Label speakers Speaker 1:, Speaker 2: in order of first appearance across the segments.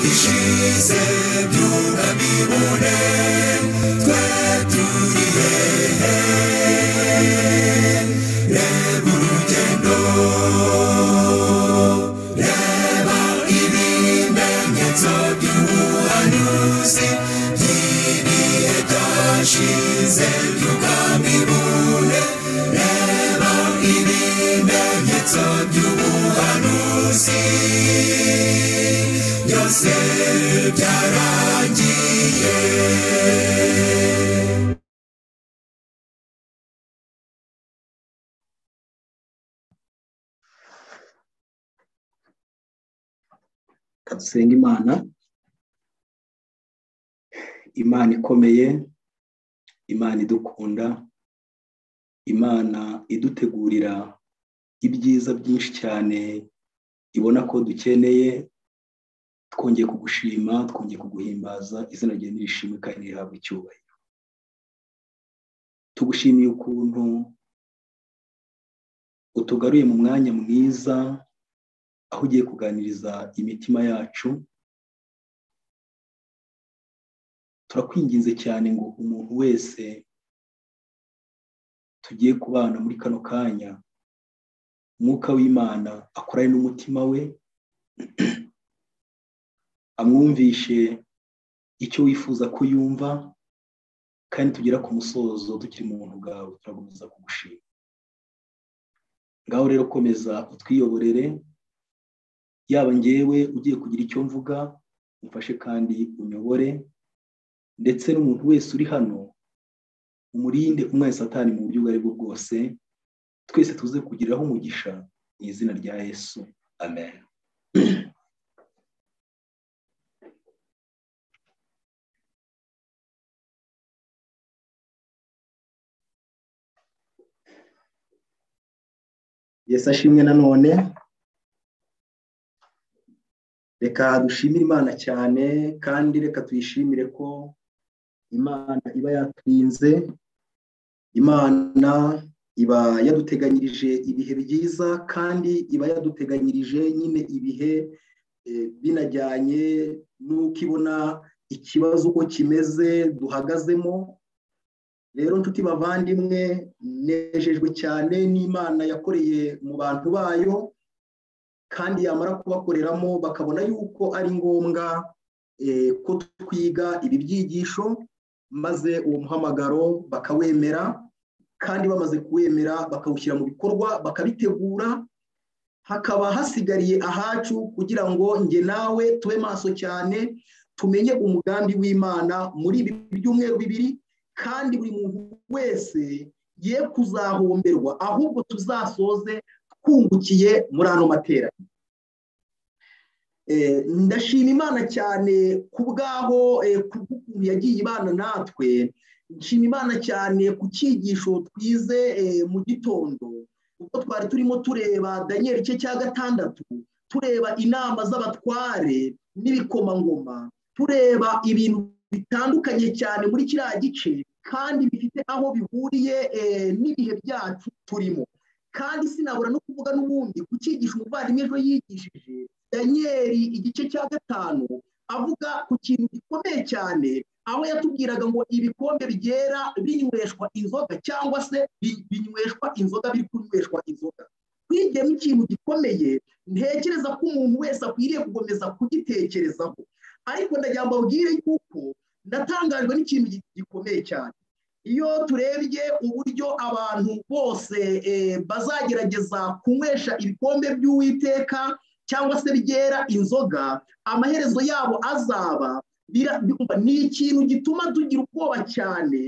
Speaker 1: Bishize byuma bibone twaturiye reba urugendo reba ibimenyetso by'ubuhanuzi by'ibihe byashize byuka bibone reba ibimenyetso by'ubuhanuzi byose byarangiye
Speaker 2: reka dusenge imana imana ikomeye imana idukunda imana idutegurira ibyiza byinshi cyane ibona ko dukeneye twongeye kugushima twongeye kuguhimbaza izina ryawe nirishimwe kandi rihabwa icyubahiro tugushimiye ukuntu utugaruye mu mwanya mwiza aho ugiye kuganiriza imitima yacu turakwinginze cyane ngo umuntu wese tugiye kubana muri kano kanya umwuka w'imana akorane n'umutima we amwumvishe icyo wifuza ko yumva kandi tugera ku musozo tukiri mu buntu bwawe turagumiza kugushima ngaho rero komeza utwiyoborere yaba ngewe ugiye kugira icyo mvuga umfashe kandi unyobore ndetse n'umuntu wese uri hano umurinde umwese atari mu buryo ubwo ari bwo bwose twese tuze kugiriraho umugisha mu izina rya yesu amen yesu ashimwe nanone reka dushimire imana cyane kandi reka tuyishimire ko imana iba yaturinze imana iba yaduteganyirije ibihe byiza kandi iba yaduteganyirije nyine ibihe binajyanye n'uko ibona ikibazo uko kimeze duhagazemo rero nshuti bavandimwe nejejwe cyane n'imana yakoreye mu bantu bayo kandi yamara kubakoreramo bakabona yuko ari ngombwa ko twiga ibi byigisho maze uwo muhamagaro bakawemera kandi bamaze kuwemera bakawushyira mu bikorwa bakabitegura hakaba hasigariye ahacu kugira ngo nge nawe tube maso cyane tumenye umugambi w'imana muri ibi byumweru bibiri kandi buri muntu wese ye kuzahomberwa ahubwo tuzasoze twungukiye muri ano materaniro ndashima imana cyane ku bwaho kubw'ukuntu yagiye ibana natwe nshima imana cyane ku cyigisho twize mu gitondo ubwo twari turimo tureba daniel cye cya gatandatu tureba inama z'abatware n'ibikomangoma tureba ibintu bitandukanye cyane muri kiriya gice kandi bifite aho bihuriye n'ibihe byacu turimo kandi sinabura no kuvuga n'ubundi ku cyigisho umuvandimwe ejo yigishije daniel igice cya gatanu avuga ku kintu gikomeye cyane aho yatubwiraga ngo ibikombe byera binyweshwa inzoga cyangwa se binyweshwa inzoga biri kunyweshwa inzoga twigiyemo ikintu gikomeye ntekereza ko umuntu wese akwiriye kugomeza kugitekerezaho ariko ndagira ngo mbabwire yuko natangajwe n'ikintu gikomeye cyane iyo turebye uburyo abantu bose bazagerageza kunywesha ibikombe by'uwiteka cyangwa se byera inzoga amaherezo yabo azaba ni ikintu gituma tugira ubwoba cyane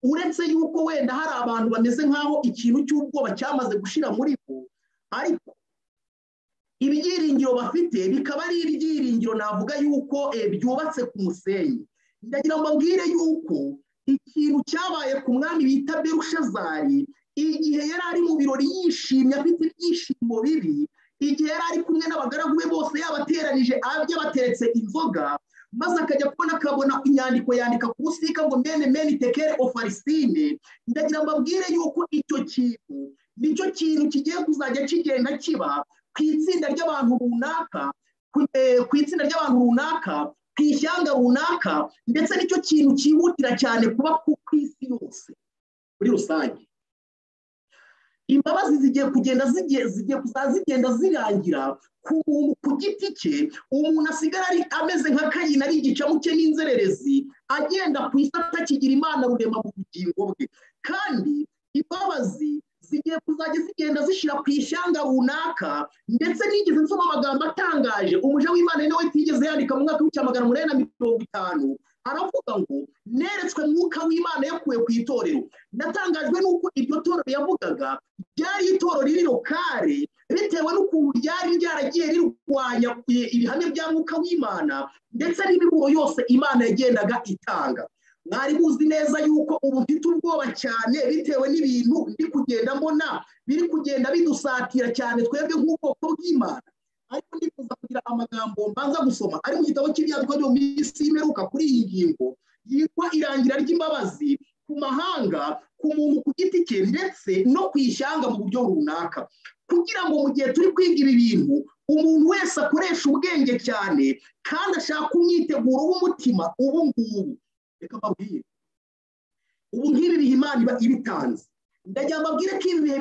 Speaker 2: uretse yuko wenda hari abantu bameze nk'aho ikintu cy'ubwoba cyamaze gushira muri bo ariko ibyiringiro bafite bikaba ari ibyiringiro navuga yuko byubatse ku musenyi ndagira ngo mbabwire yuko ikintu cyabaye ku mwami bita berushazari igihe yari ari mu birori yishimye afite ibyishimo bibi igihe yari ari kumwe n'abagaragu be bose yabateranije yabateretse inzoga maze akajya kubona akabona inyandiko yandika ku busika ngo mene mene tekere ofarisine ndagira ngo mbabwire yuko icyo kintu nicyo kintu kigiye kuzajya kigenda kiba ku itsinda ry'abantu runaka ku itsinda ry'abantu runaka ku ishyanga runaka ndetse nicyo kintu cyihutira cyane kuba ku isi yose muri rusange imbabazi zigiye kugenda zigiye zigenda zirangira ku muntu ku giti cye umuntu asigara ameze nka kayina ari igicamu cye n'inzererezi agenda ku isi atakigira imana rurema mu bugingo bwe kandi imbabazi zigiye kuzajya zigenda zishyira ku ishyanga runaka ndetse nigeze nsoma amagambo atangaje umuja w'imana nawe tigeze yandika mu mwaka w'icya magana umunani na mirongo itanu aravuga ngo neretswe mwuka w'imana yakuwe ku itorero natangajwe n'uko iryo torero yavugaga ryari itorero riri lokale bitewe n'ukuntu ryari ryaragiye rirwanya ibihamya bya mwuka w'imana ndetse n'imivugo yose imana yagendaga itanga mwari muzi neza yuko ubu mfite ubwoba cyane bitewe n'ibintu biri kugenda mbona biri kugenda bidusatira cyane twebwe nk'ubwoko bw'imana ariko nifuza kugira amagambo mbanza gusoma ari mu gitabo cy'ibyandikwa byo mu isi imeruka kuri iyi ngingo yitwa irangira ry'imbabazi ku mahanga ku muntu ku giti cye ndetse no ku ishyanga mu buryo runaka kugira ngo mu gihe turi kwiga ibi bintu umuntu wese akoresha ubwenge cyane kandi ashaka umwiteguro w'umutima ubu ngubu reka mbabwire ubu nk'ibi bihe imana iba ibitanze ndagira mbabwire ko ibi bihe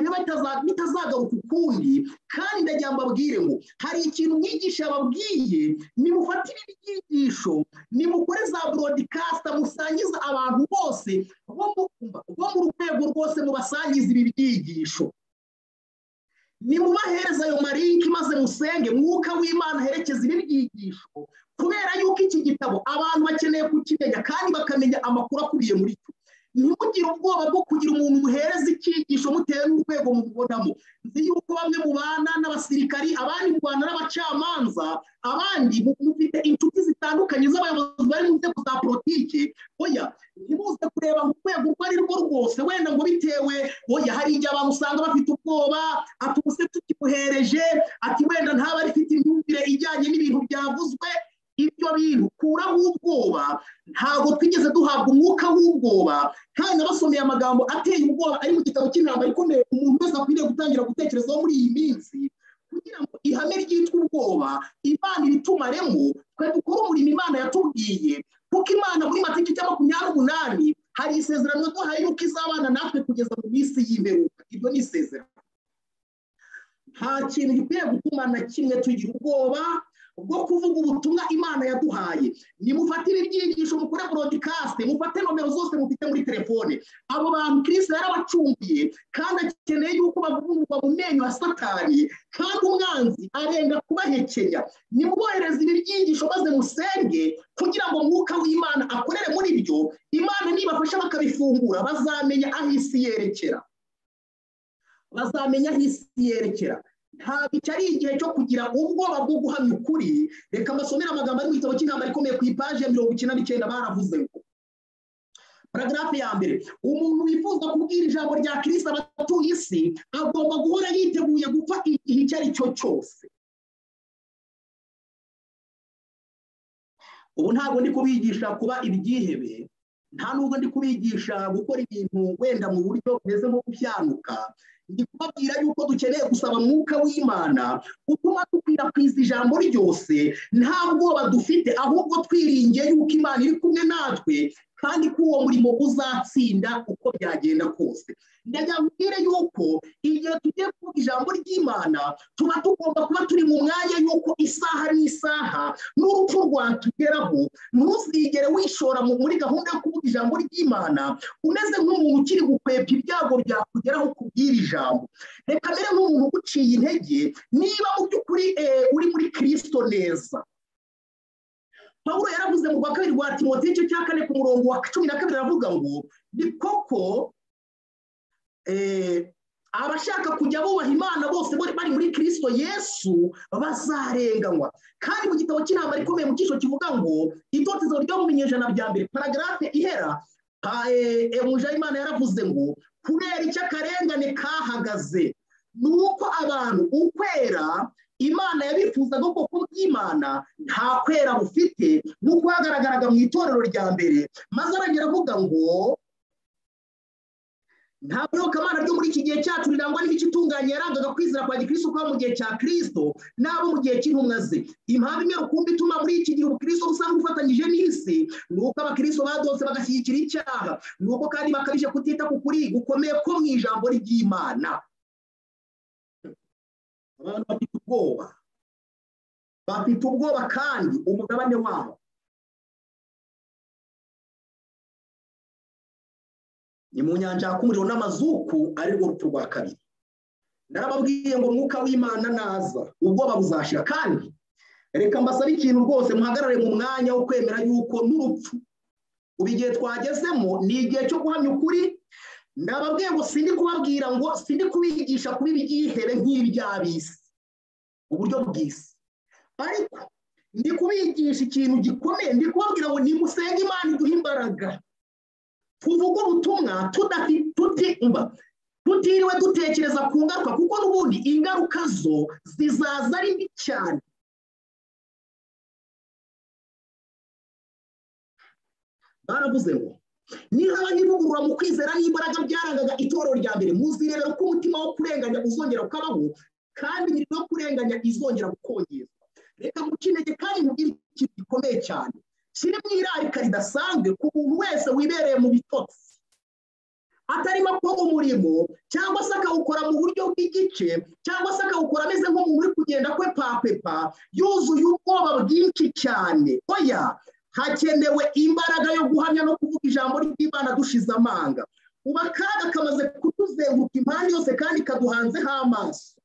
Speaker 2: bitazagaruka ukundi kandi ndagira mbabwire ngo hari ikintu mwigisha yababwiye nimufate ibi byigisho nimukore za burodikasita musangiza abantu bose bo mu rwego rwose mubasangiza ibi byigisho nimubahereza ayo marinki maze musenge mwuka w'imana aherekeza ibi byigisho kubera yuko iki gitabo abantu bakeneye kukimenya kandi bakamenya amakuru akuriye muri cyo ntimugire ubwoba bwo kugira umuntu muhereza icyigisho mutewe n'urwego mubonamo nzi yuko bamwe mubana n'abasirikari abandi mubana n'abacamanza abandi mufite inshuti zitandukanye z'abayobozi bari mu nzego za politiki oya ntibuze kureba mu rwego urwo ari rwo rwose wenda ngo bitewe oya hari igihe abantu usanga bafite ubwoba ati ubuse tukimuhereje ati wenda ntaba rifite imyumvire ijyanye n'ibintu byavuzwe ibyo bintu kuraho ubwoba ntabwo twigeze duhabwa umwuka w'ubwoba kandi nabasomeye amagambo ateye ubwoba ari mu gitabo cy'intambara ikomeye umuntu wese akwiriye gutangira gutekerezaho muri iyi minsi kugira ngo ihame ryitwa ubwoba imana ibitumaremo twe dukore umurimo imana yatubwiye kuko imana muri matike cya makumyabiri n'umunani hari isezerano duhaye yuko izabana natwe kugeza mu minsi y'imperuka iryo ni isezerano nta kintu gikwiye gutuma na kimwe tugira ubwoba bwo kuvuga ubutumwa imana yaduhaye nimufatire ibyigisho mukore burodikasite mufate nomero zose mufite muri telefone abo bantu kirisita yarabacumbiye kandi akeneye yuko bavugururwa mu menyo ya satani kandi umwanzi arenda kubahekenya nimubohereze ibi byigisho maze musenge kugira ngo mwuka w'imana akorere muri byo imana nibafasha bakabifungura bazamenya aho isi yerekera bazamenya aho isi yerekera ntabwo iki ari igihe cyo kugira ubwoba bwo guhamya ukuri reka mbasomere amagambo ari mu gitabo cy'intambara ikomeye ku ipaji ya mirongo icyenda n'icyenda baravuze ngo paragarafe ya mbere umuntu wifuza kubwira ijambo rya kirisita abatuye isi agomba guhora yiteguye gupfa igihe icyo ari cyo cyose ubu ntabwo ndi kubigisha kuba ibyihebe nta nubwo ndi kubigisha gukora ibintu wenda mu buryo bumeze nko gushyanuka ndi kubabwira yuko dukeneye gusaba mwuka w'imana utuma dukwirakwiza ijambo ryose nta bwoba dufite ahubwo twiringiye yuko imana iri kumwe natwe kandi ko uwo murimo uzatsinda uko byagenda kose ndagambwire yuko igihe tugiye kuvuga ijambo ry'imana tuba tugomba kuba turi mu mwanya yuko isaha n'isaha n'urupfu rwatugeraho ntuzigere wishora muri gahunda yo kuvuga ijambo ry'imana umeze nk'umuntu ukiri gukwepa ibyago byakugeraho kubwira ijambo reka mbere nk'umuntu uguciye intege niba mu by'ukuri uri muri kirisito neza paul yaravuze mu rwa kabiri rwa timoti icyo cya kane ku murongo wa cumi na kabiri aravuga ngo ni koko abashaka kujya bubaha imana bose bari muri kirisito yesu bazarenganywa kandi mu gitabo cy'inama rikomeye mu cyiciro kivuga ngo itotezo ryo mu binyejana bya mbere paragarafe ihera imana yaravuze ngo kubera icyo akarengane kahagaze ni uko abantu ukwera imana yabifuzaga ko bw'imana nta kwera bufite nk'uko hagaragaraga mu itorero rya mbere maze arongera avuga ngo nta birokamana byo muri iki gihe cyacu rirangwa n'imico itunganye yarangaga kwizera kwa gikristo kuba mu gihe cya kirisito n'abo mu gihe cy'intumwa ze impamvu imwe rukumbi ituma muri iki gihe ubukristo usanga bufatanyije n'isi ni uko abakristo badose bagashyigikira icyaha ni uko kandi bakabije kutita ku kuri gukomeye ko mu ijambo ry'imana abantu bafite ubwoba bafite ubwoba kandi umugabane wabo ni mu nyanja yaka umuriro n'amazuku arirwo rupfu rwa kabiri narababwiye ngo umwuka w'imana naza ubwoba buzashira kandi reka mbasabe ikintu rwose muhagarare mu mwanya wo kwemera yuko n'urupfu ubu igihe twagezemo ni igihe cyo guhamya ukuri ndababwiye ngo sindi kubabwira ngo sindi kubigisha kuba ibyihebe nk'iby'abisi uburyo bw'isi ariko ndi kubigisha ikintu gikomeye ndi kubabwira ngo nimusenge imana iduhe imbaraga tuvuge ubutumwa tutimba tutiriwe dutekereza ku ngaruka kuko n'ubundi ingaruka zo zizaza ari mbi cyane baravuze ngo niba nivugurura mu kwizera n'imbaraga byarangaga itorero rya mbere muzirebera uko umutima wo kurenganya uzongera ukabaho kandi imirimo yo kurenganya izongera gukongezwa reka mukinege kandi mubwire ikintu gikomeye cyane kiri mu irarika ridasanzwe ku muntu wese wibereye mu bitotsi atarimo akora umurimo cyangwa se akawukora mu buryo bw'igice cyangwa se akawukora ameze nk'umuntu uri kugenda kwe papepa yuzuye ubwoba bwinshi cyane oya hakenewe imbaraga yo guhamya no kuvuga ijambo ry'imana dushize amanga ubu akaga kamaze kutuzenguruka impande yose kandi kaduhanzeho amaso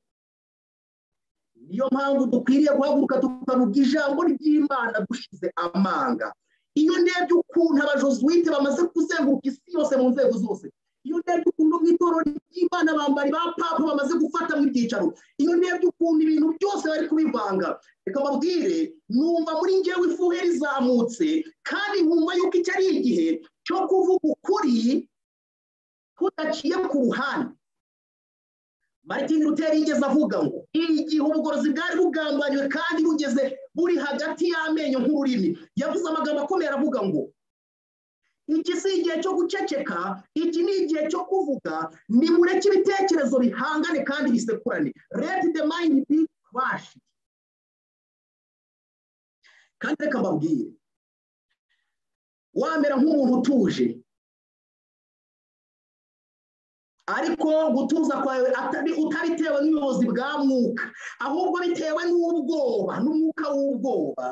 Speaker 2: niyo mpamvu dukwiriye guhaguruka tukavuga ijambo ry'imana dushize amanga iyo ndebye ukuntu abajosuwite bamaze kuzenguruka isi yose mu nzego zose iyo ndebye ukuntu mu itorero ry'imana bambari ba papa bamaze gufata mu ibyicaro iyo ndebye ukuntu ibintu byose bari kubivanga reka babwire numva muri ngewe ifuhe rizamutse kandi nkumva yuko iki ari igihe cyo kuvuga ukuri kudaciye ku ruhande martin luther yigeze avuga ngo igihe ubugorozi bwari bugambanywe kandi bugeze buri hagati y'amenyo nk'ururimi yavuze amagambo akomeye aravuga ngo iki si igihe cyo guceceka iki ni igihe cyo kuvuga nimureke ibitekerezo bihangane kandi bisekurane let the mind be crushed kandi reka mbabwire wamera nk'umuntu utuje ariko gutuza kwawe utabitewe n'ubuyobozi bwa mwuka ahubwo bitewe n'ubwoba n'umwuka w'ubwoba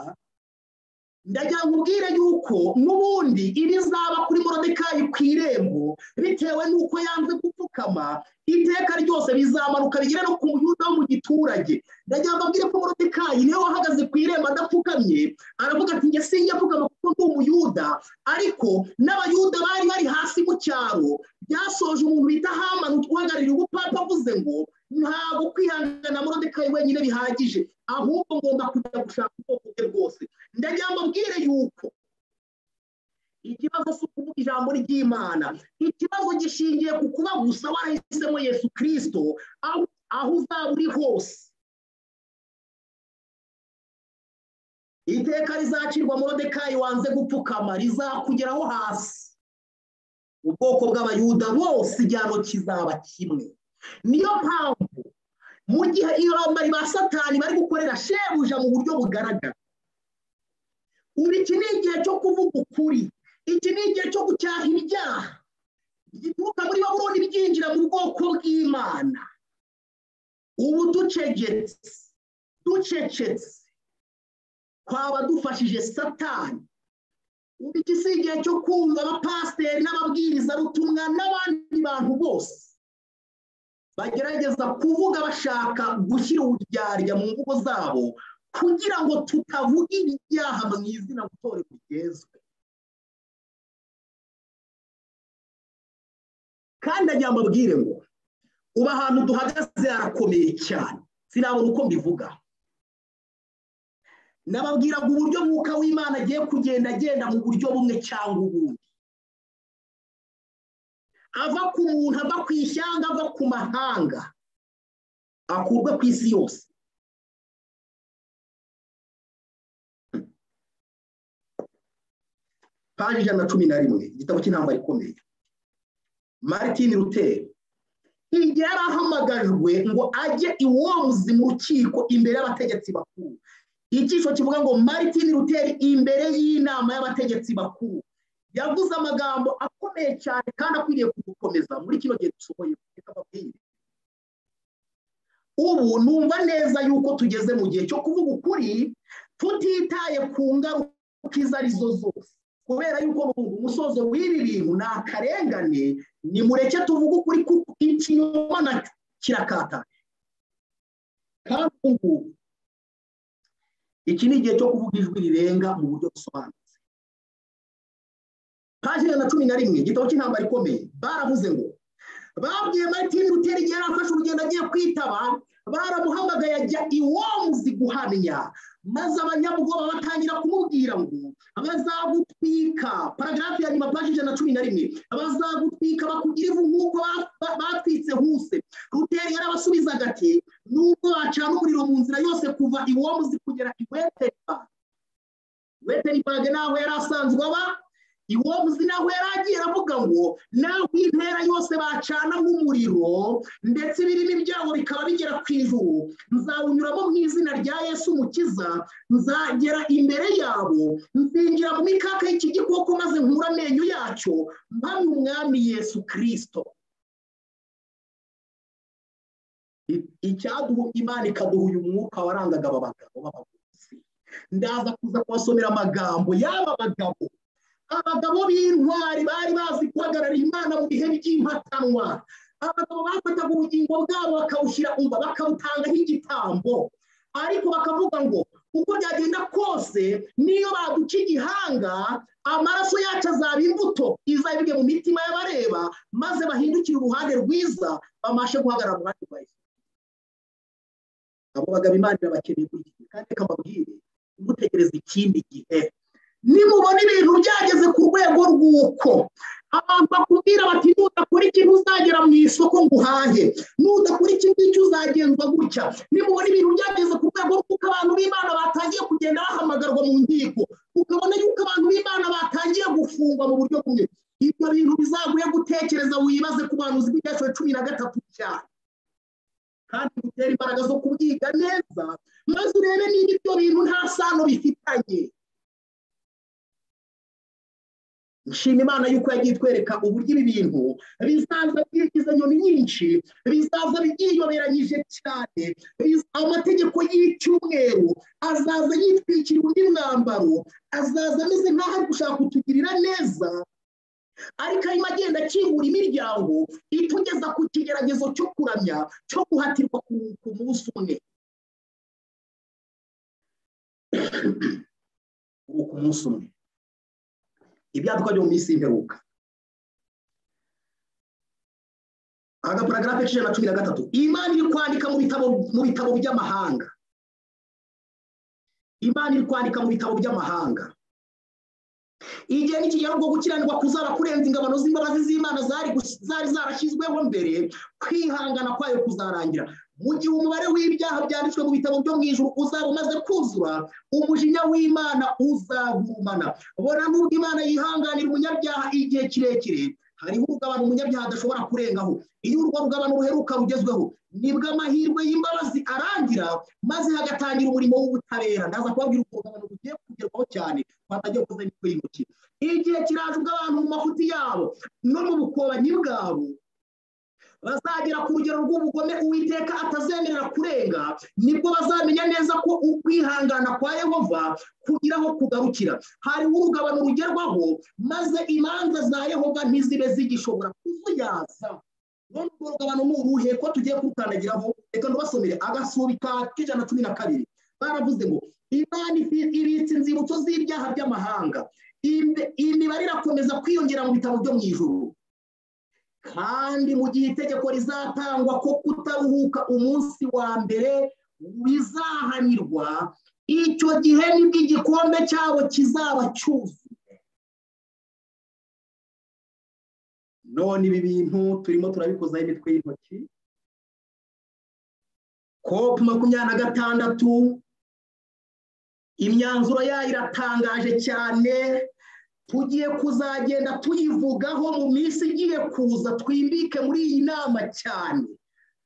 Speaker 2: ndagira ngo ubwire yuko n'ubundi ibizaba kuri morodekayi ku irembo bitewe n'uko yanze gupfukama iteka ryose bizamanuka bigere no ku muyuda wo mu giturage ndagira ngo ababwire ko morodekayi niwe wahagaze ku irembo adapfukamye aravuga ati njye sinjye apfukama kuko ndi umuyuda ariko n'abayuda bari bari hasi mu cyaro byasoje umuntu bita hamani utwahagarariye ubupapa avuze ngo ntabwo kwihangana morodekayi wenyine bihagije ahubwo ngomba kujya gushaka ubwoko bwe bwose ndagira ngo mbwire yuko ikibazo si ukuvuga ijambo ry'imana ikibazo gishingiye ku kuba gusa warahisemo yesu kirisito aho uzaba uri hose iteka rizacirwa morodekayi wanze gupfukama rizakugeraho hasi ubwoko bw'abayuda bose igihano kizaba kimwe niyo mpamvu mu gihe iyo bambari ba satani bari gukorera shebuja mu buryo bugaragara ubu iki ni igihe cyo kuvuga ukuri iki ni igihe cyo gucyaha ibyaha gituruka muri baburoni byinjira mu bwoko bw'imana ubu ducegetse ducecetse twaba dufashije satani ubu iki si igihe cyo kumva abapasiteri n'ababwirizabutumwa n'abandi bantu bose bagerageza kuvuga bashaka gushyira uburyarya mu mvugo zabo kugira ngo tutavuga ibyaha mu izina gutorera rigezwe kandi ajya mbabwire ngo ubu ahantu duhagaze harakomeye cyane sinabona uko mbivuga nababwiraga uburyo mwuka w'imana agiye kugenda agenda mu buryo bumwe cyangwa ubundi ava ku muntu ava ku ishyanga ava ku mahanga akurwa ku isi yose paji ijana na cumi na rimwe igitabo cy'intambara ikomeye martin ruteri igihe yari ahamagajwe ngo ajye iwomuzi mu rukiko imbere y'abategetsi bakuru icyiciro kivuga ngo martin ruteri imbere y'inama y'abategetsi bakuru yavuze amagambo akomeye cyane kandi akwiriye kugukomeza muri kino gihe dusohoye reka babwire ubu numva neza yuko tugeze mu gihe cyo kuvuga ukuri tutitaye ku ngaruka izo arizo zose kubera yuko umusozo w'ibi bintu ni akarengane ni mureke tuvuge ukuri kuko ikinyoma nacyo kirakataje kandi ubu iki ni igihe cyo kuvuga ijwi rirenga mu buryo busobanutse paji na cumi na rimwe igitabo cy'intambara ikomeye baravuze ngo babwiye martin ruteri igihe yari afashe urugendo agiye kwitaba baramuhamagaye ajya iwomuzi guhamya maze abanyabwoba batangira kumubwira ngo bazagutwika paragarafu ya nyuma paji ijana na cumi na rimwe bazagutwika bakugira ivu nk'uko batwitse huse ruteri yarabasubizaga ati nubwo wacana umuriro mu nzira yose kuva iwomuzi kugera iweteribaga iweteribaga ni aho yari asanzwe aba iwomuzi naho yari agiye aravuga ngo naho intera yose bacana nk'umuriro ndetse ibirimo ibyago bikaba bigera ku ijuru nzawunyuramo mu izina rya yesu mukiza nzagera imbere yabo nzinjira mu mikaka y'iki gikoko maze nkura amenyo yacyo mpamya umwami yesu kirisito icyaduha imana ikaduha uyu mwuka warangaga aba bagabo b'abavuzi ndaza kuza kubasomera amagambo y'aba bagabo abagabo b'intwari bari bazi guhagarara imana mu bihe by'impatanwa abagabo bafataga ubugingo bwabo bakawushyira umva bakabutangaho igitambo ariko bakavuga ngo uko byagenda kose niyo baduca igihanga amaraso yacu azaba imbuto izabibwe mu mitima y'abareba maze bahindukire uruhande rwiza bamashe guhagarara mu ruhande rwa yesu abo bagabo imana irabakeneye kuri iki gihe kandi reka mbabwire ntimutegereze ikindi gihe nimubona ibintu byageze ku rwego rw'uko abantu bakubwira bati nudakora ikintu uzagera mu isoko ngo uhahe nudakora iki ngiki uzagenzwa gutya nimubona ibintu byageze ku rwego rw'uko abantu b'imana batangiye kugenda bahamagarwa mu nkiko ukabona yuko abantu b'imana batangiye gufungwa mu buryo bumwe ibyo bintu bizaguye gutekereza wibaze ku bantu uzi bw'ibyaciro cumi na gatatu cyane kandi bitera imbaraga zo kubyiga neza maze urebe niba ibyo bintu nta sano bifitanye nshima imana y'uko yagiye itwereka uburyo ibi bintu bizaza byigize nyoni nyinshi bizaza byiyoberanyije cyane amategeko y'icyumweru azaza yitwikira undi mwambaro azaza ameze nk'aho ari gushaka kutugirira neza ariko arimo agenda akingura imiryango itugeza ku kigeragezo cyo kuramya cyo guhatirwa ku munsi umwe ubu ku munsi umwe ibyaduka byo mu minsi y'imperuka agaparagarafe ijana na cumi na gatatu imana iri kwandika mu bitabo by'amahanga imana iri kwandika mu bitabo by'amahanga igihe n'ikigero bwo gukiranirwa kuzaba kurenza ingabano z'imbabazi z'imana zari zarashyizweho mbere kwihangana kwayo kuzarangira mu gihe umubare w'ibyaha byanditswe mu bitabo byo mu ijoro uzaba umaze kuzura umujinya w'imana uzagurumana bona nubwo imana yihanganira umunyabyaha igihe kirekire hariho urugabano umunyabyaha adashobora kurengaho iyo urwo rugabano ruheruka rugezweho nibwo amahirwe y'imbabazi arangira maze hagatangira umurimo w'ubutabera ndaza kubabwira urwo rugabano rugiye kugerwaho cyane batagiye kuza imitwe y'intoki igihe kiraje ubwo abantu mu mafuti yabo no mu bukobanyi bwabo bazagera ku rugero rw'ubugome uwiteka atazemerera kurenga nibwo bazamenya neza ko ukwihangana kwa yehova kugiraho kugarukira hariho urugabano rugerwaho maze imanza za yehova ntizibe zigishobora kuzuyaza none urwo rugabano ni uruhe ko tugiye kurukandagiraho reka ntubasomere agasubi ka k'ijana na cumi na kabiri baravuze ngo imana ibitse inzibutso z'ibyaha by'amahanga imibare irakomeza kwiyongera mu bitabo byo mu ijoro kandi mu gihe itegeko rizatangwa ko kutaruhuka umunsi wa mbere bizahanirwa icyo gihe nibwo igikombe cyabo kizaba cyuzuye none ibi bintu turimo turabikozaho imitwe y'intoki kopu makumyabiri na gatandatu imyanzuro yayo iratangaje cyane tugiye kuzagenda tuyivugaho mu minsi igiye kuza twimbike muri iyi nama cyane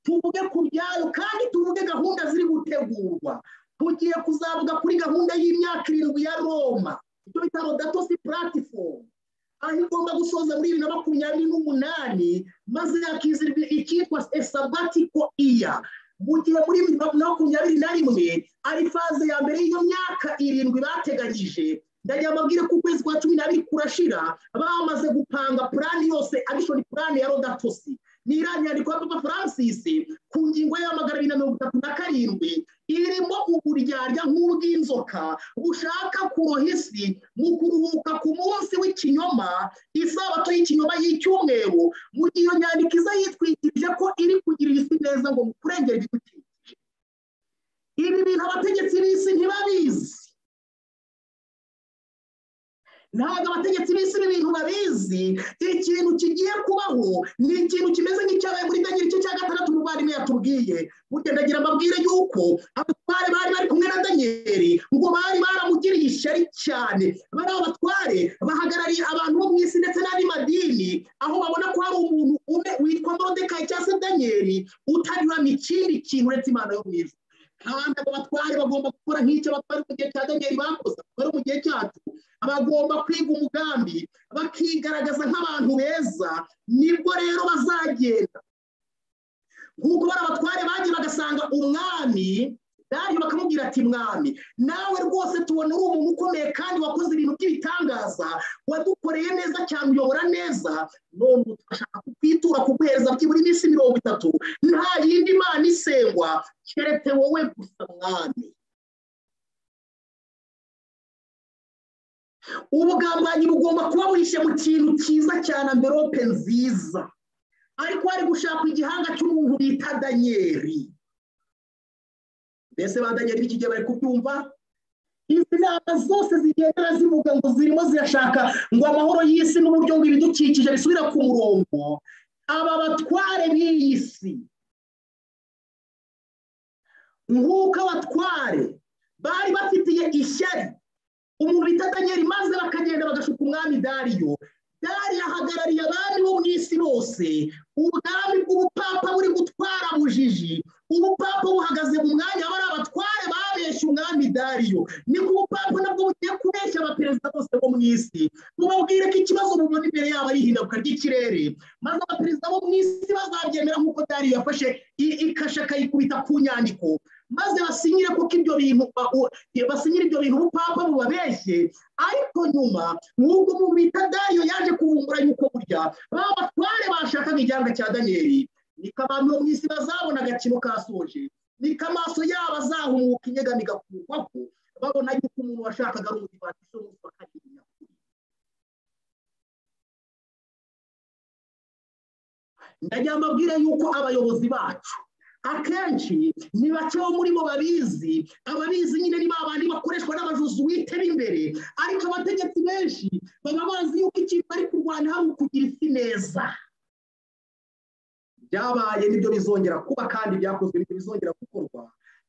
Speaker 2: tuvuge ku byayo kandi tuvuge gahunda ziri gutegurwa tugiye kuzavuga kuri gahunda y'imyaka irindwi ya roma ibyo bita rodato si puratifomu aho igomba gusoza muri bibiri na makumyabiri n'umunani maze hakizirwa icyitwa esabatiko iya mu gihe muri bibiri na makumyabiri na rimwe ari faze ya mbere y'iyo myaka irindwi bateganyije ndagira amabwire ko ukwezi kwa cumi n'abiri kurashira bamaze gupanga purani yose agishoni purani ya rodatosi ni iriya nyandiko ya papa francis ku ngingo ya magana abiri na mirongo itatu na karindwi irimo uburyarya nk'uru bw'inzoka bushaka kuroha isi mu kuruhuka ku munsi w'ikinyoma isabato y'ikinyoma y'icyumweru mu gihe iyo nyandiko iza yitwikirije ko iri kugirira isi neza ngo mu kurengera ibidukikije ibi bintu abategetsi b'isi ntibabizi ntabwo abategetsi b'isi ibintu babizi ikintu kigiye kubaho ni ikintu kimeze nk'icyabaye muri daniel igice cya gatandatu umuvandimwe yatubwiye burya ndagira amabwire y'uko abatware bari bari kumwe na daniel ngo bari baramugiriye ishyari cyane bari abatware bahagarariye abantu bo mu isi ndetse n'andi madini aho babona ko hari umuntu umwe witwa morodekayi cyangwa se daniel utanyuramo ikindi kintu uretse imana yo mu ijuru kandi abo batware bagomba gukora nk'icyo abatware mu gihe cya daniel bakoze bari mu gihe cyacu abagomba kwiga umugambi bakigaragaza nk'abantu beza nibwo rero bazagenda nk'uko bari abatware bagiye bagasanga umwami daniel bakamubwira ati mwami nawe rwose tubona uri umuntu ukomeye kandi wakoze ibintu by'ibitangaza wadukoreye neza cyane uyobora neza none ubu turashaka kukwitura kuguhereza byibura iminsi mirongo itatu nta yindi mana isengwa keretse wowe gusa mwami ubugambanyi bugomba kuba buhishe mu kintu cyiza cyane amverope nziza ariko hari gushaka igihanga cy'umuntu bita danyeri mbese ba danyeri b'iki gihe bari kubyumva izi nama zose zigendera zivuga ngo zirimo zirashaka ngo amahoro y'isi n'uburyo ngo ibidukikije bisubira ku murongo aba batware b'iyi si nk'uko abatware bari bafitiye ishyari umuntu bita daniel maze bakagenda bagashuka umwami dariyo dariyo ahagarariye abami bo mu isi bose ubwami bw'ubupapa buri gutwara bujiji ubupapa buhagaze mu mwanya bari abatware babeshya umwami dariyo niko ubupapa nabwo bugiye kubeshya abaperezida bose bo mu isi mubabwire ko ikibazo mubona imbere yabo ari ihinduka ry'ikirere maze abaperezida bo mu isi bazabyemera nk'uko dariyo yafashe ikashe akayikubita ku nyandiko maze basinyire kuko ibyo bintu basinyira ibyo bintu ubupapa bubabeshye ariko nyuma nk'ubwo mu bita dayo yaje kuvumbura yuko burya ba batware bashakaga igihanga cya daniyeli niko abantu mu isi bazabona agakino kasoje niko amaso yabo azahumuka inyegamo igakurwaho babona yuko umuntu washakaga ari umudivati cy'umunsi wa kabiri ndagira amabwire y'uko abayobozi bacu akenshi ni bake bo muri bo babizi ababizi nyine ni babandi bakoreshwa n'abajuzuwite b'imbere ariko abategetsi benshi baba bazi yuko ikintu bari kurwana hari ukugira isi neza byabaye nibyo bizongera kuba kandi byakozwe nibyo bizongera gukorwa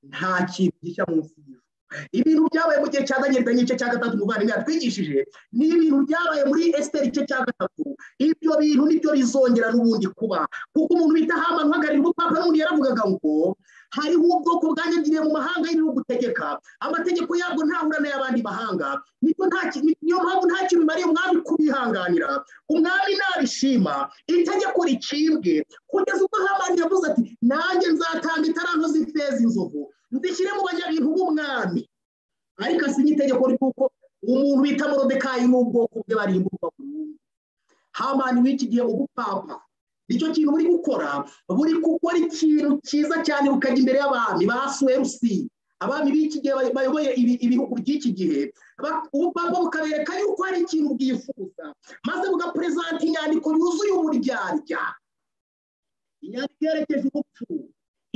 Speaker 2: nta kintu gishya munsi y'ijuru ibintu byabaye mu gihe cya daniel n'igice cya gatatu umuvandimwe yatwigishije ni ibintu byabaye muri esiteri igice cya gatatu ibyo bintu nibyo bizongera n'ubundi kuba kuko umuntu bita hamani uhagarariye ubupapa n'ubundi yaravugaga ngo hariho ubwoko bwanyagiriye mu mahanga y'ibihugu utegeka amategeko yabwo ntahura n'ay'abandi mahanga niyo mpamvu nta kintu bimariye umwami kubihanganira umwami nabishima itegeko ricibwe kugeza ubwo hamani yavuze ati nanjye nzatanga itaranto z'ifeza inzovu nzishyire mu banyabintu b'umwami ariko asinya itegeko ry'uko umuntu bita morodekayi n'ubwoko bwe barimburwa burundu hamani w'iki gihe ubupapa nicyo kintu buri gukora buri gukora ikintu cyiza cyane bukajya imbere y'abami ba suwerusi abami b'iki gihe bayoboye ibihugu by'iki gihe ubupapa bukabereka yuko hari ikintu bwifuza maze bugaperezanta inyandiko yuzuye umuryarya inyandiko yerekeje ubupfu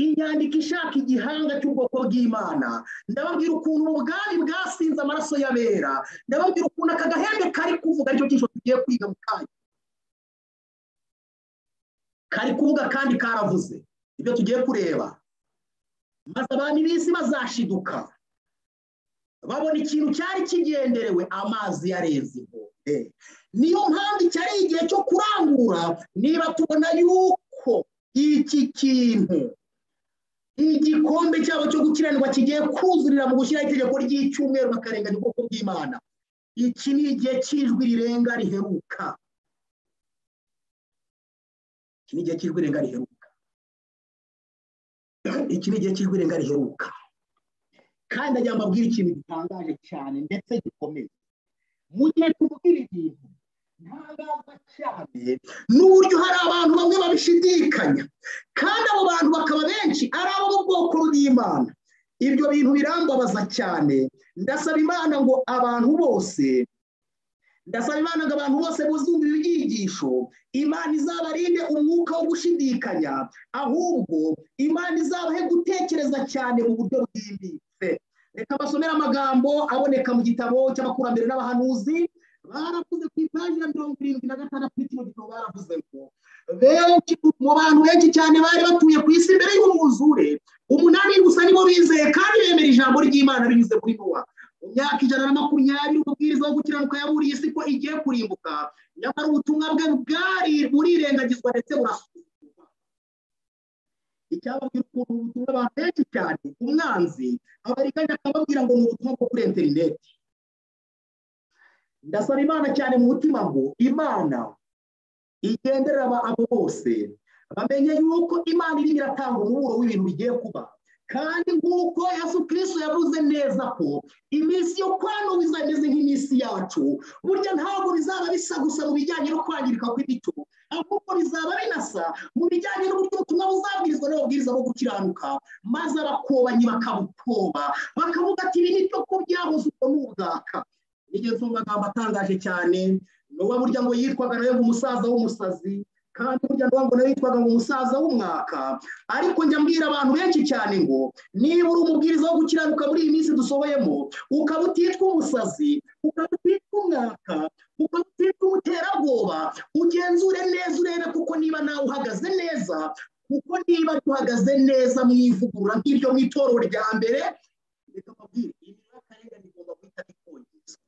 Speaker 2: inyandiko ishaka igihanga cy'ubwoko bw'imana ndababwira ukuntu ubwami bwasinze amaraso y'abera ndababwira ukuntu aka gahembe kari kuvuga aricyo cyinshi tugiye kwiga mu kanya kari kuvuga kandi karavuze ibyo tugiye kureba maze abantu b'isi bazashiduka babona ikintu cyari kigenderewe amazi yareze inkombe niyo mpamvu iki ari igihe cyo kurangura niba tubona yuko iki kintu igikombe cyabo cyo gukiranirwa kigiye kuzurira mu gushyiraho itegeko ry'icyumweru bakarenganya ubwoko bw'imana iki ni igihe cy'ijwi rirenga riheruka iki ni igihe cy'ijwi rirenga riheruka iki ni igihe cy'ijwi rirenga riheruka kandi ajya mbabwira ikintu gitangaje cyane ndetse gikomeye mu gihe tubwira ibintu ntangaza cyane n'uburyo hari abantu bamwe babishidikanya kandi abo bantu bakaba benshi ari abo mu bwoko bw'imana ibyo bintu birambabaza cyane ndasaba imana ngo abantu bose ndasaba imana ngo abantu bose buzumve ibyigisho imana izabarinde umwuka wo gushidikanya ahubwo imana izabahe gutekereza cyane mu buryo bwimbitse reka basomere amagambo aboneka mu gitabo cy'abakurambere n'abahanuzi baravuze ku ipaji ya mirongo irindwi na gatandatu n'ikino gitabo baravuze ngo benshi mu bantu benshi cyane bari batuye ku isi mbere y'umwuzure umunani gusa nibo bizeye kandi bemera ijambo ry'imana binyuze kuri nowa mu myaka ijana na makumyabiri umubwiriza wo gukiranuka yaburiye isi ko igiye kurimbuka nyamara ubutumwa bwe bwari burirengagizwa ndetse burasuzumwa icyababwira ukuntu ubutumwa abantu benshi cyane umwanzi abariganya akababwira ngo ni ubutumwa bwo kuri interineti ndasaba imana cyane mu mutima ngo imana igenderera abo bose bamenye yuko imana irimo iratanga umuburo w'ibintu bigiye kuba kandi nk'uko yesu kirisito yavuze neza ko iminsi yo kwanuba izameze nk'iminsi yacu burya ntabwo bizaba bisa gusa mu bijyanye no kwangirika kw'imico ahubwo bizaba binasa mu bijyanye n'uburyo ubutumwa buzabwirizwa n'ababwiriza bo gukiranuka maze abakobanyi bakabukoba bakavuga ati ibi ni byo ko byahoze ubwo ni ubwaka nigeze umva amagambo atangaje cyane nuba burya ngo yitwaga nawe ngo umusaza w'umusazi kandi burya nuba ngo nawe yitwaga ngo umusaza w'umwaka ariko njya mbwira abantu benshi cyane ngo niba uri umubwiriza wo gukiranuka muri iyi minsi dusohoyemo ukaba utitwa umusazi ukaba utitwa umwaka ukaba utitwa umuterabwoba ugenzure neza urebe kuko niba nawe uhagaze neza kuko niba duhagaze neza mu ivugurura nk'iryo mu itorero rya mbere reka mbabwire iyi ni akarengane igomba guhita ikongezwa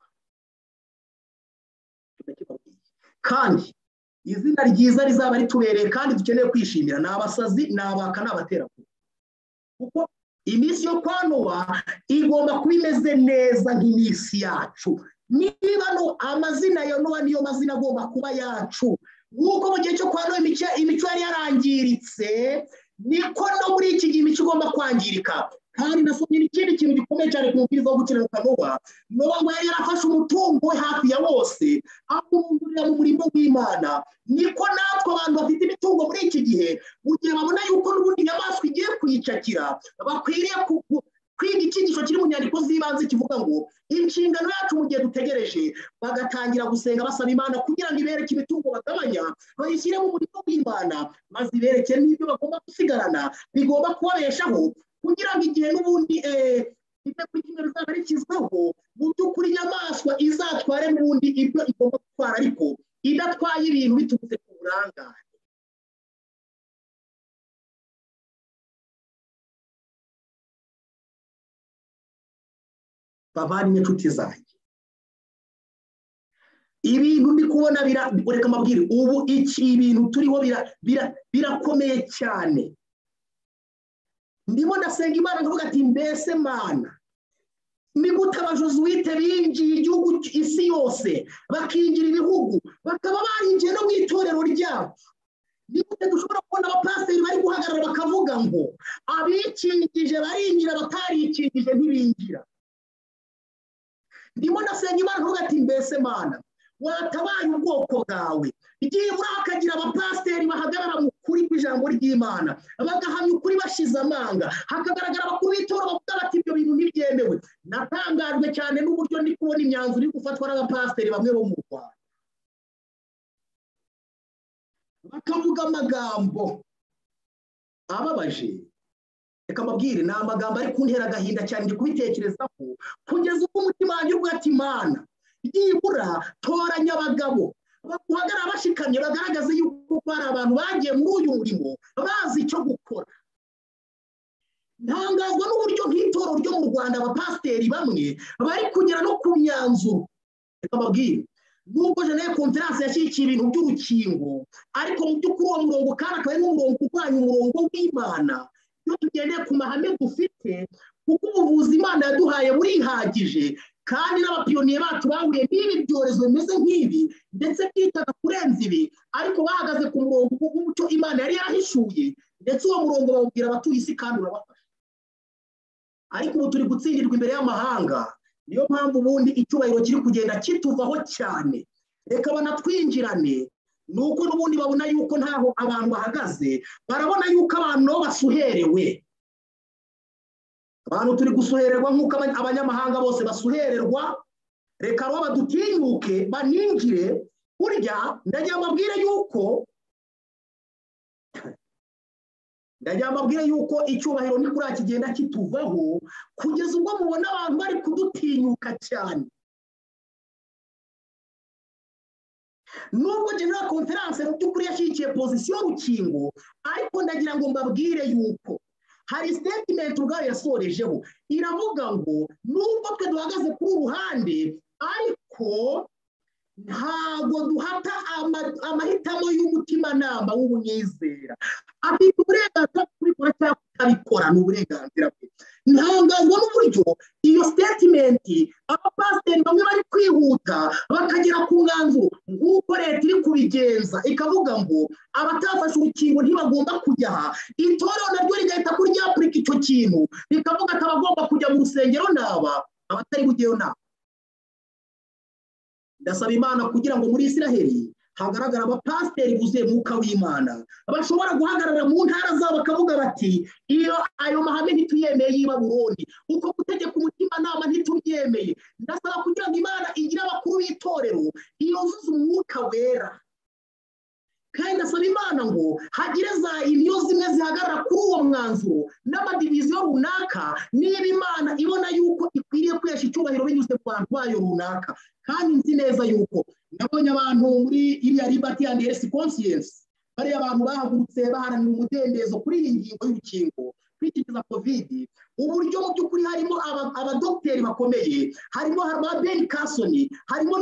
Speaker 2: kandi izina ryiza rizaba ritubereye kandi dukeneye kwishimira ni abasazi ni abaka ni abaterankunga kuko iminsi yo kwa nowa igomba kuba imeze neza nk'iminsi yacu niba no amazina ya nowa niyo mazina agomba kuba yacu nk'uko mu gihe cyo kwa nowa imico yari yarangiritse niko no muri iki gihe imico igomba kwangirika kandi nasomye n'ikindi kintu gikomeye cyane ku mubwiriza wo gukiranuka nowa nowa ngo yari yarafashe umutungo we hafi ya bose amurundurira mu murimo w'imana niko natwe abantu bafite imitungo muri iki gihe mu gihe babona yuko n'ubundi inyamaswa igiye kuyicakira bakwiriye kwiga icyigisho kiri mu nyandiko z'ibanze kivuga ngo inshingano yacu mu gihe dutegereje bagatangira gusenga basaba imana kugira ngo ibereke imitungo bagabanya bayishyire mu murimo w'imana maze ibereke n'ibyo bagomba gusigarana bigomba kubabeshaho kugira ngo igihe n'ubundi itegeko kimwe rizaba rikizweho mu by'ukuri inyamaswa izatware n'ubundi ibyo igomba gutwara ariko idatwaye ibintu biturutse ku burangare bavane n'inshuti zanjye ibintu ndi kubona reka mbabwire ubu iki ibintu turiho birakomeye cyane ndimo ndasenga imana ndavuga ati mbese mana ni gute abajosuwite binjiye igihugu isi yose bakinjira ibihugu bakaba barinjiye no mu itorero ryacu ni gute dushobora kubona abapasiteri bari guhagarara bakavuga ngo abikingije barinjira abatarikingije ntibinjira ndimo ndasenga imana ndavuga ati mbese mana watabaye ubwoko bwawe byibura hakagira abapasiteri bahagarara mu kuri kw'ijambo ry'imana bagahamya ukuri bashize amanga hakagaragara abakuru b'itora bavuga bati ibyo bintu ntibyemewe natangajwe cyane n'uburyo ndi kubona imyanzuro iri gufatwa n'abapasiteri bamwe bo mu rwanda bakavuga amagambo ababaje reka mbabwire ni amagambo ari kuntera agahinda cyane ndi kubitekerezaho kugeza ubwo umutima wanjye uvuga ati imana byibura toranya abagabo baguhagarara bashikamye bagaragaza yuko hari abantu bagiye muri uyu murimo bazi icyo gukora ntangazwa n'uburyo nk'itoro ryo mu rwanda abapasiteri bamwe bari kugera no ku myanzuro reka babwire nubwo jenere konferanse yashyigikiye ibintu by'urukingo ariko mu by'ukuri uwo murongo kandi akaba ari n'umurongo urwanya umurongo w'imana iyo tugendeye ku mahame dufite kuko ubuvuzi imana yaduhaye burihagije kandi n'abapiyoniye bacu bahuriye n'ibi byorezo bimeze nk'ibi ndetse byitaga kurenza ibi ariko bahagaze ku murongo w'umuco imana yari yarahishuye ndetse uwo murongo bawubwira abatuye isi kandi urabafasha ariko ubu turi gutsindirwa imbere y'amahanga niyo mpamvu ubundi icyubahiro kiri kugenda kituvaho cyane reka banatwinjirane ni uko n'ubundi babona yuko ntaho abantu bahagaze barabona yuko abantu basuherewe abantu turi gusuhererwa nk'uko abanyamahanga bose basuhererwa reka rero badutinyuke baninjire burya ndagira mbabwire yuko ndagira mbabwire yuko icyubahiro ni kuri kigenda kituvaho kugeza ubwo mubona abantu bari kudutinyuka cyane nubwo general conference mu by'ukuri yashyigikiye pozisiyo y'urukingo ariko ndagira ngo mbabwire yuko hari sitetimenti ubwayo yasorejeho iravuga ngo nubwo twe duhagaze kuri ruhande ariko ntabwo duhata amahitamo y'umutimanama w'umwizera afite uburenganzira bwo kubikora cyangwa kutabikora ni uburenganzira bwe ntangazwa n'uburyo iyo sitetimenti abapasiteri bamwe bari kwihuta bakagera ku mwanzuro nk'uko leta iri kubigenza ikavuga ngo abatafashe urukingo ntibagomba kujya aha itorero naryo rigahita kuryapurika icyo kintu rikavuga ati abagomba kujya mu rusengero naba abatari bugeyo naba ndasaba imana kugira ngo muri israheli hagaragara abapasiteri buzuye mwuka w'imana bashobora guhagarara mu ntara zabo bakavuga bati iyo ayo mahame ntituyemeye y'iba burundi uko gutegeka umutimanama ntitubyemeye ndasaba kugira ngo imana igire abakuru b'itorero yuzuze umwuka wera kandi ndasaba imana ngo hagire za iniyo zimwe zihagarara kuri uwo mwanzuro n'amadiviziyo runaka niba imana ibona yuko ikwiriye kwesha icyubahiro binyuze ku bantu bayo runaka kandi nzi neza yuko nabonye abantu muri iriya ribati ya ndesi konsiyensi bariya abantu bahagurutse baharanira umudendezo kuri iyi ngingo y'urukingo kwikikiza kovidi uburyo mu by'ukuri harimo abadogiteri bakomeye harimo ba beni kasoni harimo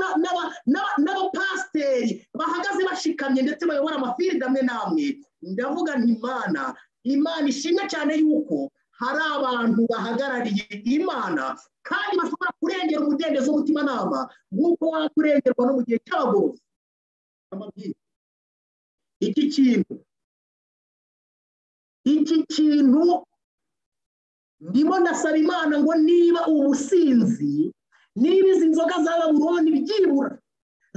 Speaker 2: n'abapasiteri bahagaze bashikamye ndetse bayobora amafirida amwe n'amwe ndavuga imana imana ishimwe cyane yuko hari abantu bahagarariye imana kandi bashobora kurengera umudendezo w'umutimanama nk'uko wakurengerwa no mu gihe cy'abagorozi amabwiriza iki kintu iki kintu ndimo ndasaba imana ngo niba ubusinzi niba izi nzoga zaba buroni byibura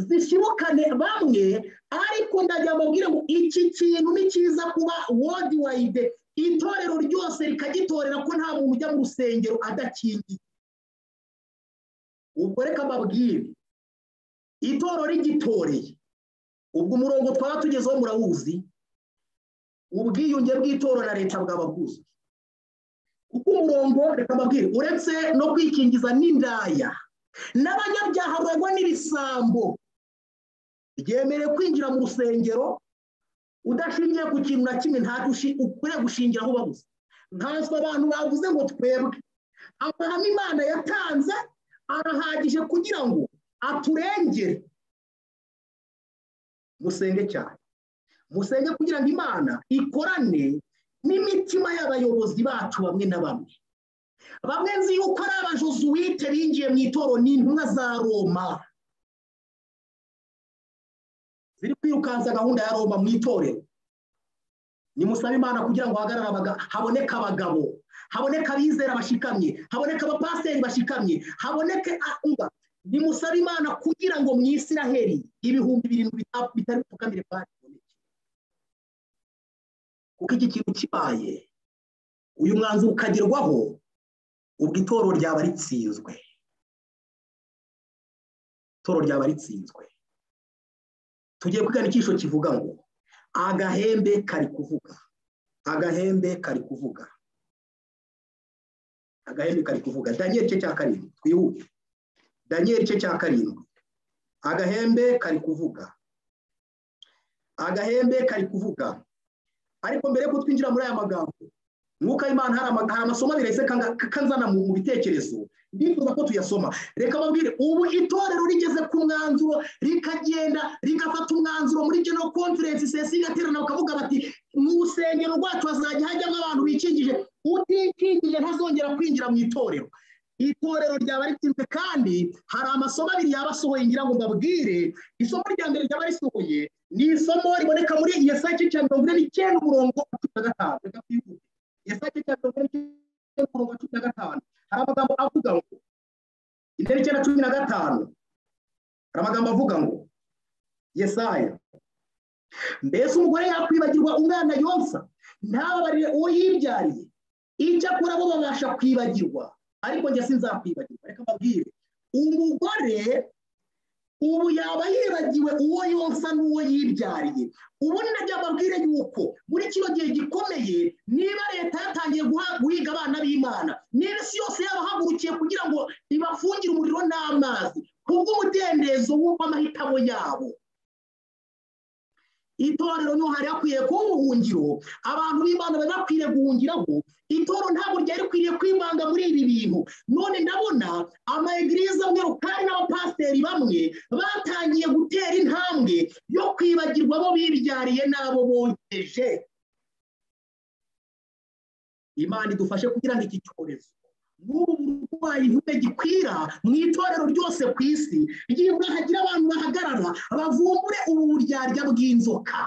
Speaker 2: zishibukane bamwe ariko ndagira mbabwire ngo iki kintu ni cyiza kuba wodi wayide itorero ryose rikagitorera ko nta muntu ujya mu rusengero adakingiye ubwo reka mbabwire itoro rigitoreye ubwo umurongo twaba tugezeho murawuzi ubwiyunge bw'itoro na leta bwaba bwuzwe kuko umurongo reka mbabwire uretse no kwikingiza n'indaya n'abanyabyaha baragwa n'ibisambo ryemerewe kwinjira mu rusengero udashingiye ku kintu na kimwe ntabwo ukwiye gushingira aho babuze nkanswe abantu bavuze ngo twebwe amahame imana yatanze arahagije kugira ngo aturengere musenge cyane musenge kugira ngo imana ikorane n'imitima y'abayobozi bacu bamwe na bamwe bamwe nzi yuko ari abajozuwite binjiye mu itoro ni intumwa za roma ziri kwirukansa gahunda ya roma mu itorero nimusabe imana kugira ngo haboneke abagabo haboneke abizera bashikamye haboneke abapasiteri bashikamye haboneke nimusaba imana kugira ngo mu isiraheli ibihumbi birindwi bitari bipfukamire bari kuko iki kintu kibaye uyu mwanzuro ukagerwaho ubwo itoro ryaba ritsinzwe itoro ryaba ritsinzwe tugiye kwigana icyisho kivuga ngo agahembe kari kuvuga agahembe kari kuvuga agahembe kari kuvuga daniyeli cye cya karindwi twihute daniyeli cye cya karindwi agahembe kari kuvuga agahembe kari kuvuga ariko mbere y'uko twinjira muri aya magambo mwuka imana hari amasomo abiri ahise kanzana mu bitekerezo ndifuza ko tuyasoma reka babwire ubu itorero rigeze ku mwanzuro rikagenda rigafata umwanzuro muri geno konferensi sesi igaterana bakavuga bati mu rusengero rwacu hazajya hajyamo abantu bikingije utikingije ntazongera kwinjira mu itorero itorero ryaba ritsinzwe kandi hari amasomo abiri yaba asohoye ngira ngo mbabwire isomo rya mbere ryaba risohoye ni isomo riboneka muri iyo saa cya mirongo ine n'icyenda umurongo cumi na gatanu reka twihute iyo saa cya mirongo ine n'icyenda umurongo cumi na gatanu hari amagambo avuga ngo intebe icyenda cumi na gatanu hari amagambo avuga ngo yesaya mbese umugore yakwibagirwa umwana yonsa ntababarire uwo yibyariye icyakora bo babasha kwibagirwa ariko njye sinzakwibagirwa reka mbabwire umugore ubu yaba yibagiwe uwo yonsa n'uwo yibyariye ubu ni nabyo mbabwire yuko muri kino gihe gikomeye niba leta yatangiye guhiga abana b'imana niba isi yose yabahagurukiye kugira ngo ibafungire umuriro n'amazi kubw'umudendezo w'amahitamo yabo itorero niho hari hakwiye kuba ubuhungiro abantu b'imana bari bakwiriye guhungiraho itorero ntabwo ryari rikwiriye kwivanga muri ibi bintu none ndabona amayegiriza amwe rukari n'abapasiteri bamwe batangiye gutera intambwe yo kwibagirwa abo bibyariye n'abo bogeje imana idufashe kugira ngo iki cyorezo n'ubu burwayi ntibe gikwira mu itorero ryose ku isi ryibura hagira abantu bahagarara bavumbure ubu buryarya bw'inzoka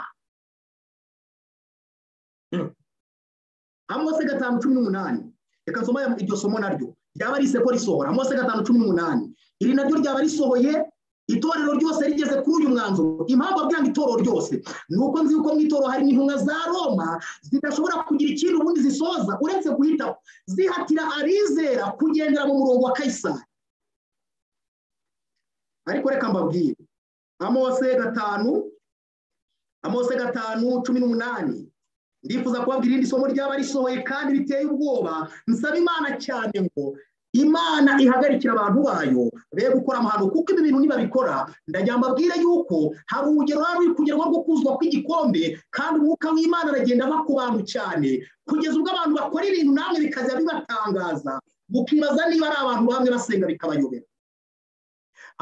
Speaker 2: amose gatanu cumi n'umunani reka nsoma iryo somo naryo ryaba ari iseko risohora amose gatanu cumi n'umunani iri naryo ryaba risohoye itorero ryose rigeze kuri uyu mwanzuro impamvu abwira ngo itorero ryose ni uko nzi yuko mu itorero harimo intumwa za roma zidashobora kugira ikintu ubundi zisoza uretse guhitaho zihatira abizera kugendera mu murongo wa kayisari ariko reka mbabwire amose gatanu amose gatanu cumi n'umunani ndifuza kubabwira irindi somo ryaba risohoye kandi riteye ubwoba nsaba imana cyane ngo imana ihagarikira abantu bayo be gukora amahano kuko ibi bintu nibabikora ndagira mbabwire yuko hari urugero ruri kugerwaho rwo kuzwa kw'igikombe kandi umwuka w'imana aragenda ava ku bantu cyane kugeza ubwo abantu bakora ibintu namwe bikajya bibatangaza mukibaza niba ari abantu bamwe basenga bikabayobera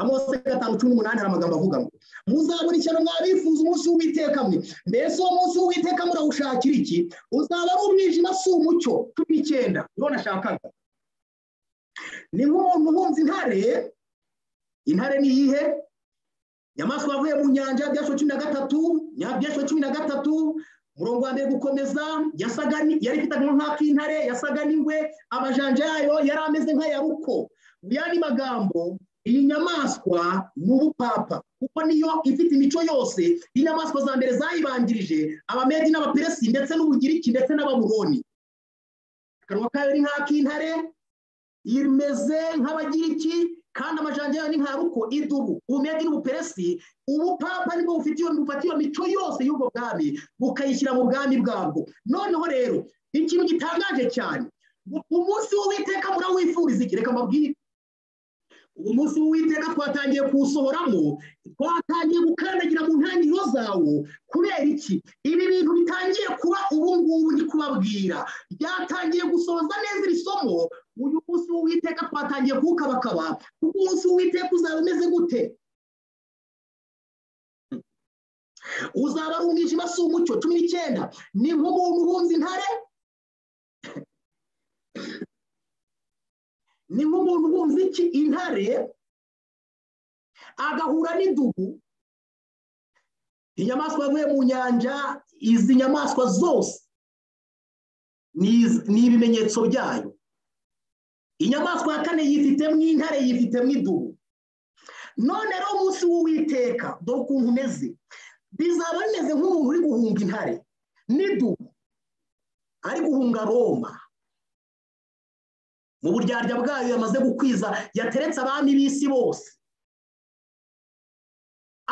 Speaker 2: amose gatanu cumi n'umunani hari amagambo avuga ngo muzabona ishyano mwabifuza umunsi w'uwiteka mwe mbese uwo munsi w'uwiteka murawushakira iki uzaba ari umwijima si umucyo cumi n'icyenda niho nashakaga ni nk'umuntu uhunze intare intare ni iyihe inyamaswa yavuye mu nyanja byasho cumi na gatatu byasho cumi na gatatu umurongo wa mbere gukomeza yasaga yari ifite akantu nk'ak'intare yasaga n'ingwe amajanja yayo yari ameze nk'aya ruko mu yandi magambo iyi nyamaswa ni ubupapa kuko niyo ifite imico yose inyamaswa za mbere zayibanjirije abamedi n'abaperesi ndetse n'ubugiriki ndetse n'ababuroni akanwa kayo ni nk'ak'intare imeze nk'abagiriki kandi amajanja yayo ni nka ruko idubu ubumedi n'ubuperesi ubupapa nibwo bufite iyo bufata iyo mico yose y'ubwo bwami bukayishyira mu bwami bwabwo noneho rero ikintu gitangaje cyane umunsi w'uwiteka murawifuriza iki reka mbabwire uwo munsi w'uwiteka twatangiye kuwusohoramo twatangiye gukandagira mu ntangiriro zawo kubera iki ibi bintu bitangiye kuba ubu ngubu ndi kubabwira byatangiye gusohoza neza iri somo uyu munsi w'uwiteka twatangiye kuwukabakaba kuko umunsi w'uwiteka uzaba umeze gute uzaba ari umwijima si umucyo cumi n'icyenda ni nk'umuntu uhunze intare ni nk'umuntu wumva iki intare agahura n'idubu inyamaswa yavuye mu nyanja izi nyamaswa zose ni ibimenyetso byayo inyamaswa ya kane yifitemo intare yifitemo idubu none rero umunsi w'uwiteka dore ukuntu umeze bizaba bimeze nk'umuntu uri guhunga intare n'idubu ari guhunga roma mu buryarya bwayo yamaze gukwiza yateretse abami b'isi bose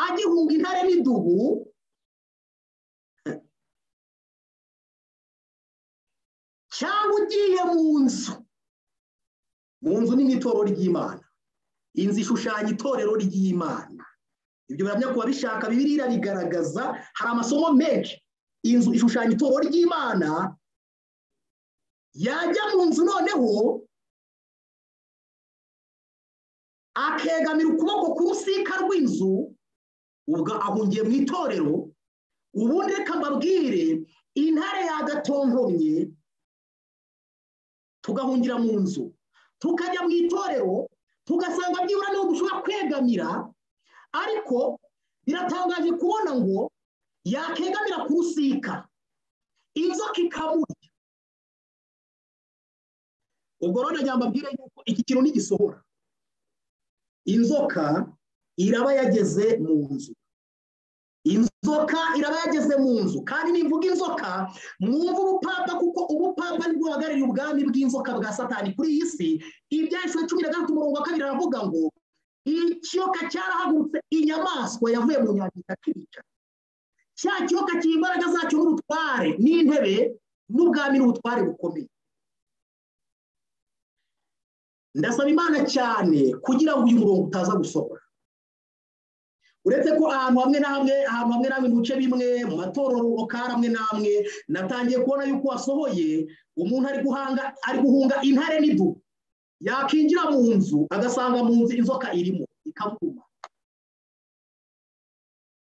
Speaker 2: agihunga intare n'idubu cyangwa ugiye mu nzu mu nzu ni nk'itorero ry'imana inzu ishushanya itorero ry'imana ibyo biramya kuba bishaka bibiriya bigaragaza hari amasomo menshi inzu ishushanya itorero ry'imana yajya mu nzu noneho akegamira ukuboko ku rusika rw'inzu ubwo ahungiye mu itorero ubundi reka mbabwire intare yagatontomye tugahungira mu nzu tukajya mu itorero tugasanga byibura n'ubu ushobora kwegamira ariko biratangaje kubona ngo yakegamira ku rusika inzoka ikamurya ubwo rero nagira mbabwire yuko iki kintu ntigisohora inzoka iraba yageze mu nzu inzoka iraba yageze mu nzu kandi nimvuga inzoka mwumva ubupapa kuko ubupapa nibwo buhagarariye ubwami bw'inzoka bwa satani kuri iyi si ibyahise cumi na gatatu umurongo wa kabiri aravuga ngo ikiyoka cyarahagurutse inyamaswa yavuye mu nyandiko akica cya kiyoka cy'imbaraga zacyo n'ubutware n'intebe n'ubwami n'ubutware bukomeye ndasaba imana cyane kugira ngo uyu murongo utaza gusohora uretse ko ahantu hamwe na hamwe ahantu hamwe na hamwe mu bice bimwe mu matorero okara amwe n'amwe natangiye kubona yuko wasohoye umuntu ari guhanga ari guhunga intare n'idu yakinjira mu nzu agasanga mu nzu inzoka irimo ikavuma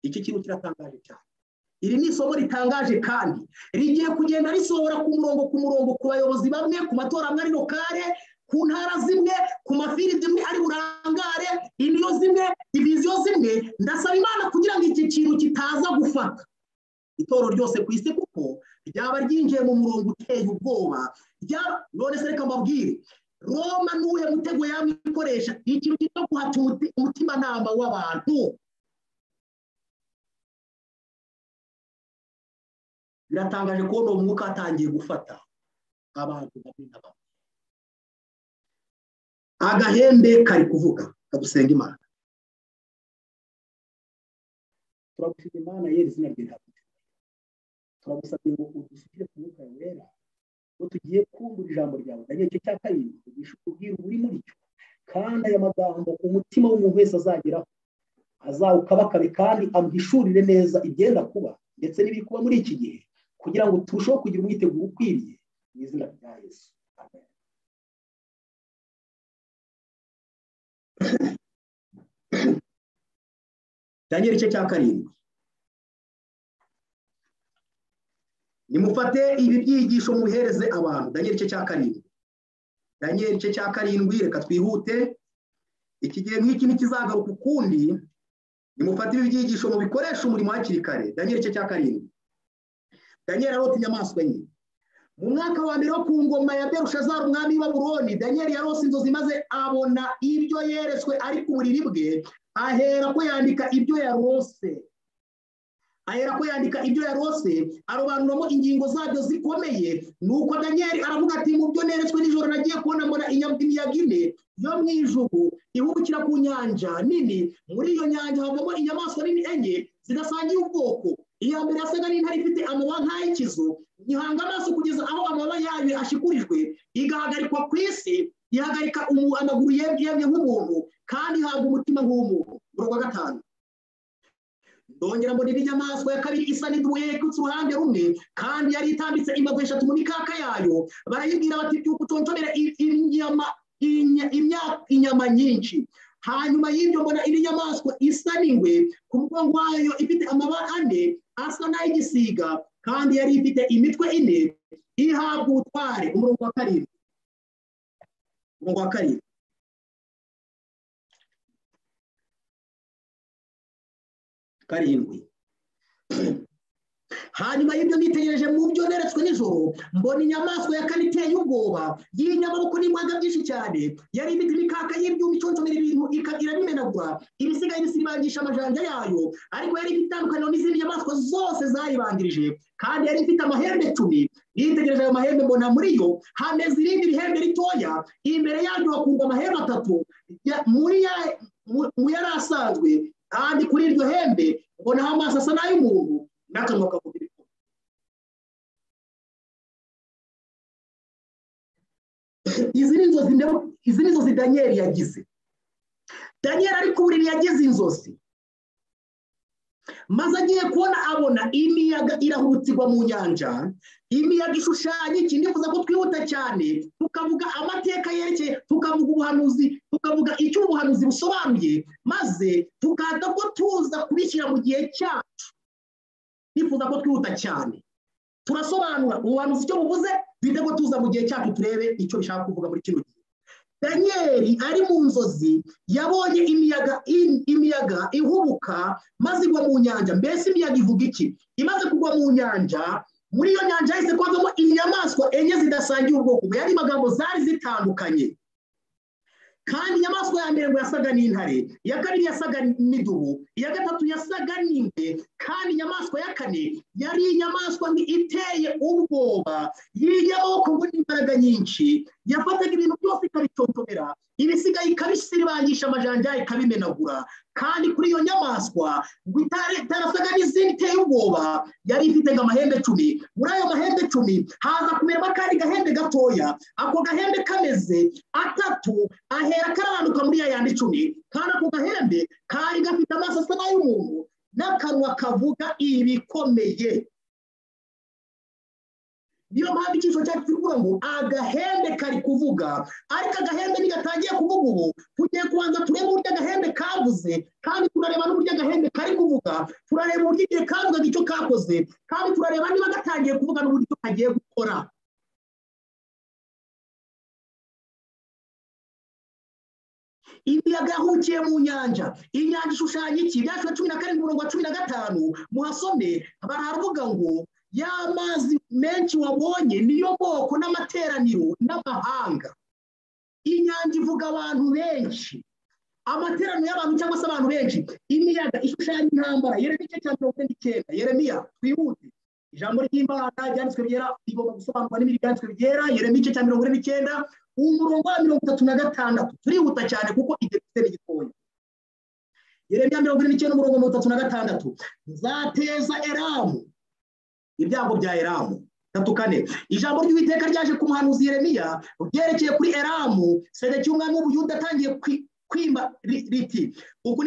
Speaker 2: iki kintu kiratangaje cyane iri ni isomo ritangaje kandi rigiye kugenda risohora ku murongo ku murongo ku bayobozi bamwe ku matora amwe ari lokale ku ntara zimwe ku mafiri zimwe ari burangare imiyo zimwe diviziyo zimwe ndasaba imana kugira ngo iki kintu kitaza gufata itoro ryose ku isi kuko ryaba ryinjiye mu murongo uteye ubwoba none se reka mbabwire roma n'uwe mutego yamwe ikoresha ikintu kitwa guhata umutimanama w'abantu biratangaje kubona uwo mwuka watangiye gufata abantu bamwe na bamwe agahembe kari kuvuga kagusenga imana turagushimira imana yera izina rye ryawe turagusabye ngo udusukire ku mwuka wera ngo tugiye kumvura ijambo ryawe na nicyo cya kabiri ugisha ubwira uri muri cyo kandi aya magambo umutima w'umuntu wese azageraho azawukabakabe kandi amuhishurire neza ibyenda kuba ndetse n'ibiri kuba muri iki gihe kugira ngo turusheho kugira umwiteguro ukwiriye mu izina rya yesu amen cyangwa igice cya karindwi nimufate ibi byigisho mubihereze abantu cyangwa igice cya karindwi cyangwa igice cya karindwi reka twihute iki gihe nk'iki ntikizagaruka ukundi nimufate ibi byigisho mubikoresha umurimo hakiri kare cyangwa igice cya karindwi daniel arota inyamaswa nke mu mwaka wa mbere wo ku ngoma ya berushazari umwami w'aburoni daniel yarose inzozi maze abona ibyo yeretswe ari ku buriri bwe ahera ko yandika ibyo yarose ahera ko yandika ibyo yarose arobanuramo ingingo zabyo zikomeye nuko daniel aravuga ati mu byo neretswe nijoro nagiye kubona mbona imiyaga ine yo mu ijugu ihubukira ku nyanja nini muri iyo nyanja havamo inyamaswa nini enye zidasangiye ubwoko iya mbere yasaga n'intare ifite amababa nk'ay'ikizu gihanga amaso kugeza aho amababa yayo ashikurijwe igahagarikwa ku isi ihagarika amaguru yemye nk'umuntu kandi ihabwa umutima nk'umuntu umurongo wa gatanu ndongera mbona indi nyamaswa ya kabiri isa n'idubuye ikutse uruhande rumwe kandi yari itambitse imbago eshatu mu mikaka yayo barayibwira bati byuka utontomere inyama nyinshi hanyuma y'ibyo mbona indi nyamaswa isa n'ingwe ku mugongo wayo ifite amabara ane asa n'ay'igisiga kandi yari ifite imitwe ine ihabwa ubutware umurongo wa karindwi umurongo wa karindwi karindwi hanyuma y'ibyo nitegereje mu byo neretswe nijoro mbona inyamaswa ya kane iteye ubwoba y'inyamaboko n'imbaga byinshi cyane yari imiti imikaka y'ibyuma iconcomera ibintu irabimenagura ibisigaye bisibangisha amajanja yayo ariko yari ifite itandukaniro n'izindi nyamaswa zose zayibanjirije kandi yari ifite amahembe cumi nitegereje ayo mahembe mbona muri yo hameze irindi rihembe ritoya imbere yaryo hakurwa amahembe atatu mu yari asanzwe kandi kuri iryo hembe mbonaho amaso asa n'ay'umuntu n'akanwa kavuga ibikorwa izi ni inzozi izi ni inzozi daniyeli yagize daniyeli ari ku buriri yagize inzozi maze agiye kubona abona imiyaga irahutse igwa mu nyanja imiyaga ishushanya iki ndifuza ko twihuta cyane tukavuga amateka yerekeye tukavuga ubuhanuzi tukavuga icyo ubuhanuzi busobanuye maze tukaza ko tuza kubishyira mu gihe cyacu ndifuza ko twihuta cyane turasobanura ubuhanuzi icyo buvuze duhite ko tuza mu gihe cyacu turebe icyo bishaka kuvuga muri kino gihe daniyeli ari mu nzozi yabonye imiyaga imiyaga ihubuka maze igwa mu nyanja mbese imiyaga ivuga iki imaze kugwa mu nyanja muri iyo nyanja yahise kwavamo inyamaswa enye zidasangiye ubwoko yari magambo zari zitandukanye kandi inyamaswa ya mbere ngo yasaga n'intare iya kabiri yasaga n'idubu iya gatatu yasaga n'ingwe kandi inyamaswa ya kane yari inyamaswa iteye ubwoba y'inyamaswa ngo n'imbaraga nyinshi yafataga ibintu byose ikabitotomera ibisigaye ikabisiribangisha amajanja ikabimenagura kandi kuri iyo nyamaswa ngo itarasaga n'izindi iteye ubwoba yari ifite amahembe cumi muri ayo mahembe cumi haza kumeramo akandi gahembe gatoya ako gahembe kameze atatu ahera karabanduka muri ya yandi icumi kandi ako gahembe kari gafite amaso asa n'ay'umuntu n'akanwa kavuga ibikomeye niyo mpamvu icyiciro cyacu kivuga ngo agahembe kari kuvuga ariko agahembe ntigatangiye kuvuga ubu tugiye kubanza turebe uburyo agahembe kavuze kandi turareba n'uburyo agahembe kari kuvuga turareba uburyo igihe kavugaga icyo kakoze kandi turareba niba gatangiye kuvuga n'uburyo kagiye gukora imiyaga yahukiye mu nyanja inyanja ishushanya iki ibyanditswe cumi na karindwi umurongo wa cumi na gatanu muhasome baravuga ngo y'amazi menshi wabonye niyo moko n'amateraniro n'amahanga inyanja ivuga abantu benshi amateraniro y'abantu cyangwa se abantu benshi imiyaga ishushanya intambara yeremiya igice cya mirongo ine n'icyenda yeremiya twihute ijambo ry'imana ryanditswe ryera rigomba gusobanurwa n'ibindi byanditswe byera yeremiya igice cya mirongo ine n'icyenda umurongo wa mirongo itatu na gatandatu turihuta cyane kuko igihe dufite n'igitoya yeremiya mirongo ine n'icyenda umurongo mirongo itatu na gatandatu nzateza eramu ibyago bya eramu tatu kane ijambo ry'uwiteka ryaje ku muhanuzi yeremiya ryerekeye kuri eramu sedekiya umwami w'ubuyuda atangiye kwimba riti uku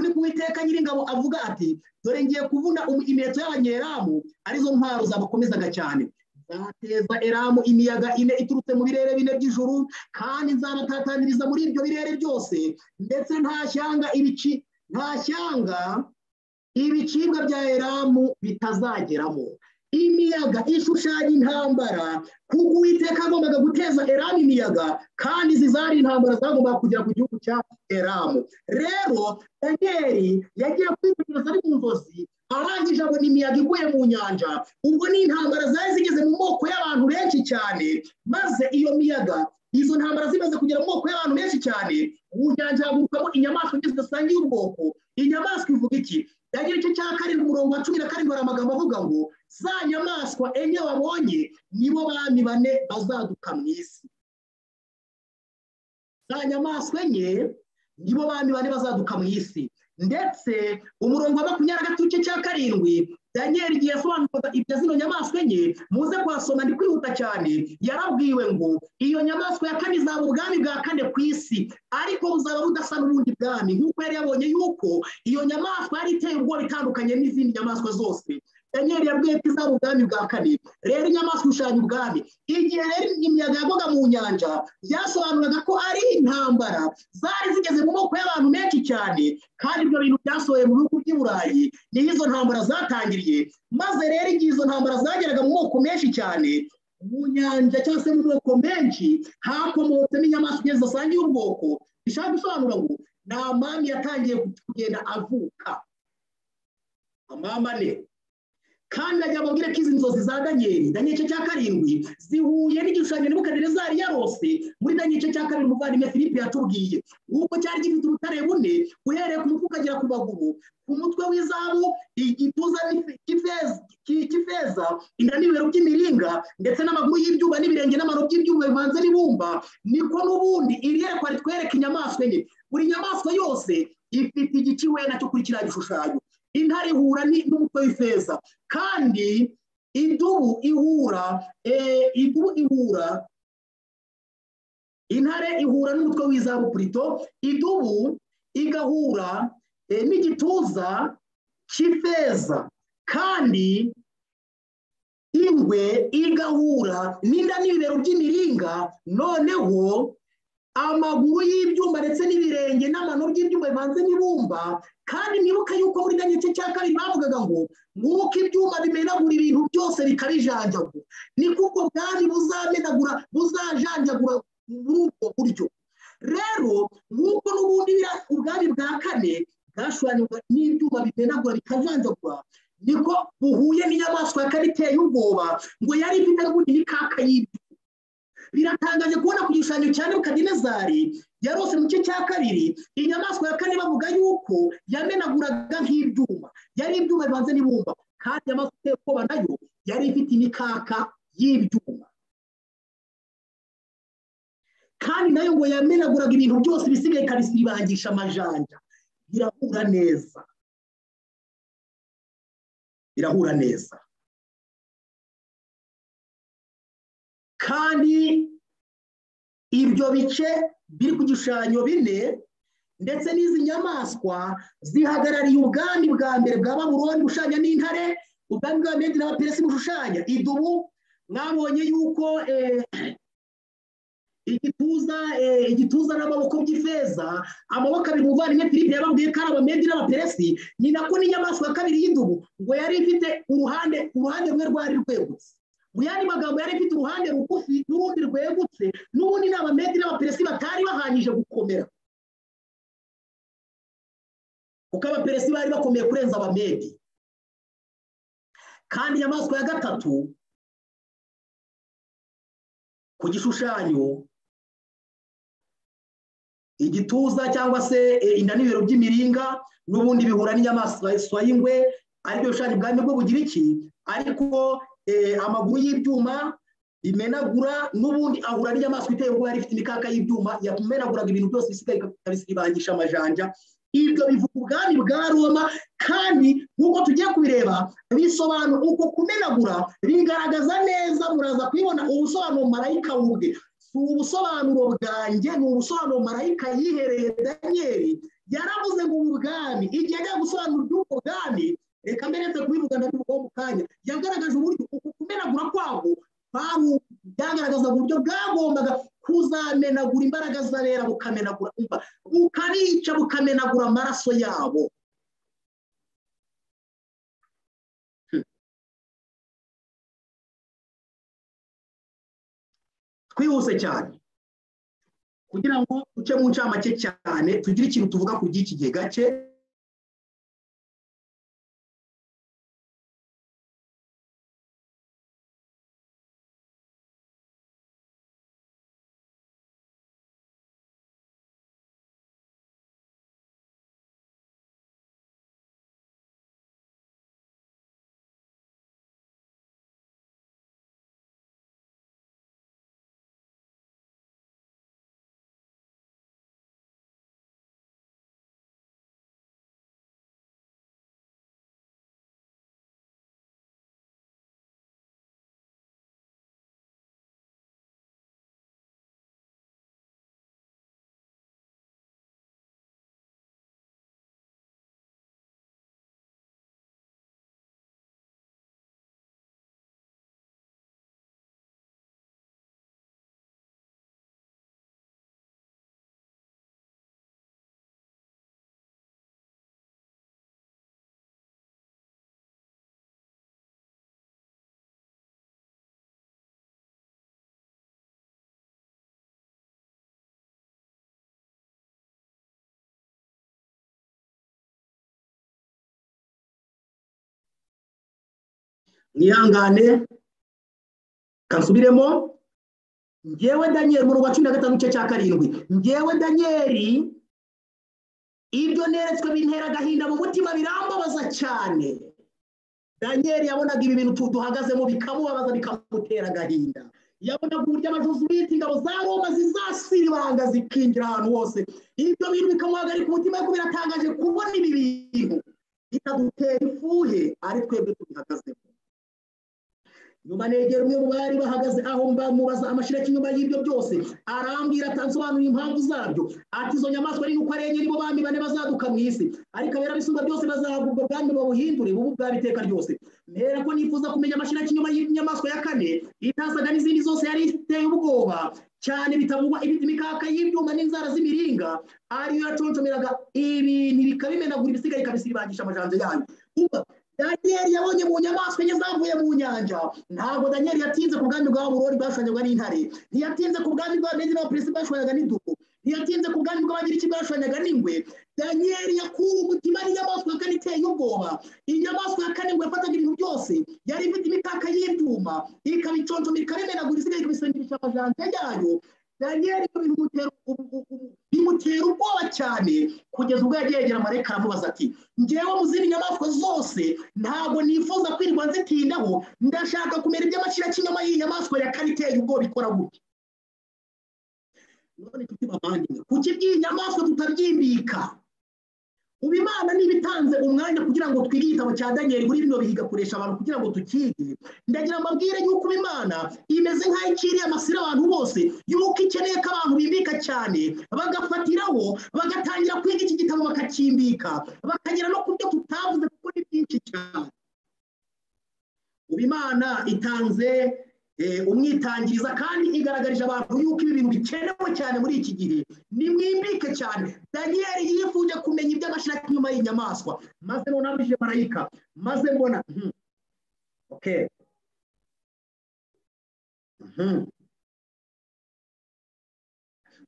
Speaker 2: ni kuwiteka nyiringabo avuga ati dore ngiye kuvuna imiheto y'abanyeramu arizo ntwaro zabakomezaga cyane nzateza eramu imiyaga ine iturutse mu birere bine by'ijuru kandi nzabatataniriza muri ibyo birere byose ndetse nta shyanga ibici nta shyanga ibicibwa bya eramu bitazageramo imiyaga ishushanya intambara kuko uwiteka agombaga guteza eramu imiyaga kandi izi zari intambara zagombaga kugera ku gihugu cya eramu rero daniel yagiye kwitegereza ari mu nzozi arangije abona imiyaga iguye mu nyanja ubwo ni intambara zari zigeze mu moko y'abantu benshi cyane maze iyo miyaga izo ntambara zimaze kugera mu moko y'abantu benshi cyane mu nyanja hagurukamo inyamaswa nyinshi zidasangiye ubwoko inyamaswa ivuga iki yagira igice cya karindwi umurongo wa cumi na karindwi hari amagambo avuga ngo za nyamaswa enye wabonye nibo bami bane bazaduka mu isi za nyamaswa enye nibo bami bane bazaduka mu isi ndetse umurongo wa makumyabiri na gatatu igice cya karindwi daniel igihe yasobanuraga ibya zino nyamaswa enye muze kuhasoma ndi kwihuta cyane yarabwiwe ngo iyo nyamaswa ya kane izaba ubwami bwa kane ku isi ariko buzaba budasa n'ubundi bwami nk'uko yari yabonye yuko iyo nyamaswa yari iteye ubwoba itandukanye n'izindi nyamaswa zose daniel yabwiye ko izaba ubwami bwa kane rero inyamaswa ishushanya ubwami igihe rero imiyaga yagwaga mu nyanja byasobanuraga ko ari intambara zari zigeze mu moko y'abantu menshi cyane kandi ibyo bintu byasohoye mu bihugu by'i burayi niho izo ntambara zatangiriye maze rero igihe izo ntambara zageraga mu moko menshi cyane mu nyanja cyangwa se mu moko menshi hakomotsemo inyamaswa igihe zidasangiye ubwoko bishaka gusobanura ngo ni amami yatangiye kugenda avuka amama ne kandi ajya ababwira ko izi nzozi za daniel daniel igice cya karindwi zihuye n'igishushanyo nebukadinezari yarose muri daniel igice cya karindwi umuvandimwe philippe yatubwiye nk'uko cyari gifite ubutare bune uhereye ku mutwe ukagera ku maguru ku mutwe w'izamu igituza cy'ifeza inda n'ibibero by'imiringa ndetse n'amaguru y'ibyuma n'ibirenge n'amano by'ibyuma bivanze n'ibumba niko n'ubundi iri yerekwa ritwereka inyamaswa enye buri nyamaswa yose ifite igice wenda cyo kuri kiriya gishushanyo intare ihura n'umutwe w'ifeza kandi idubu ihura idubu ihura intare ihura n'umutwe w'izabu purito idubu igahura n'igituza cy'ifeza kandi ingwe igahura n'inda n'ibibero by'imiringa noneho amaguru y'ibyuma ndetse n'ibirenge n'amano by'ibyuma bivanze n'ibumba kandi mwibuke yuko muri nyacyo cya kabiri bavugaga ngo mwuko ibyuma bimenagura ibintu byose bikabijanjagura ni kuko bwari buzamenagura buzajanjagura muri ubwo buryo rero nk'uko n'ubundi ubwari bwa kane bwashushanywaga n'ibyuma bimenagura bikajanjagura niko buhuye n'inyamaswa ya kane iteye ubwoba ngo yari ifite n'ubundi n'ikaka y'ibyuma biratangaje kubona ku gishushanyo cya nebukadinezari yarose mu gice cya kabiri inyamaswa ya kane bavuga yuko yamenaguraga nk'ibyuma yari ibyuma bibanze n'ibumba kandi inyamaswa iteye ubwoba nayo yari ifite imikaka y'ibyuma kandi nayo ngo yamenaguraga ibintu byose bisigaye ikabisibangisha amajanja birahura neza birahura neza kandi ibyo bice biri ku gishushanyo bine ndetse n'izi nyamaswa zihagarariye ubwami bwa mbere bwa baburoni bushushanya n'intare ubwami bwa medi n'abaperesi bushushanya idubu mwabonye yuko igituza igituza n'amaboko by'ifeza amaboko abiri muvandimwe filipe yababwiye ko ari abamedi n'abaperesi ni nako n'inyamaswa ya kabiri y'idubu ngo yari ifite uruhande uruhande rumwe rwari rwegutse mu yandi magambo yari ifite uruhande rugufi n'urundi rwegutse n'ubundi ni abamedi n'abaperesi batari bahanyije gukomera kuko abaperesi bari bakomeye kurenza abamedi kandi inyamaswa ya gatatu ku gishushanyo igituza cyangwa se inda n'ibiro by'imiringa n'ubundi bihura n'inyamaswa y'ingwe aribyo bishushanyo ubwami bwo bugira iki ariko amaguru y'ibyuma imenagura n'ubundi ahura n'inyamaswa iteye ubwoba ifite imikaka y''ibyuma yamenaguraga ibintu byose bisigaye ikabisibangisha amajanja ibyo bivuga ubwami bwa roma kandi nk'uko tugiye kubireba bisobanura uko kumenagura bigaragaza neza muraza kubibona ubusobanuro marayika wubwe si ubusobanuro bwanjye ni ubusobanuro marayika yihereye daniel yaravuze ngo ubwami igihe ajya gusobanura iby'ubwo bwami reka mbere yo kubivuga ndabivugaho mu kanya yagaragaje uburyo uku kumenagura kwabo byagaragazaga uburyo bwagombaga kuzamenagura imbaraga z'abera bukamenagura bukabica bukamenagura amaraso yabo twihuse cyane kugira ngo duce mu ncamake cyane tugire ikintu tuvuga ku by'iki gihe gake mwihangane kansubiremo ngewe daniel mu rwa cumi na gatanu gice cya karindwi ngewe daniel ibyo neretswe bintera agahinda mu mutima birambabaza cyane daniel yabonaga ibi bintu duhagazemo bikamubabaza bikamutera agahinda yabonaga uburyo abavuzi bita ingabo za roma zizasibanga zikinjira ahantu hose ibyo bintu bikamuhagarika umutima ariko biratangaje kubona ibi bintu bitadutera ifuhe ari twebwe tubihagazemo nyuma negera umwe mu bari bahagaze aho mubaza amashiraki inyuma y'ibyo byose arambwira atansobanurira impamvu zabyo ati izo nyamaswa ari uko arengera ibo bami bane bazaduka mu isi ariko abera bisumba byose bazahagubwa ubwami babuhindure bubu bwabo iteka ryose mpera ko nifuza kumenya amashiraki inyuma y'inyamaswa ya kane itasaga n'izindi zose yari iteye ubwoba cyane bitavugwa imikaka y'ibyuma n'inzara z'imiringa ariyo yaconcomeraga ibintu bikabimenagura ibisigaye ikabisibangisha amajanja yayo daniyeli yabonye mu nyamaswa enye zavuye mu nyanja ntabwo daniyeli yatinze ku bwami bwa burori bashwanyaga n'intare ntiyatinze ku bwami bwa nediroperesi bashwanyaga n'idubu ntiyatinze ku bwami bw'abagiriki bashwanyaga n'ingwe daniyeli yakuwe umutima n'inyamaswa kane iteye ubwoba inyamaswa ya kane ngo yafataga ibintu byose yari ifite imikaka y'ibyuma ikabiconjomera ikamenagura isigaye ikabisengera amajanja yayo daniyeli bimutera ubwoba cyane kugeza ubwo yegera marayika aramubaza ati ngewe mu zindi nyamaswa zose ntabwo nifuza kwirirwa nzitindaho ndashaka kumera iby'amashyira cy'inyama y'inyamaswa ya kane iteye ubwoba ikora gutya none tuti bavandimwe kuki iby'iyi nyamaswa tutabyimbika ubu imana niba itanze umwanya kugira ngo twige igitabo cya daniyeli muri bino bihe igakoresha abantu kugira ngo tukige ndagira amabwire y'uko imana imeze nk'aho ikiriye amasira abantu bose y'uko ikeneye ko abantu bibika cyane bagafatiraho bagatangira kwiga iki gitabo bakakimbika bakagera no ku byo tutavuze kuko ni byinshi cyane ubu imana itanze umwitangiriza kandi igaragarije abantu yuko ibi bintu bikenewe cyane muri iki gihe ni mwimbike cyane daniyeli yifuje kumenya iby'amashiraki inyuma y'inyamaswa maze noneho abije marayika maze mbona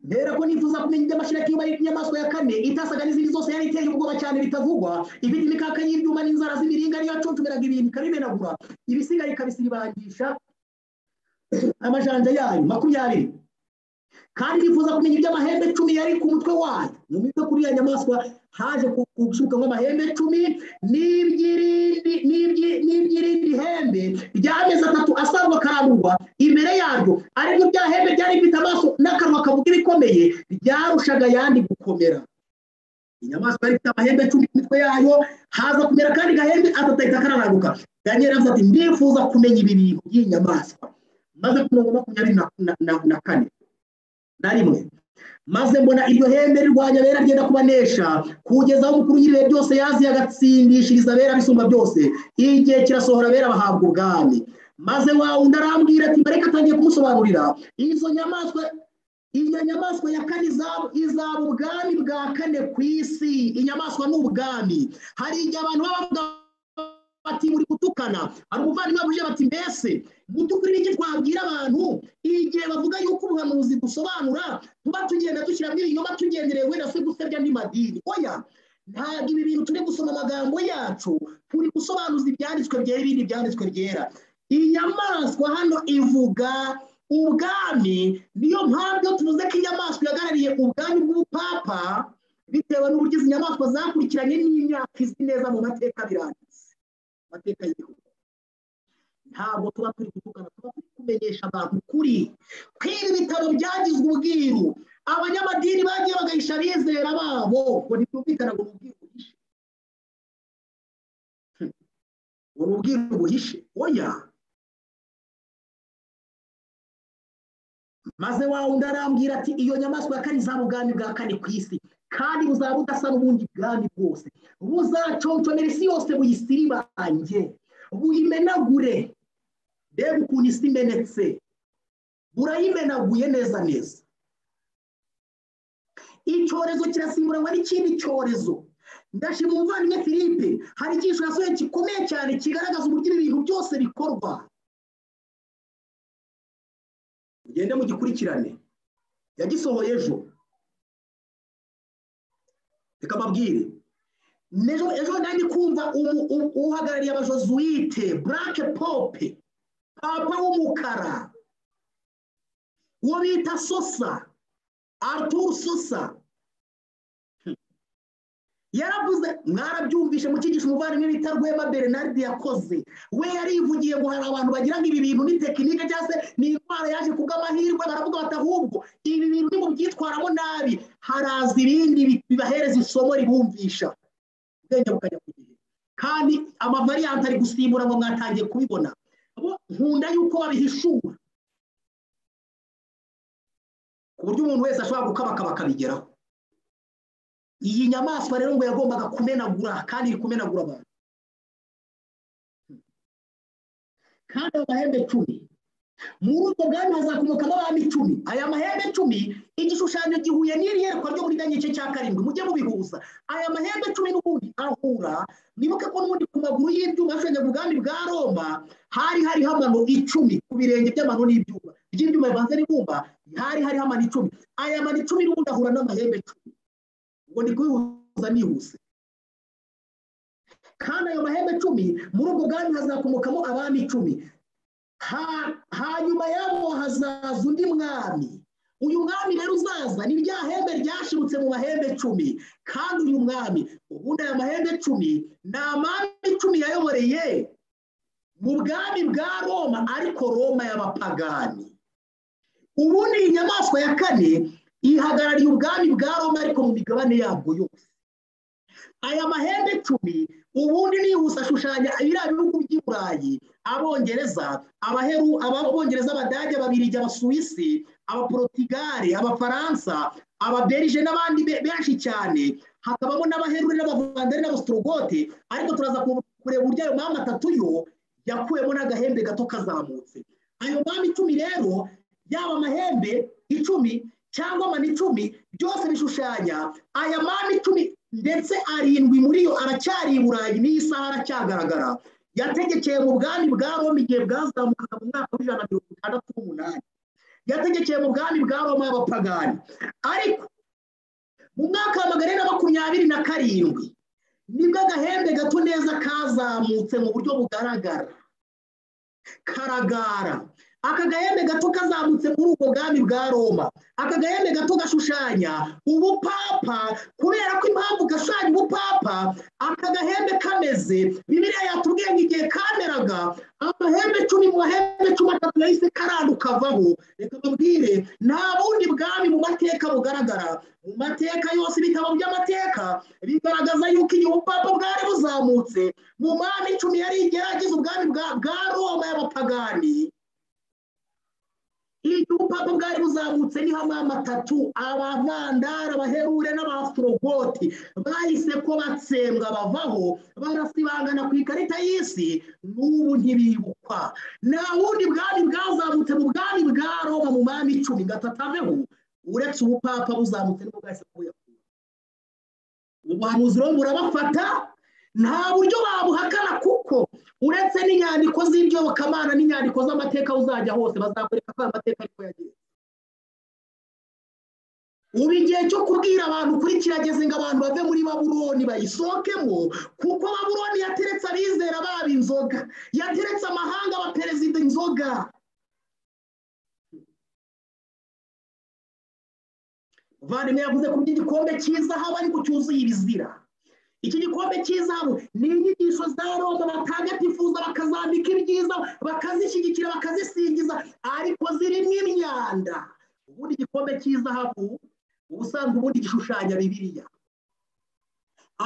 Speaker 2: mbera ko nifuza kumenya iby'amashiraki inyuma y'inyamaswa ya kane itasaga n'izindi zose yari iteye ubwoba cyane bitavugwa ifite imikaka y'ibyuma n'inzara z'imiringa niyo yacucumiraga ibintu ikabimenagura ibisigaye ikabisibangisha amajanja yayo makumyabiri kandi nifuza kumenya iby'amahembe cumi yari ku mutwe wayo mu mitwe kuri ya nyamaswa haje gushuka nk'amahembe cumi n'iby'irindi hembe ry'amezi atatu asangwa akarangwa imbere yaryo ariko rya hembe ryari rifite amaso n'akanwa kavuga ibikomeye ryarushaga ayandi gukomera inyamaswa yari ifite amahembe cumi ku mitwe yayo haza kumera kandi gahembe atatu akaranaguka daniel avuga ati ndifuza kumenya ibi bintu by'iyi nyamaswa maze ku mirongo makumyabiri na kane na rimwe maze mbona iryo hembe rirwanya abera ryenda kubanesha kugeza aho umukuru nyiriwe byose yazi agatsindishiriza abera bisumba byose igihe kirasohora abera bahabwa ubwami maze wa wundi arambwira ati mbareka atangiye kumusobanurira izo nyamaswa iyo nyamaswa ya kane izaba ubwami bwa kane ku isi inyamaswa ni ubwami hari igihe abantu baba bavuga bati muri gutukana hari umuvandimwe buje bati mbese mu by'ukuri n'iki twabwira abantu igihe bavuga yuko ubuhanuzi dusobanura tuba tugenda dushyiramo ibinyoma tugendereye wenda se gusebya n'amadini oya ntabwo ibi bintu turi gusoma amagambo yacu turi gusobanuza ibyanditswe byera ibindi byanditswe byera inyamaswa hano ivuga ubwami niyo mpamvu tuvuze ko inyamaswa ihagarariye ubwami bw'ubupapa bitewe n'uburyo izi nyamaswa zakurikiranye n'imyaka izi neza mu mateka biranditse amateka y'igihugu ntabwo tuba turi kuvugana tuba turi kumenyesha abantu kuri kwiba ibitaro byagizwe ubwiru abanyamadini bagiye bagahisha abizera babo ngo ntibyumvikane ngo ni ubwiru buhishe ngo ni ubwiru buhishe oya maze wa wundi arambwira ati iyo nyamaswa ya kane izaba ubwami bwa kane ku isi kandi buzaba budasa n'ubundi bwami bwose buzaconcomera isi yose buyisiribange buyimenagure mbega ukuntu isi imenetse burayimenaguye neza neza icyorezo kirasimbura n'ikindi cyorezo ndashima umuvandimwe philippe hari icyiciro yasohoye gikomeye cyane kigaragaza uburyo ibintu byose bikorwa mugende mugikurikirane yagisohoye ejo reka mbabwire ejo nari kumva uhagarariye abajozuwite burake pope papa w'umukara uwo bita sosa aruturu sosa yaravuze mwarabyumvishe mu cyigisho umuvandimwe bita rwema bernard yakoze we yarivugiye ngo hari abantu bagira ngo ibi bintu ni tekinike cyangwa se ni indwara yaje kubw'amahirwe baravuga bati ahubwo ibi bintu ni mu byitwaramo nabi haraza ibindi bibahereza isomo ribumvisha ubwenge bukajya ku gihe kandi amavariyante ari gusimbura ngo mwatangiye kubibona nkunda yuko babihishura ku buryo umuntu wese ashobora gukabaka bakabigeraho iyi nyamaswa rero ngo yagombaga kumenagura kandi iri kumenagura abantu kandi ayo mahembe cumi muri ubwo bwami hazakomokamo abami icumi aya mahembe cumi igishushanyo gihuye n'iri yerekwa ryo muri ganye cya karindwi mujye mubihuza aya mahembe cumi n'ubundi ahura nibuke ko n'ubundi ku maguru y'ibyuma hashushanya ubwami bwa roma hari hariho amano icumi ku birenge by'amano n'ibyuma by'ibyuma bivanze n'ibumba hari hariho amano icumi aya mano icumi n'ubundi ahura n'amahembe cumi ubwo ni kubihuza nihuse kandi ayo mahembe cumi muri ubwo bwami hazakomokamo abami icumi hanyuma yabo hazaza undi mwami uyu mwami rero uzaza ni rya hembe ryashibutse mu mahembe cumi kandi uyu mwami ubundi aya mahembe cumi ni amami icumi yayoboreye mu bwami bwa roma ariko roma y'abapagani ubundi iyi nyamaswa ya kane ihagarariye ubwami bwa roma ariko mu migabane yabwo yose aya mahembe icumi ubundi nihuse ashushanya biriya bihugu by'i burayi abongereza abaheru ababongereza abadage ababirigi abasuwisi abaporotugare abafaransa ababerije n'abandi benshi cyane hakabamo n'abaherure n'abavandere n'abasitorogote ariko turaza kureba uburyo ayo mpamvu atatu yo yakuwemo n'agahembe gato kazamutse ayo mpamvu icumi rero yaba amahembe icumi cyangwa amani icumi byose bishushanya aya mpamvu icumi ndetse arindwi muri yo aracyari i burayi n'iyi saha aracyagaragara yategekeye mu bwami bwa roma igihe bwazamukaga mu mwaka w'ijana na mirongo itandatu n'umunani yategekeye mu bwami bwa roma y'abapagani ariko mu mwaka wa magana na makumyabiri na karindwi nibwo agahembe gato neza kazamutse mu buryo bugaragara karagara aka gahembe gato kazamutse muri ubwo bwami bwa roma aka gahembe gato gashushanya ubupapa kubera ko impamvu gashushanya ubupapa aka gahembe kameze bibiriya yatubwiye ngo igihe kameraga amahembe cumi mu mahembe cumi atatu yahise karanduka avaho reka mubwire nta bundi bwami mu mateka bugaragara mu mateka yose ibitabo by'amateka bigaragaza yuko igihe ubupapa bwari buzamutse mu mwami icumi yari igeragiza ubwami bwa roma y'abapagani iyo ubupapa bwari buzamutse niho amama atatu abavandara abaherure n'abafurogoti bahise ko batsembwa bavaho barasibangana ku ikarita y'isi n'ubu ntibibukwa nta wundi bwami bwazamutse mu bwami bwa roma mu mwami icumi gatataveho uretse ubupapa buzamutse n'ubwo bwahise kubuyakura ubuhanuzi rero burabafata nta buryo babuhakana kuko uretse n'inyandiko z'ibyobokamana n'inyandiko z'amateka uzajya hose bazakwereka ko aya mateka ariko yagiye ubu igihe cyo kubwira abantu kuri kirageze ngo abantu bave muri baburoni bayisohokemo kuko baburoni yateretse abizera baba inzoga yateretse amahanga aba perezida inzoga vandimwe yavuze ku by'igikombe cy'izahabu ariko cyuzuye ibizira iki gikombe cy'izahabu ni inyigisho za roma batagatifuza bakazambika ibyiza bakazishyigikira bakazisingiza ariko zirimo imyanda ubundi igikombe cy'izahabu ubusanzwe ubundi gishushanya bibiliya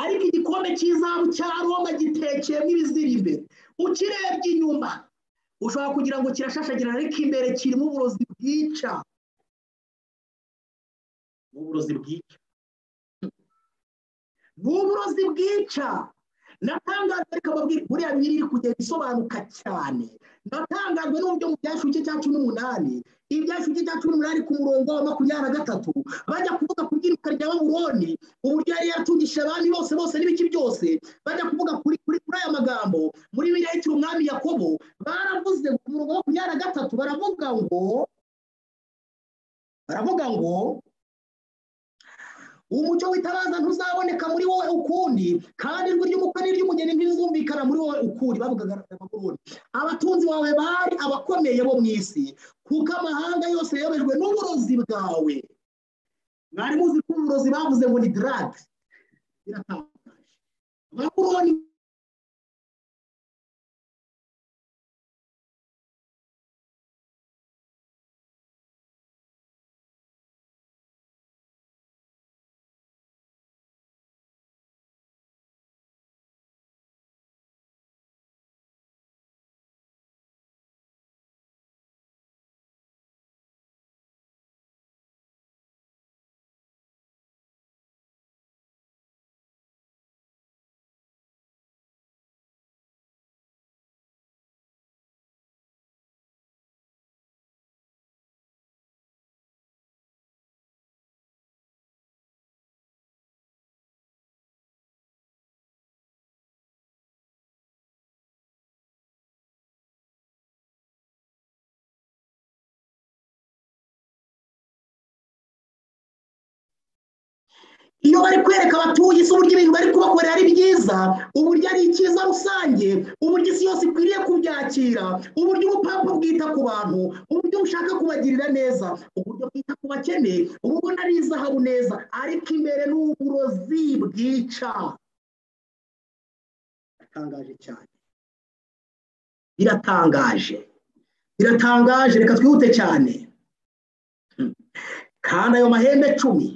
Speaker 2: ariko igikombe cy'izahabu cya roma gitekeyemo ibizira imbere ukirebye inyuma ushobora kugira ngo kirashashagira ariko imbere kirimo uburozi bwica uburozi bwica ni uburozi bwica natangajwe reka babwire buriya biri iri kugenda isobanuka cyane natangajwe n'uburyo mu byashuke cya cumi n'umunani ibyashuke cya cumi n'umunani ku murongo wa makumyabiri na gatatu bajya kuvuga ku byiruka rya baburoni uburyo yari yatungishije abami bose bose n'ibiki byose bajya kuvuga kuri kuri kuri aya magambo muri biriya hitira umwami yakobo baravuze ku murongo wa makumyabiri na gatatu baravuga ngo baravuga ngo umucyo witabaza ntuzaboneka muri wowe ukundi kandi ijwi ry'umukwe n'iry'umugeni ntizumvikana muri wowe ukundi bavugaga abagororwa abatunzi bawe bari abakomeye bo mu isi kuko amahanga yose yobejwe n'uburozi bwawe mwari muzi ko uburozi bavuze ngo ni darage biratangaje abagororwa iyo bari kwereka abatuye isi uburyo ibintu bari kubakorera ari byiza uburyo ari icyiza rusange uburyo isi yose ikwiriye kubyakira uburyo ubupapa bwita ku bantu uburyo bushaka kubagirira neza uburyo bwita ku bakene uba ubona ari izahabu neza ariko imbere ni uburozi bwica biratangaje cyane biratangaje biratangaje reka twihute cyane kandi ayo mahembe cumi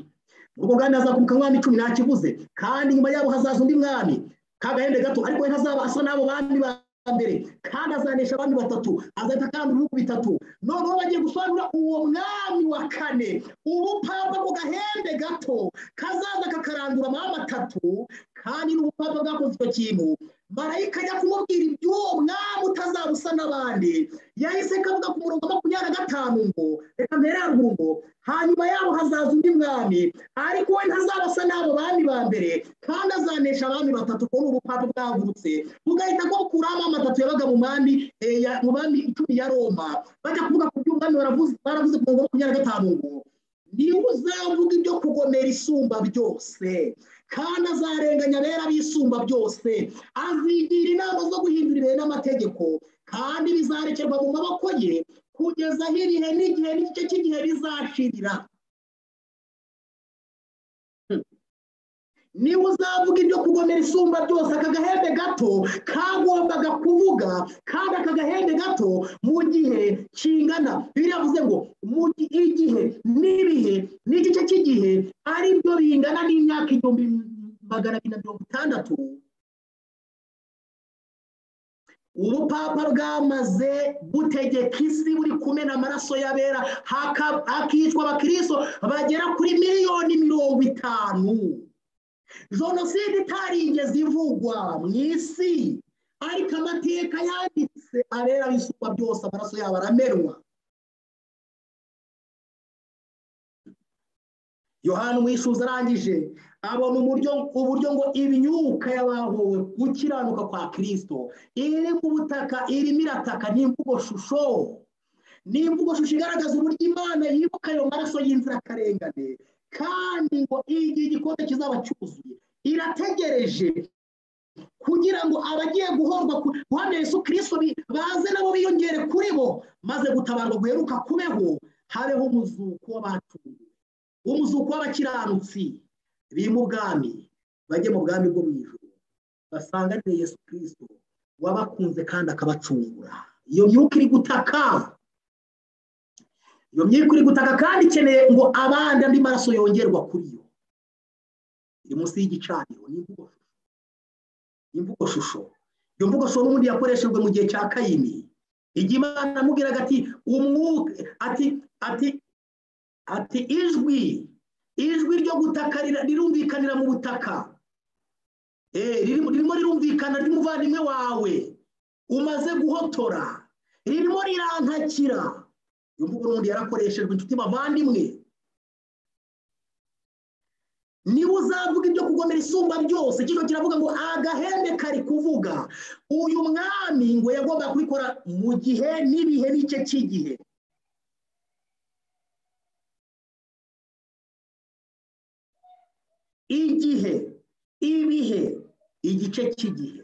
Speaker 2: ubwo bwari azakuka umwami icumi ntakibuze kandi nyuma yabo hazaza undi mwami k'agahembe gato ariko we ntazaba asa n'abo bami ba mbere kandi azanesha abami batatu azahita kandi ibihugu bitatu noneho bagiye gusobanura uwo mwami wa kane ubupapa ku gahembe gato kazaza kakarandura amahanga atatu kandi n'ubupapa bwakoze icyo kintu marayika ajya kumubwira iby'uwo mwami utazaba usa n'abandi yahise kavuga ku murongo wa makumyabiri na gatanu ngo reka mbere haruguru ngo hanyuma yabo hazaza undi mwami ariko we ntazaba asa n'abo bami ba mbere kandi azanesha abami batatu kubona ubupapa bwagurutse bugahita bukuraho amama atatu yabaga mu mwami eh, ya- mu bami icumi ya roma bajya kuvuga ku by'umwami baravuze baravuze ku murongo wa makumyabiri na gatanu ngo niba uzavuga ibyo kugomera isumba byose kandi azarenganya abera bisumba byose azigira inama zo guhindura ibihe n'amategeko kandi bizarekerwa mu maboko ye kugeza aho ibihe n'igihe n'igice cy'igihe bizashirira Hmm. niba uzavuga ibyo kugomera isumba byose aka gahembe gato kagombaga kuvuga kandi aka gahembe gato mu gihe kingana biriya bivuze ngo mu gi- igihe n'ibihe n'igice cy'igihe ari byo bingana n'imyaka igihumbi magana abiri na mirongo itandatu ubupapa bwamaze gutegeka isi buri kumena amaraso y'abera haka- hakicwa abakristo bagera kuri miliyoni mirongo itanu jenoside itarigeze ivugwa mu isi ariko amateka yanditse abera bisumba byose amaraso yabo aramenwa yohani umwishuza arangije abona uburyo uburyo ngo imyuka y'abahowe gukiranuka kwa kirisito iri ku butaka irimo irataka n'imvugo shusho ni imvugo shusho igaragaza uburyo imana yibuka ayo maraso y'inzirakarengane kandi ngo igihe igikombe kizaba cyuzuye irategereje kugira ngo abagiye guhorwa ku- guhamya yesu kirisito bi- baze nabo biyongere kuri bo maze gutabarwa guheruka kubeho habeho umuzuko w'abatunguwe umuzuko w'abakiranutsi biri mu bwami bajye mu bwami bwo mu ijoro basanganire yesu kirisito wabakunze kandi akabacungura iyo myuka iri gutaka iyo myuka iri gutaka kandi ikeneye ngo abandi andi maraso yongerwa kuri yo iri munsi y'igicaniro ni imvugo shusho ni imvugo shusho iyo mvugo shusho n'ubundi yakoreshejwe mu gihe cya kayini igihe imana amubwiraga ati umwuka ati ati ati ijwi ijwi ryo gutakarira rirumvikanira mu butaka Eh, ririmo ririmo rirumvikana ry'umuvandimwe wawe umaze guhotora ririmo rirantakira iyo mvugo n'ubundi yarakoreshejwe inshuti bavandimwe niba uzavuga ibyo kugomera isumba byose kino kiravuga ngo agahembe kari kuvuga uyu mwami ngo yagomba kubikora mu gihe n'ibihe n'ice cy'igihe igihe ibihe igice cy'igihe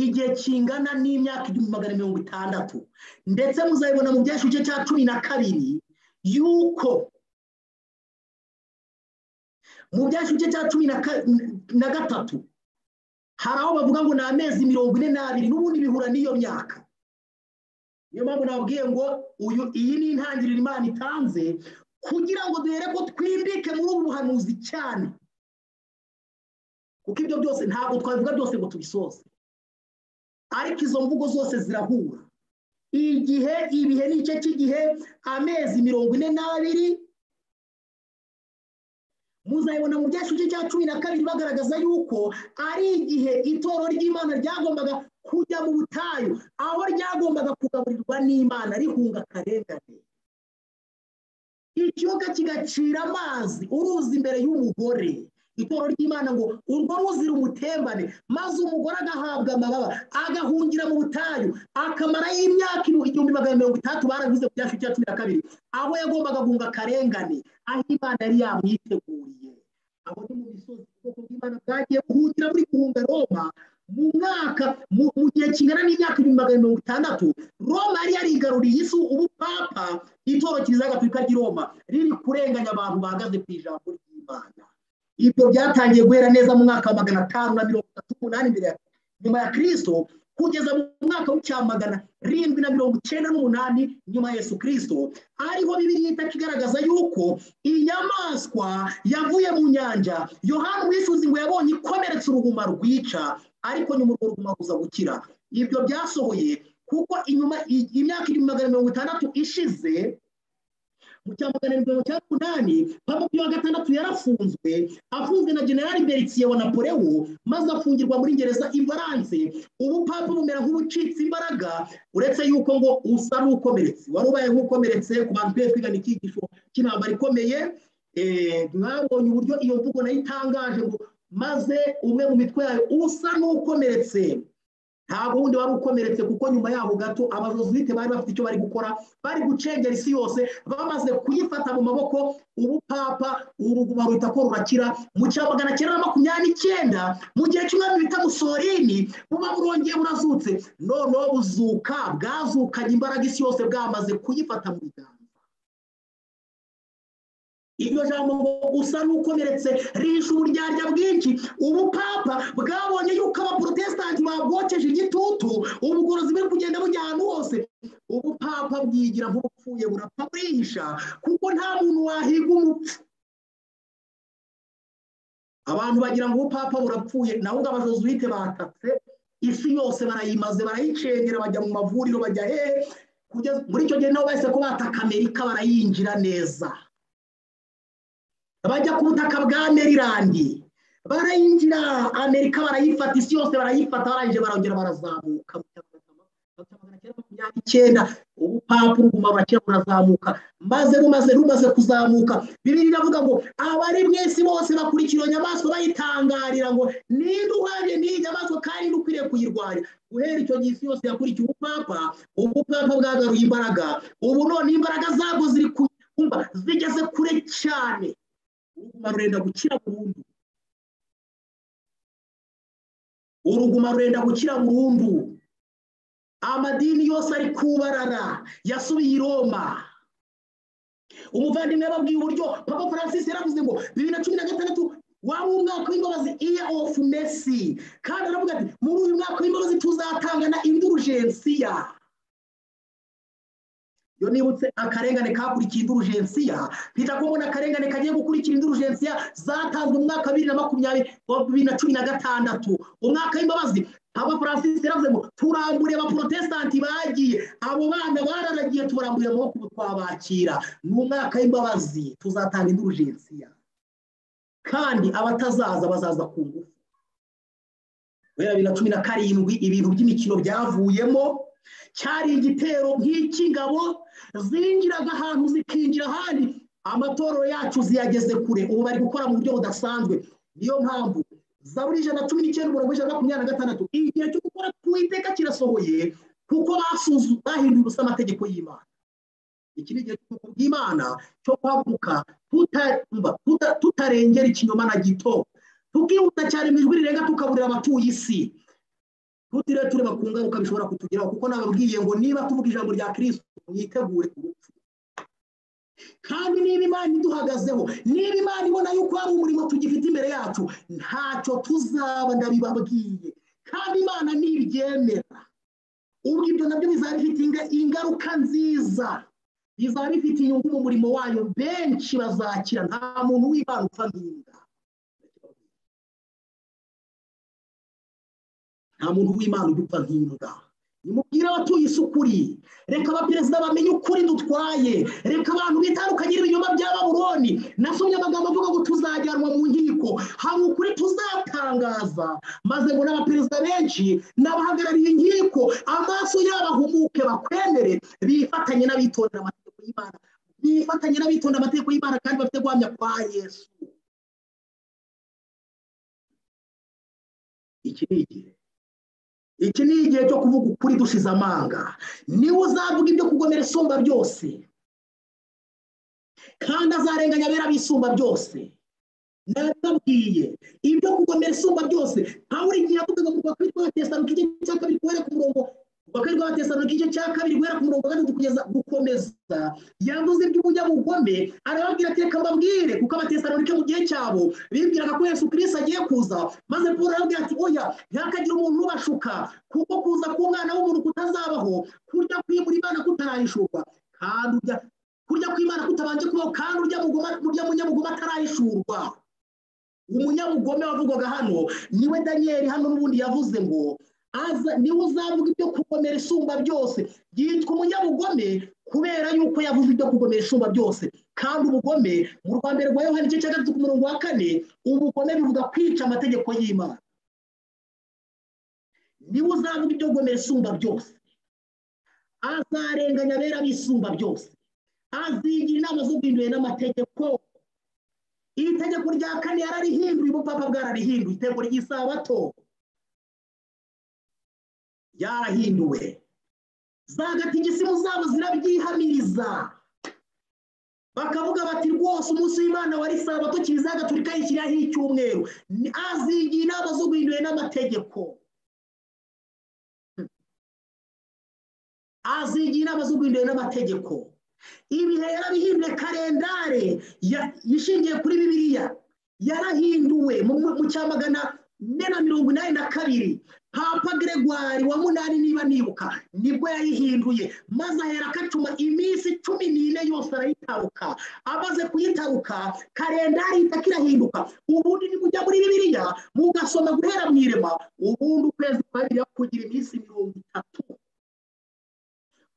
Speaker 2: igihe kingana n'imyaka igihumbi magana mirongo itandatu ndetse muzabibona mu byashu igice cya cumi na kabiri yuko mu byashu igice cya cumi na ka- na gatatu hari aho bavuga ngo ni amezi mirongo ine n'abiri n'ubundi bihura n'iyo myaka niyo mpamvu nabwiye ngo uyu iyi ni intangiriro imana itanze kugira ngo duhere ko twimbike muri ubu buhanuzi cyane kuko ibyo byose ntabwo twabivuga byose ngo tubisoze ariko izo mvugo zose zirahura igihe ibihe n'igice cy'igihe amezi mirongo ine n'abiri muzayibona mu byashuke cya cumi na kabiri bagaragaza yuko ari igihe itoro ry'imana ryagombaga kujya mu butayu aho ryagombaga kugaburirwa n'imana rihunga akarengane ikiyoka kigacira amazi uruzi imbere y'umugore itoro ry'imana ngo urwo ruzi rumutembane maze umugore agahabwa amababa agahungira mu butayu akamarayo imyaka igihumbi magana mirongo itandatu barabivuze ku cyacu cya cumi na kabiri aho yagombaga kunga akarengane aho imana yari yamwiteguriye abo ni mu misozi ubwoko bw'imana bwagiye buhungira muri guhunga roma mu mwaka mu gihe kingana n'imyaka ibihumbi magana mirongo itandatu roma yari yarigaruriye isi ubu papa itoro kiliziya gatolika ry'i roma riri kurenganya abantu bahagaze ku ijambo ry'imana ibyo byatangiye guhera neza mu mwaka wa magana atanu na mirongo itatu n'umunani imbere nyuma ya kirisito kugeza mu mwaka w'icyamagana rindwi na mirongo icyenda n'umunani nyuma ya yesu kirisito ariho bibiri itaka igaragaza yuko inyamaswa yavuye mu nyanja yohani umwifuzi ngo yabonye ikomeretsa uruhuma rwica ariko nyuma urwo ruguma ruza gukira ibyo byasohoye kuko inyuma imyaka magana mirongo itandatu ishize mu cya magana mirongo icyenda n'umunani papa piyo wa gatandatu yarafunzwe afunzwe na generali beritiye wa napoleon maze afungirwa muri gereza imbaranse ubu papa bumera nk'ubucitse imbaraga uretse yuko ngo usa n'ukomeretse wari ubaye nk'ukomeretse ku bantu twe twigana icyigisho cy'intambara ikomeye mwabonye uburyo iyo mvugo nayo itangaje ngo maze umwe mu mitwe yayo usa n'ukomeretse ntabwo wundi wari ukomeretse kuko nyuma yaho gato abazozuite bari bafite icyo bari gukora bari gucengera isi yose bamaze kuyifata mu maboko ubu papa uruguma ruhita ko rurakira mu cya magana cyenda na makumyabiri n'icyenda mu gihe cy'umwami bita musorini buba burongeye burazutse noneho buzuka bwazukanye imbaraga isi yose bwamaze kuyifata mu biganza iryo jambo ngo usa n'ukomeretse risha uburyarya bwinshi ubupapa bwabonye yuko abaporotesitanti babwokeje igitutu ubugorozi buri kugenda bujya ahantu hose ubupapa bwigira nk'ubupfuye burapfa burihisha kuko nta muntu wahiga umupfu abantu bagira ngo ubupapa burapfuye nawe ubwo abajozuwite batatse isi yose barayimaze barayicengera bajya mu mavuriro bajya hehe muri icyo gihe nabo bahise ko bataka amerika barayinjira neza bajya ku butaka bwa merilandi barayinjira amerika barayifata isi yose barayifata barangije barongera barazamuka icyenda ubu papa uruguma bakira burazamuka maze rumaze rumaze kuzamuka bibiri iravuga ngo abari mu isi bose bakurikira iyo nyamaswa bayitangarira ngo niba uhari n'iyi nyamaswa kandi ukwiriye kuyirwanya guhera icyo gihe isi yose yakurikiye ubupapa ubupapa bwagaruye imbaraga ubu none imbaraga zabwo ziri kumva zigeze kure cyane uruguma rurenda gukira burundu uruguma rurenda gukira burundu amadini yose ari kubarara yasubiye i roma umuvandimwe yababwiye uburyo papa francis yaravuze ngo bibiri na cumi na gatandatu wari umwaka w'imbabazi iya ofu mesi kandi aravuga ati muri uyu mwaka w'imbabazi tuzatangana indurujensiya iyo nibutse akarengane kakurikiye indurujensiya mpita kubona akarengane kagiye gukurikira indurujensiya zatanzwe mu mwaka wa bibiri na makumyabiri bibiri na cumi na gatandatu umwaka w'imbabazi aba francis yaravuze ngo turambure abaporotesitanti bagiye abo bana bararagiye tubarambuye amaboko ubu twabakira ni umwaka w'imbabazi tuzatanga indurujensiya kandi abatazaza bazaza ku ngufu guhera bibiri na cumi na karindwi ibintu by'imikino byavuyemo cyari igitero nk'icy'ingabo zingiraga ahantu zikinjira ahandi amatorero yacu ziyageze kure ubu bari gukora mu buryo budasanzwe niyo mpamvu za buri ijana cumi n'icyenda mirongo ijana na makumyabiri na gatandatu igihe cyo gukora ku iteka kirasohoye kuko bahinduye ubusa amategeko y'imana iki ni igihe cy'ubwoko bw'imana cyo kwaguka tutarengera ikinyoma na gito tukihuta cyane mu ijwi rirenga tukaburira abatuye isi tutiriwe tureba ku ngaruka bishobora kutugeraho kuko nababwiye ngo niba tuvuga ijambo rya kirisito mwitegure urupfu kandi niba imana iduhagazeho niba imana ibona yuko hari umurimo tugifite imbere yacu ntacyo tuzaba ndabibabwiye kandi imana ntibyemera ubwo ibyo nabyo bizaba bifite ingaruka nziza bizaba bifite inyungu mu murimo wayo benshi bazakira nta muntu wibana upfa nk'inda nta muntu w'imana udupfa nk'imbwa nimubwire abatuye isi ukuri reka abaperezida bamenye ukuri dutwaye reka abantu bitandukanye ibinyoma bya baburoni nasomye amagambo avuga ngo tuzajyanwa mu nkiko hari ukuri tuzatangaza maze ngo n'abaperezida benshi n'abahagarariye inkiko amaso yabo ahumuke bakwemere bifatanye n'abitondera amategeko y'imana bifatanye n'abitondera amategeko y'imana kandi bafite guhamya kwa yesu iki ni igihe iki ni igihe cyo kuvuga ukuri dushize amanga niwe uzavuga ibyo kugomera isumba byose kandi azarenganya abera bisumba byose narababwiye ibyo kugomera isumba byose pawulo igihe yavugaga mu rwa kabiri rwa tesalonika igice cya kabiri guhera ku murongo rwa kabiri rwa tesalonika igice cya kabiri guhera ku murongo wa gatatu kugeza gukomeza yavuze iby'ubunyabugome arababwira ati reka mbabwire kuko abatesalonika mu gihe cyabo bibwiraga ko yesu kirisi agiye kuza maze paul arababwira ati oya ntihakagire umuntu ubashuka kuko kuza k'umwana w'umuntu kutazabaho kurya kwimura imana kutarayishurwa kandi urya kurya kw'imana kutabanje kubaho kandi urya munyabugome atarayishurwa umunyabugome wavugwaga hano niwe daniyeli hano n'ubundi yavuze ngo aza niwe uzavuga ibyo kugomera isumba byose yitwa umunyabugome kubera yuko yavuze ibyo kugomera isumba byose kandi ubugome mu rwa mbere rwa yohani igice cya gatatu ku murongo wa kane ubugome bivuga kwica amategeko y'imana niwe uzavuga ibyo kugomera isumba byose azarenganya abera bisumba byose azigira inama zo guhindura n'amategeko iri tegeko rya kane yararihinduye ubupapa bwararihinduye itegeko ry'isabato yarahinduwe zagatigisimu zabo zirabyihamiriza bakavuga bati rwose umunsi w'imana wari sabato kiliziya gatolika yishyiraho icyumweru azigira inama zo guhindura n'amategeko azigira inama zo guhindura n'amategeko ibihe yarabihinduye karendare ishingiye kuri bibiliya yarahinduwe mu cya magana ane na mirongo inani na kabiri papa gregoire wa munani niba nibuka nibwo yayihinduye maze ahera akacuma iminsi cumi n'ine yose arayitaruka amaze kuyitaruka karendari itaka irahinduka ubundi nimujya muri bibiliya mugasoma guhera mu irema ubundi ukwezi kwa bibiliya kugira iminsi mirongo itatu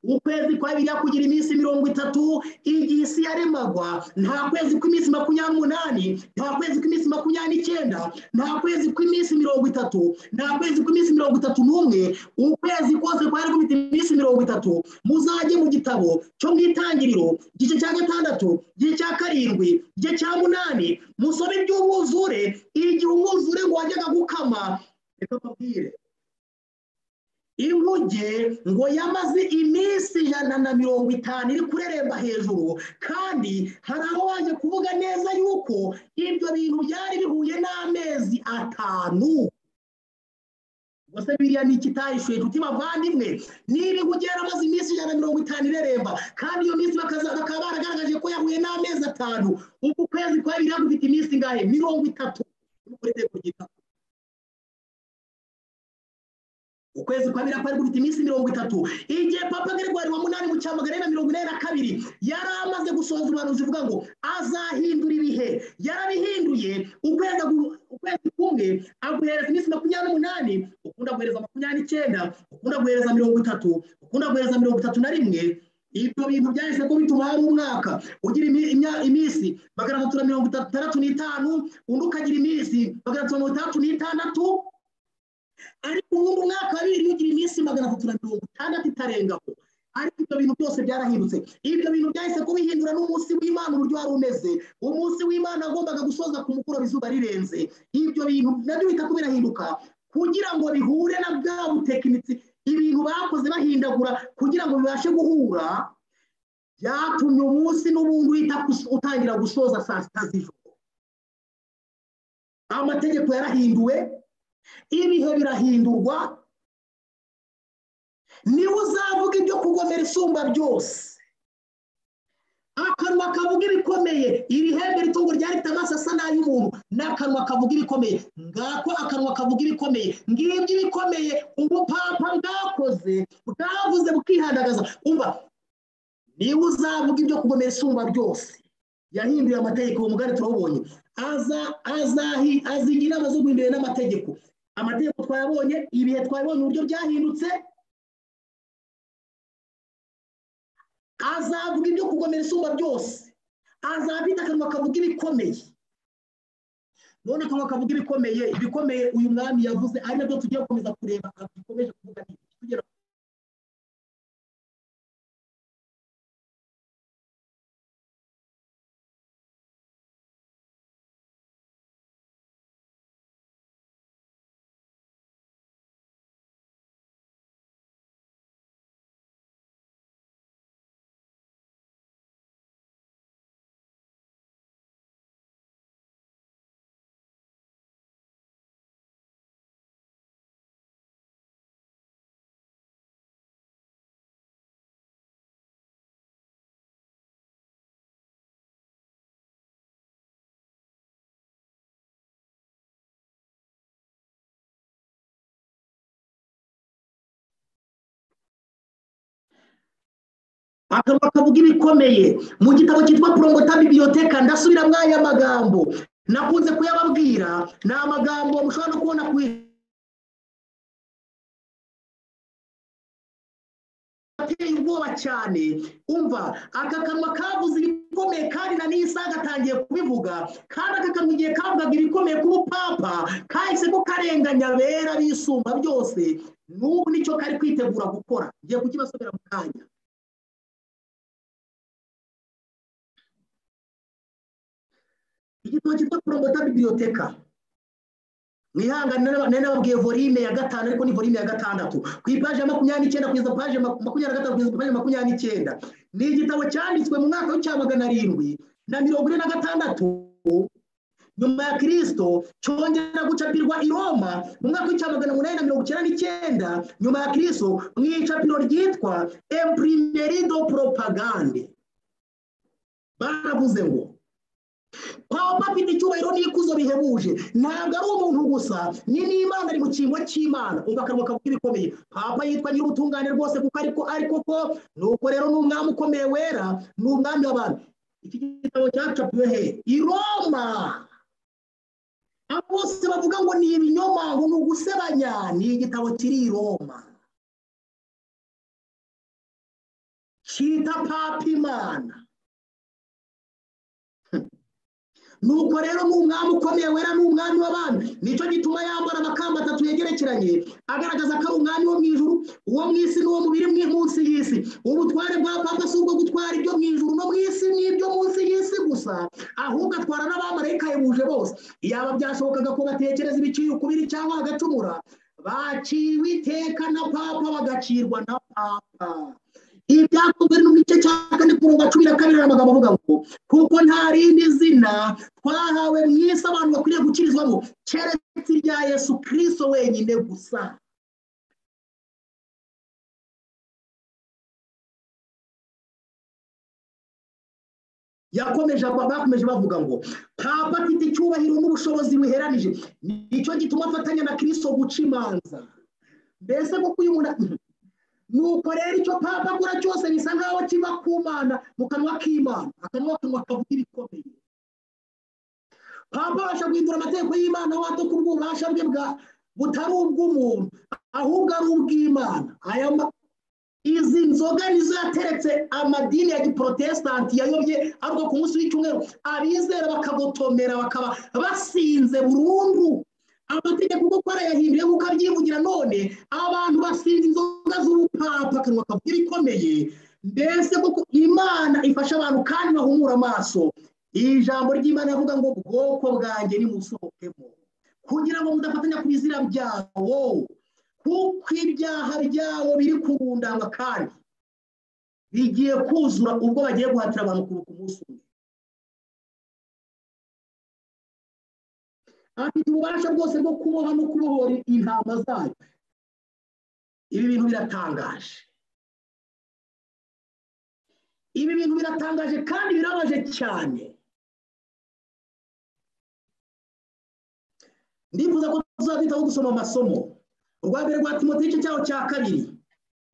Speaker 2: ukwezi kwa bibiri kugira iminsi mirongo itatu igihe isi yaremagwa nta kwezi kw'iminsi makumyabiri n'umunani nta kwezi kw'iminsi makumyabiri n'icyenda nta kwezi kw'iminsi mirongo itatu nta kwezi kw'iminsi mirongo itatu n'umwe ukwezi kose kwari gufite iminsi mirongo itatu muzajye mu gitabo cyo mu itangiriro igice cya gatandatu igice cya karindwi igice cya munani musome iby'umwuzure igihe umwuzure ngo wajyaga gukama reka mbabwire inguge ngo yamaze iminsi ijana na mirongo itanu iri kureremba hejuru kandi hari aho waje kuvuga neza yuko ibyo bintu byari bihuye n'amezi atanu se biriya ni ikitahishuye inshuti bavandimwe niba ihugera amaze iminsi ijana na mirongo itanu ireremba kandi iyo minsi bakaba baragaragaje ko yahuye n'amezi atanu uku kwezi kwa biriya gufite iminsi ingahe mirongo itatu kuri tegeko ukwezi kwa bibiri kwari gufite iminsi mirongo itatu igihe papa gregoire wa munani mu cyamagana na mirongo inani na kabiri yari amaze gusohoza ubuhanuzi uvuga ngo azahindura ibihe yarabihinduye ukwezi ukwezi kumwe aguhereza iminsi makumyabiri n'umunani ukunda guhereza makumyabiri n'icyenda ukunda guhereza mirongo itatu ukunda guhereza mirongo itatu na rimwe ibyo bintu byahise ko bituma hari umwaka ugira iminsi magana atatu na mirongo itandatu n'itanu undi ukagira iminsi magana atatu na mirongo itandatu n'itandatu ariko ubundi umwaka wa bibiri ugira iminsi magana atatu na mirongo itandatu itarengaho ariko ibyo bintu byose byarahindutse ibyo bintu byahise kubihindura n'umunsi w'imana uburyo wari umeze umunsi w'imana wagombaga gusoza ku mukoro izuba rirenze ibyo bintu nabyo bihita kubirahinduka kugira ngo bihure na bwa butekinitsi ibintu bakoze bahindagura kugira ngo bibashe guhura byatumye umunsi n'ubundi uhita utangira gusoza saa sita z'ijoro amategeko yarahinduwe ibihe birahindurwa niwe uzavuga ibyo kugomera isumba byose akanwa kavuga ibikomeye iri hembe ritungo ryarita amaso asa n'ay'umuntu n'akanwa kavuga ibikomeye ngako akanwa kavuga ibikomeye ngibyo ibikomeye ubupapa bwakoze bwavuze bukihandagaza umva niwe uzavuga ibyo kugomera isumba byose yahinduye amategeko uwo mugari turawubonye aza azahi azigira inama zo guhindura n'amategeko amategeko twayabonye ibihe twayabonye uburyo byahindutse azavuga ibyo kugomera isumba byose azafite akanwa kavuga ibikomeye none akanwa kavuga ibikomeye ibikomeye uyu mwami yavuze ari nabyo tugiye gukomeza kureba bikomeje kuvuga tugera akanwa kavuga ibikomeye mu gitabo cyitwa porongota bibiyoteka ndasubira muri aya magambo nakunze kuyababwira ni amagambo mushobora no kubona ku ateye ubwoba cyane umva aka kanwa kavuze ibikomeye kandi na n'isaha gatangiye kubivuga kandi aka kanwa igihe kavugaga ibikomeye k'ubupapa kahise ko karenganya bera bisumba byose n'ubu nicyo kari kwitegura gukora ngiye kukibasomera mu kanya igitabo cyitwa poromota bibiriyoteka mwihangane nari nababwiye volume ya gatanu ariko ni volume ya gatandatu ku ipaje ya makumyabiri n'icyenda kugeza ku paje makumyabiri na gatanu kugeza ku paje makumyabiri n'icyenda ni igitabo cyanditswe mu mwaka w'icya magana arindwi na mirongo ine na gatandatu nyuma ya kirisito cyongera gucapirwa i roma mu mwaka w'icya magana umunani na mirongo icyenda n'icyenda nyuma ya kirisito mu icapiro ryitwa emprimerido propagande baravuze ngo pawa papine icyubahiro n'ikuzo bihebuje ntabwo ari umuntu gusa ni n'imana ari mu cyimbo cy'imana umva akanwa kavuga ibikomeye papa yitwa nyir'ubutungane rwose kuko ariko ariko ko nuko rero ni umwami ukomeye wera ni umwami w'abantu iki gitabo cyacapiwe he i roma abo bose bavuga ngo ni ibinyoma ngo ni ugusebanya ni igitabo kiri i roma cyita papa imana nuko rero ni umwami ukomeye wera ni umwami w'abami nicyo gituma yambara amakamba atatu yegerekeranye agaragaza ko ari umwami wo mu ijuru uwo mu isi n'uwo mubiri munsi y'isi ubutware bwa papa si ubwo gutwara ibyo mu ijuru no mu isi n'ibyo munsi y'isi gusa ahubwo atwara n'abamarayika yabuje bose yaba byashobokaga ko batekereza ibiciye ukubiri cyangwa bagacumura baciwe iteka na papa bagacirwa na papa ibi byakozwe mu gice cya kane ku mirongo cumi na kabiri amagambo avuga ngo kuko nta rindi zina twahawe mu isi abantu bakwiriye gukirizwamo keretse irya yesu kirisito wenyine gusa yakomeje bakomeje bavuga ngo papa afite icyubahiro n'ubushobozi buheranije nicyo gituma afatanya na kirisito guca imanza mbese kuko uyu muntu nuko rero icyo papa agura cyose bisa nkaho kiva ku mana mu kanwa k'imana akanwa kanwa kavuga ibikomeye papa abasha guhindura amategeko y'imana wato ku bw'ububasha bwe bwa butari ubw'umuntu ahubwo ari ubw'imana aya izi nzoga nizo yateretse amadini ya giprotesitanti yayobye ariko ku munsi w'icyumweru abizera bakagotomera bakaba basinze burundu amategeko kuko arayahinduye kuko abyivugira none abantu basinze inzoga z'ubupapa akanwa kavuga ibikomeye mbese kuko imana ifasha abantu kandi bahumura amaso ijambo ry'imana avuga ngo bwoko bwanjye nimusohokemo kugira ngo mudafatanya ku bizira byawo kuko ibyaha byawo biri kurundanga kandi bigiye kuzura ubwo bagiye guhatira abantu kuruka umunsi umwe afite ububasha bwose bwo kuboha no kubohora intama zayo ibi bintu biratangaje ibi bintu biratangaje kandi birabaje cyane ndifuza ko tuzahita gusoma amasomo urwa mbere rwa timoteo igice cyaho cya kabiri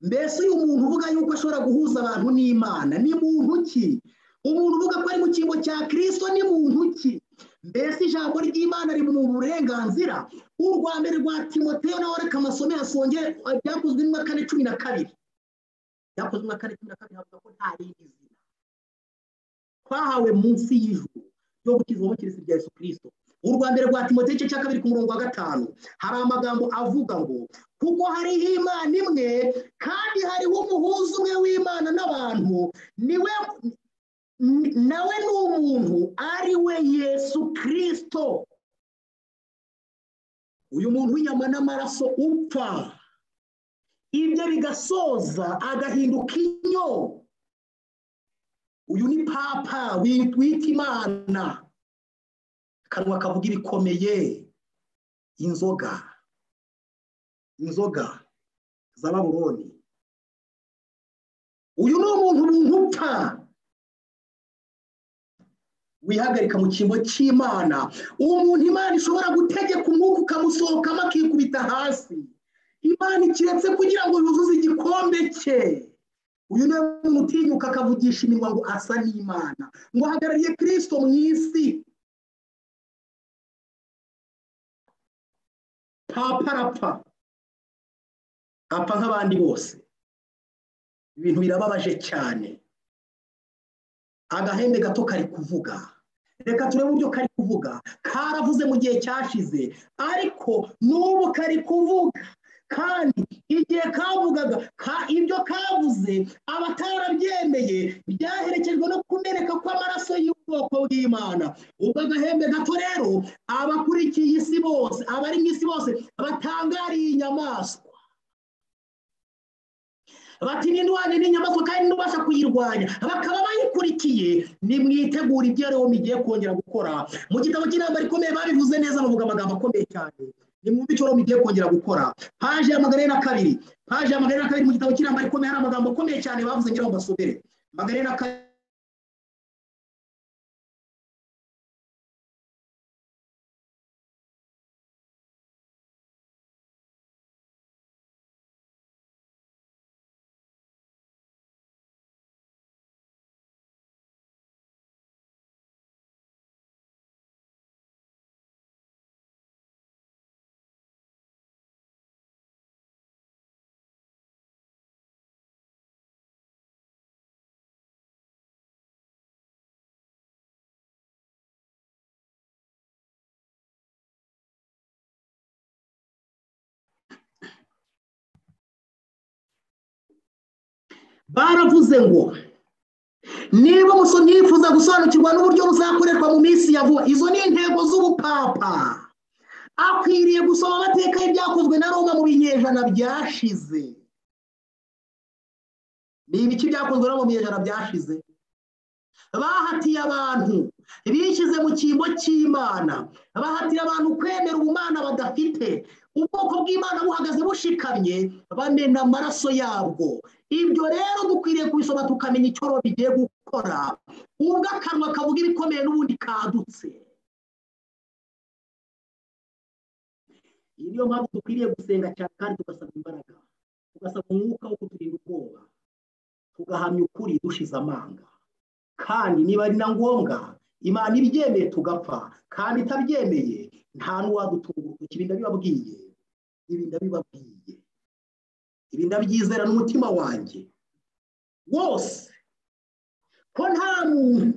Speaker 2: mbese uyu muntu uvuga yuko ashobora guhuza abantu n'imana ni muntu ki umuntu uvuga ko ari mu cyimbo cya kirisito ni muntu ki mbese ijambo ry'imana riri mu burenganzira urwa mbere rwa timoteo nawe reka amasome yasonge byakozwe n'umwa kane cumi na kabiri byakozwe n'umwa kane cumi na kabiri havuga ko nta rindi zina twahawe munsi y'ijuru yo gukizwa mu kirisi rya yesu kirisito urwa mbere rwa timoteo igice cya kabiri ku murongo wa gatanu hari amagambo avuga ngo kuko hariho imana imwe kandi hariho umuhuza umwe w'imana n'abantu niwe nawe ni umuntu ari we yesu kirisito uyu muntu w'inyama n'amaraso upfa ibyo bigasoza agahinduka inyo uyu ni papa wita imana akanwa kavuga ibikomeye inzoga inzoga za baburoni uyu ni umuntu umuntu upfa wihagarika mu cyimbo cy'imana umuntu imana ishobora gutegeka umwuka ukamusohokamo akikubita hasi imana ikiretse kugira ngo yuzuze igikombe cye uyu niwe muntu utinyuka akavugisha iminwa ngo asa n'imana ngo ahagarariye kirisito mu isi papa arapfa apfa nk'abandi bose ibintu birababaje cyane agahembe gato kari kuvuga reka turebe uburyo kari kuvuga karavuze mu gihe cyashize ariko n'ubu kari kuvuga kandi igihe kavugaga ibyo kavuze abatarabyemeye byaherekejwe no kumereka kw'amaraso y'ubwoko bw'imana ubwo agahembe gato rero abakurikiye isi bose abari mu isi bose batangariye inyamaswa bati n'indwara n'inyamaswa kandi n'ubasha kuyirwanya bakaba bayikurikiye nimwitegura ibyo rero mugiye kongera gukora mu gitabo cy'inama rikomeye babivuze neza bavuga amagambo akomeye cyane ni mu bice rero mugiye kongera gukora paje ya magana na kabiri paje ya magana na kabiri mu gitabo cy'inama rikomeye hari amagambo akomeye cyane bavuze ngira ngo basubire magana na kabiri baravuze ngo niba nifuza gusobanukirwa n'uburyo buzakorerwa mu minsi ya vuba izo ni intego z'ubupapa akwiriye gusoma amateka y'ibyakozwe na roma mu binyejana byashize ni ibiki byakozwe no mu binyejana byashize bahatiye abantu bishyize mu cyimbo cy'imana bahatiye abantu kwemera ubumana badafite ubwoko bw'imana buhagaze bushikamye bamena amaraso yabwo ibyo rero dukwiriye kubisoma tukamenya icyo rero bigiye gukora ubwo akanwa kavuga ibikomeye n'ubundi kadutse iyi niyo mpamvu dukwiriye gusenga cyane kandi tugasaba imbaraga tugasaba umwuka wo kuturinda ubwoba tugahamya ukuri dushize amanga kandi niba ari na ngombwa imana ibibyemeye tugapfa kandi itabyemeye nta n'uwadutunguruka ibi ndabibabwiye ibi ndabibabwiye ibi ndabyizera n'umutima wanjye wose ko nta muntu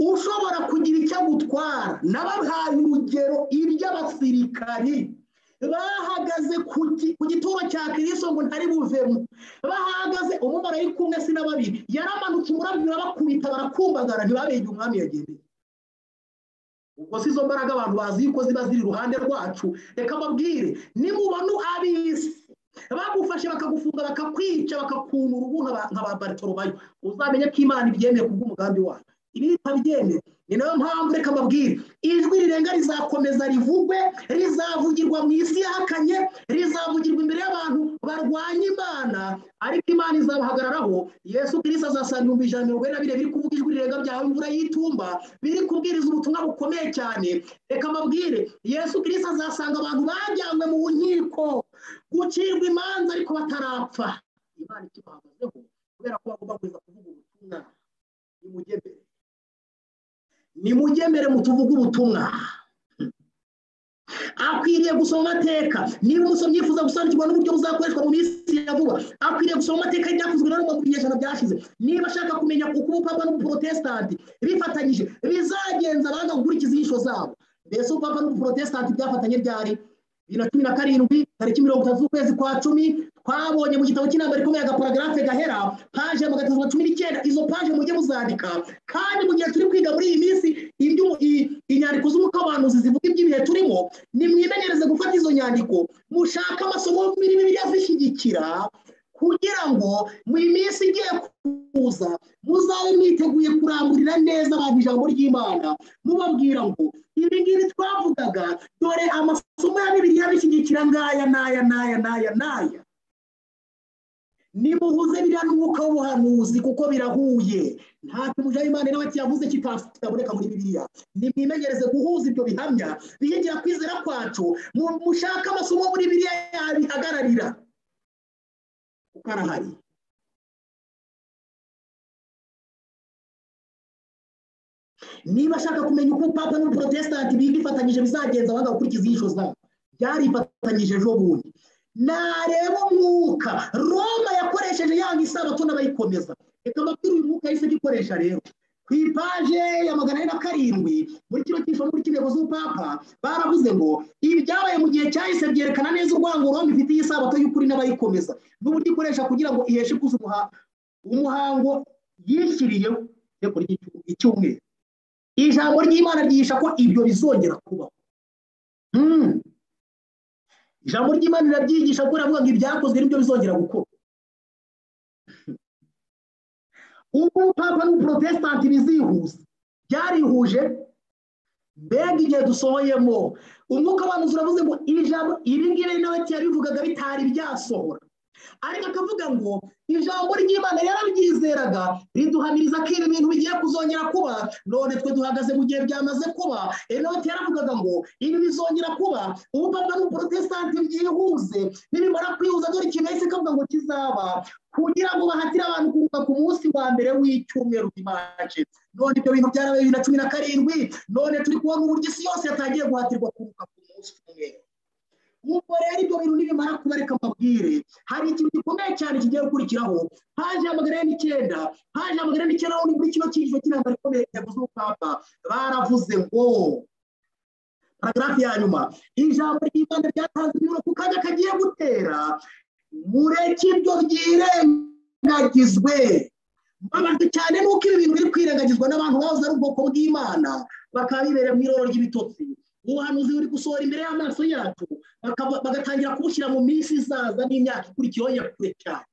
Speaker 2: ushobora kugira icyo agutwara n'abahaye urugero iby'abasirikari bahagaze ku gituro cya kirisito ngo ntari buvemo bahagaze umumaro kumwe si na babiri yaramanutse umurabyo urabakubita barakumbagara ntibabege umwami yageneye ubwo si izo mbaraga abantu bazi yuko ziba ziri iruhande rwacu reka mbabwire nimubona ab'isi bagufashe bakagufunga bakakwica bakakuna urubuga nka ba baritorubayo uzamenye ko imana ibyemeye ku bw'umugambi wayo ibi nitabyemeye ni nayo mpamvu reka mbabwire ijwi rirenga rizakomeza rivugwe rizavugirwa mu isi yahakanye rizavugirwa imbere y'abantu barwanya imana ariko imana izabahagararaho yesu kirisita azasanga ibihumbi ijana na mirongo ine na bine biri kuvuga ijwi rirenga byawe imvura y'itumba biri kubwiriza ubutumwa bukomeye cyane reka mbabwire yesu kirisita azasanga abantu bajyanywe mu nkiko gucirwa imanza ariko batarapfa imana ikibahagazeho kubera ko bagomba kuza kuvuga ubutumwa nimugemere nimugemere mutuvuge ubutumwa akwiriye gusoma amateka niba umusomyi yifuza gusobanukirwa n'uburyo buzakoreshwa mu minsi ya vuba akwiriye gusoma amateka y'ibyakozwe na mu binyejana byashize niba ashaka kumenya uko ubupapa n'ubuporotesitanti bifatanyije bizagenza banga gukurikiza inyigisho zabo mbese ubupapa n'ubuporotesitanti byafatanye byari bibiri na cumi na karindwi tariki mirongo itatu z'ukwezi kwa cumi twabonye mu gitabo cy'inama rikomeye agaparagarafe gahera paje mu gatatu na cumi n'icyenda izo paje mujye muzandika kandi mu gihe turi kwiga muri iyi minsi inyandiko z'umukabanuzi zivuga iby'ibihe turimo nimwimenyereze gufata izo nyandiko mushake amasomo muri bibiliya zishyigikira kugira ngo mu minsi igiye kuza muzabe mwiteguye kurangurira neza abantu ijambo ry'imana mubabwira ngo ibi ngibi twavugaga dore amasomo ya bibiliya bishyigikira ngaya n'aya n'aya n'aya n'aya nimuhuze biriya n'umwuka w'ubuhanuzi kuko birahuye ntacyo umujyi imana nawe kiyavuze kitaboneka muri biriya nimwimenyereze guhuza ibyo bihamya bihigira kwizera kwacu mushake amasomo muri biriya yabihagararira kuko arahari niba ashaka kumenya uko papa n'umuporotesitanti biga ifatanyije bizagenza abanga gukurikiza inyigisho zabo byarifatanyije ejo bundi nareba umwuka roma yakoresheje yanga isabato n'abayikomeza reka mbabwire uyu mwuka yahise agikoresha rero ku ipaje ya magana ane na karindwi muri kino cyisho muri cy'intego z'ubupapa baravuze ngo ibi byabaye mu gihe cyahise byerekana neza urwango roma ifitiye isabato y'ukuri n'abayikomeza n'uburyo ikoresha kugira ngo iheshe ikuza umuha- umuhango yishyiriyeho inteko ry'icyumweru ijambo ry'imana ryihisha ko ibyo bizongera kubaho Mm. ijambo ry'imana rirabyigisha ko riravuga ngo ibyakozwe nibyo bizongera gukorwa ubu papa n'umuporotesitanti bizihuza byarihuje mbega igihe dusohoyemo umwuka w'abantu uravuze ngo ijambo ibi ngibi nawe kera bivugaga bitari byasohora ariko akavuga ngo ijambo ry'imana yarabyizeraga riduhamiriza ko ibi bintu bigiye kuzongera kuba none twe duhagaze mu gihe byamaze kuba enoti yaravugaga ngo ibi bizongera kuba ubu papa n'umuporotesitanti byihuze nibimara kwihuza dore ikintu yahise kavuga ngo kizaba kugira ngo bahatire abantu kuruhuka ku munsi wa mbere w'icyumweru kimaje none ibyo bintu byarabaye bibiri na cumi na karindwi none turi kubona uburyo isi yose yatangiye guhatirwa kuruhuka ku munsi umwe ubwo rero ibyo bintu nibimara kuba reka mbabwire hari ikintu gikomeye cyane kigiye gukurikiraho haje amagana ane n'icyenda haje amagana ane n'icyenda aho muri kino cyiciro cy'inama rikomeye intego z'ubupapa baravuze ngo paragarafu ya nyuma ijambo ry'imana ryatanze inyura ku kanya kagiye gutera mureke ibyo byirengagizwe mbabajwe cyane nuko ibi bintu biri kwirengagizwa n'abantu bahoze ari ubwoko bw'imana bakaba bibereye mu iroro ry'ibitotsi ubuhanuzi buri gusohora imbere y'amaso yacu bakaba- bagatangira kubushyira mu minsi izaza n'imyaka ikurikiyeho ya kure cyane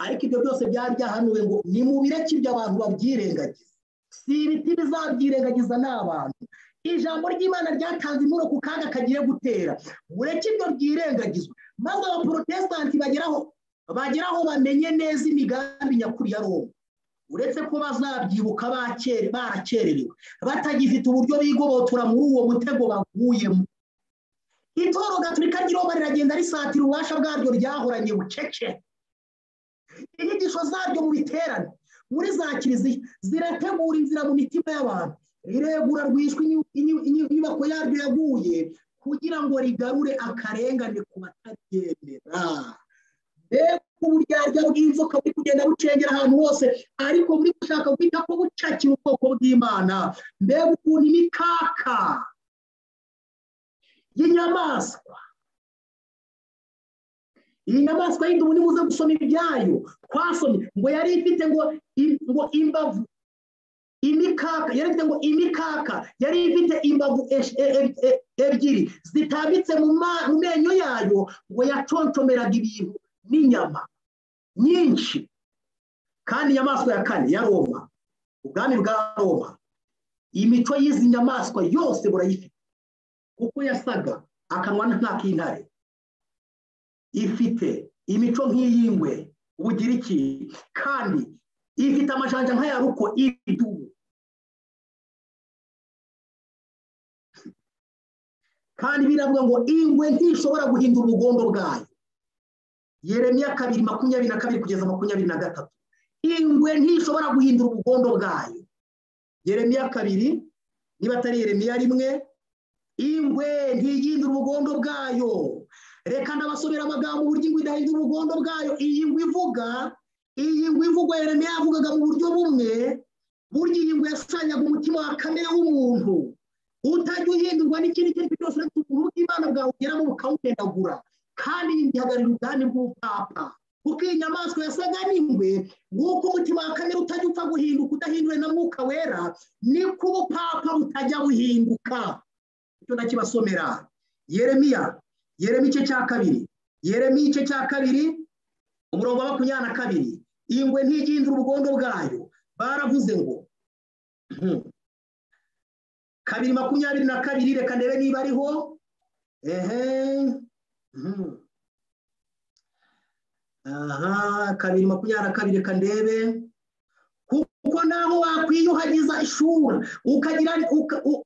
Speaker 2: ariko ibyo byose byari byahanuwe ngo ni mu bireke ibyo abantu babyirengagiza si ibiti bizabyirengagiza ni abantu ijambo ry'imana ryatanze imuro ku kaga kagiye gutera mureke ibyo byirengagizwa maze abaporotesitanti bageraho bageraho bamenye neza imigambi nyakuri ya roma uretse ko bazabyibuka bakere barakererewe batagifite uburyo bigobotora muri uwo mutego baguyemo itoro gatulika ry'iroma riragenda risatira ububasha bwaryo ryahoranye bucece inyigisho zaryo mu biterane muri za kiliziya zirategura inzira mu mitima y'abantu riregura rwishwe inyu- inyu- inyu- inyubako yaryo yaguye kugira ngo rigarure akarengane ku bataryemera mbega uburyarya bw'inzoka buri kugenda bucengera ahantu hose ariko buri gushaka guhita ko bucakira ubwoko bw'imana mbega ukuntu imikaka y'inyamaswa iyi nyamaswa y'indubu nimuze gusoma ibyayo twasomye ngo yari ifite ngo i- ngo imbavu imikaka yari ifite ngo imikaka yari ifite imbavu esh- e- e- e- ebyiri zitambitse mu ma- mu menyo yayo ngo yacontomeraga ibintu n'inyama nyinshi kandi inyamaswa ya kane ya roma ubwami bwa roma imico y'izi nyamaswa yose burayifite uko yasaga akanwa nk'ak'intare ifite imico nk'iy'ingwe ubugira iki kandi ifite amajanja nk'aya ruko idubu kandi biravuga ngo ingwe ntishobora guhindura ubugondo bwayo yeremiya kabiri makumyabiri na kabiri kugeza makumyabiri na gatatu ingwe ntishobora guhindura ubugondo bwayo yeremiya kabiri niba atari yeremiya rimwe ingwe ntiyindura ubugondo bwayo reka ndabasomera amagambo uburyo ingwe idahindura ubugondo bwayo iyi ngwe ivuga iyi ngwe ivugwa yeremiya yavugaga mu buryo bumwe burya iyi ngwe yashushanyaga umutima wa kamere w'umuntu utajya uhindurwa n'ikindi icyo ari cyo cyose uretse ukuntu bw'imana bwawe ugeramo bukawugendagura kandi iyi ngwe ihagararira ubwami bw'ubupapa kuko iyi nyamaswa yasaga n'ingwe nk'uko umutima wa kamere utajya upfa guhinduka udahinduwe na mwuka wera niko ubupapa butajya buhinduka icyo ndakibasomera yeremiya yeremiya igice cya kabiri yeremiya igice cya kabiri umurongo wa makumyabiri na kabiri ingwe ntigihindura ubugondo bwayo baravuze ngo Hmm. kabiri makumyabiri na kabiri reka ndebe niba ariho ehe Hmm. aha kabiri makumyabiri na kabiri reka ndebe kuko naho wakwiyuhagiza ishuri ukagira uka- u-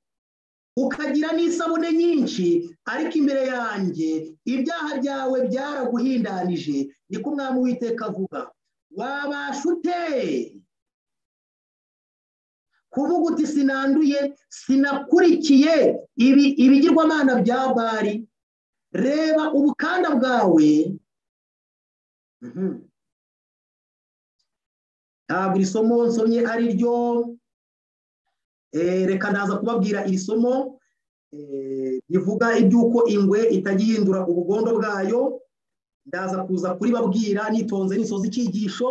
Speaker 2: ukagira n'isabune nyinshi ariko imbere yanjye ibyaha byawe byaraguhindanije niko umwami witeka avuga wabasha ute kuvuga uti sinanduye sinakurikiye ibi ibigirwamana bya bari reba ubukanda bwawe Mhm. ntabwo iri somo nsomye ari ryo Eh, reka ndaza kubabwira iri somo eh, rivuga iby'uko ingwe itajya ihindura ubugondo bwayo ndaza kuza kuribabwira nitonze nisoza icyigisho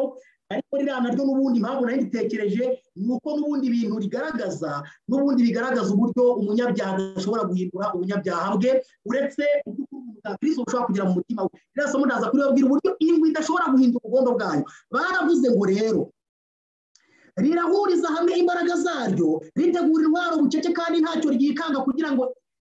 Speaker 2: ariko ririya naryo n'ubundi impamvu nari nditekereje ni uko n'ubundi ibintu rigaragaza n'ubundi bigaragaza uburyo umunyabyaha ashobora guhindura ubunyabyaha bwe uretse ubw'ukuntu ushobora kugira mu mutima we ririya somo ndaza kuribabwira uburyo ingwe idashobora guhindura ubugondo bwayo baravuze ngo rero rirahuriza hamwe imbaraga zaryo ritegura intwaro bucece kandi ntacyo ryikanga kugira ngo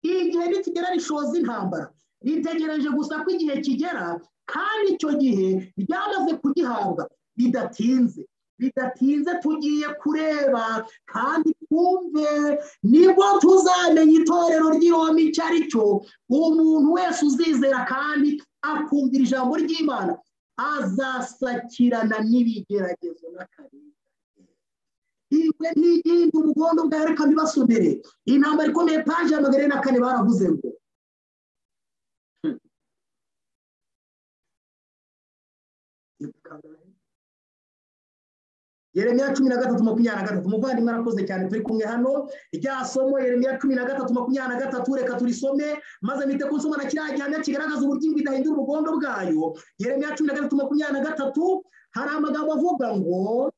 Speaker 2: igihe nikigera rishoza intambara ritegereje gusa ko igihe kigera kandi icyo gihe ryamaze kugihabwa bidatinze bidatinze tugiye kureba kandi twumve nibwo tuzamenya itorero ry'iroma icyo ari cyo umuntu wese uzizera kandi akumvira ijambo ry'imana azasakirana n'ibigeragezo n'akarere ingwe n'iyindi ubugondo bwa reka mbibasomere intambara ikomeye paji ya magana ane na kane baravuze ngo yeremiya cumi na gatatu makumyabiri na gatatu umuvandimwe arakoze cyane turi kumwe hano rya somo yeremiya cumi na gatatu makumyabiri na gatatu reka turisome maze mpite ku nsoma na kiriya gihamya kigaragaza uburyo ingwe idahindura ubugondo bwayo yeremiya cumi na gatatu makumyabiri na gatatu hari amagambo avuga ngo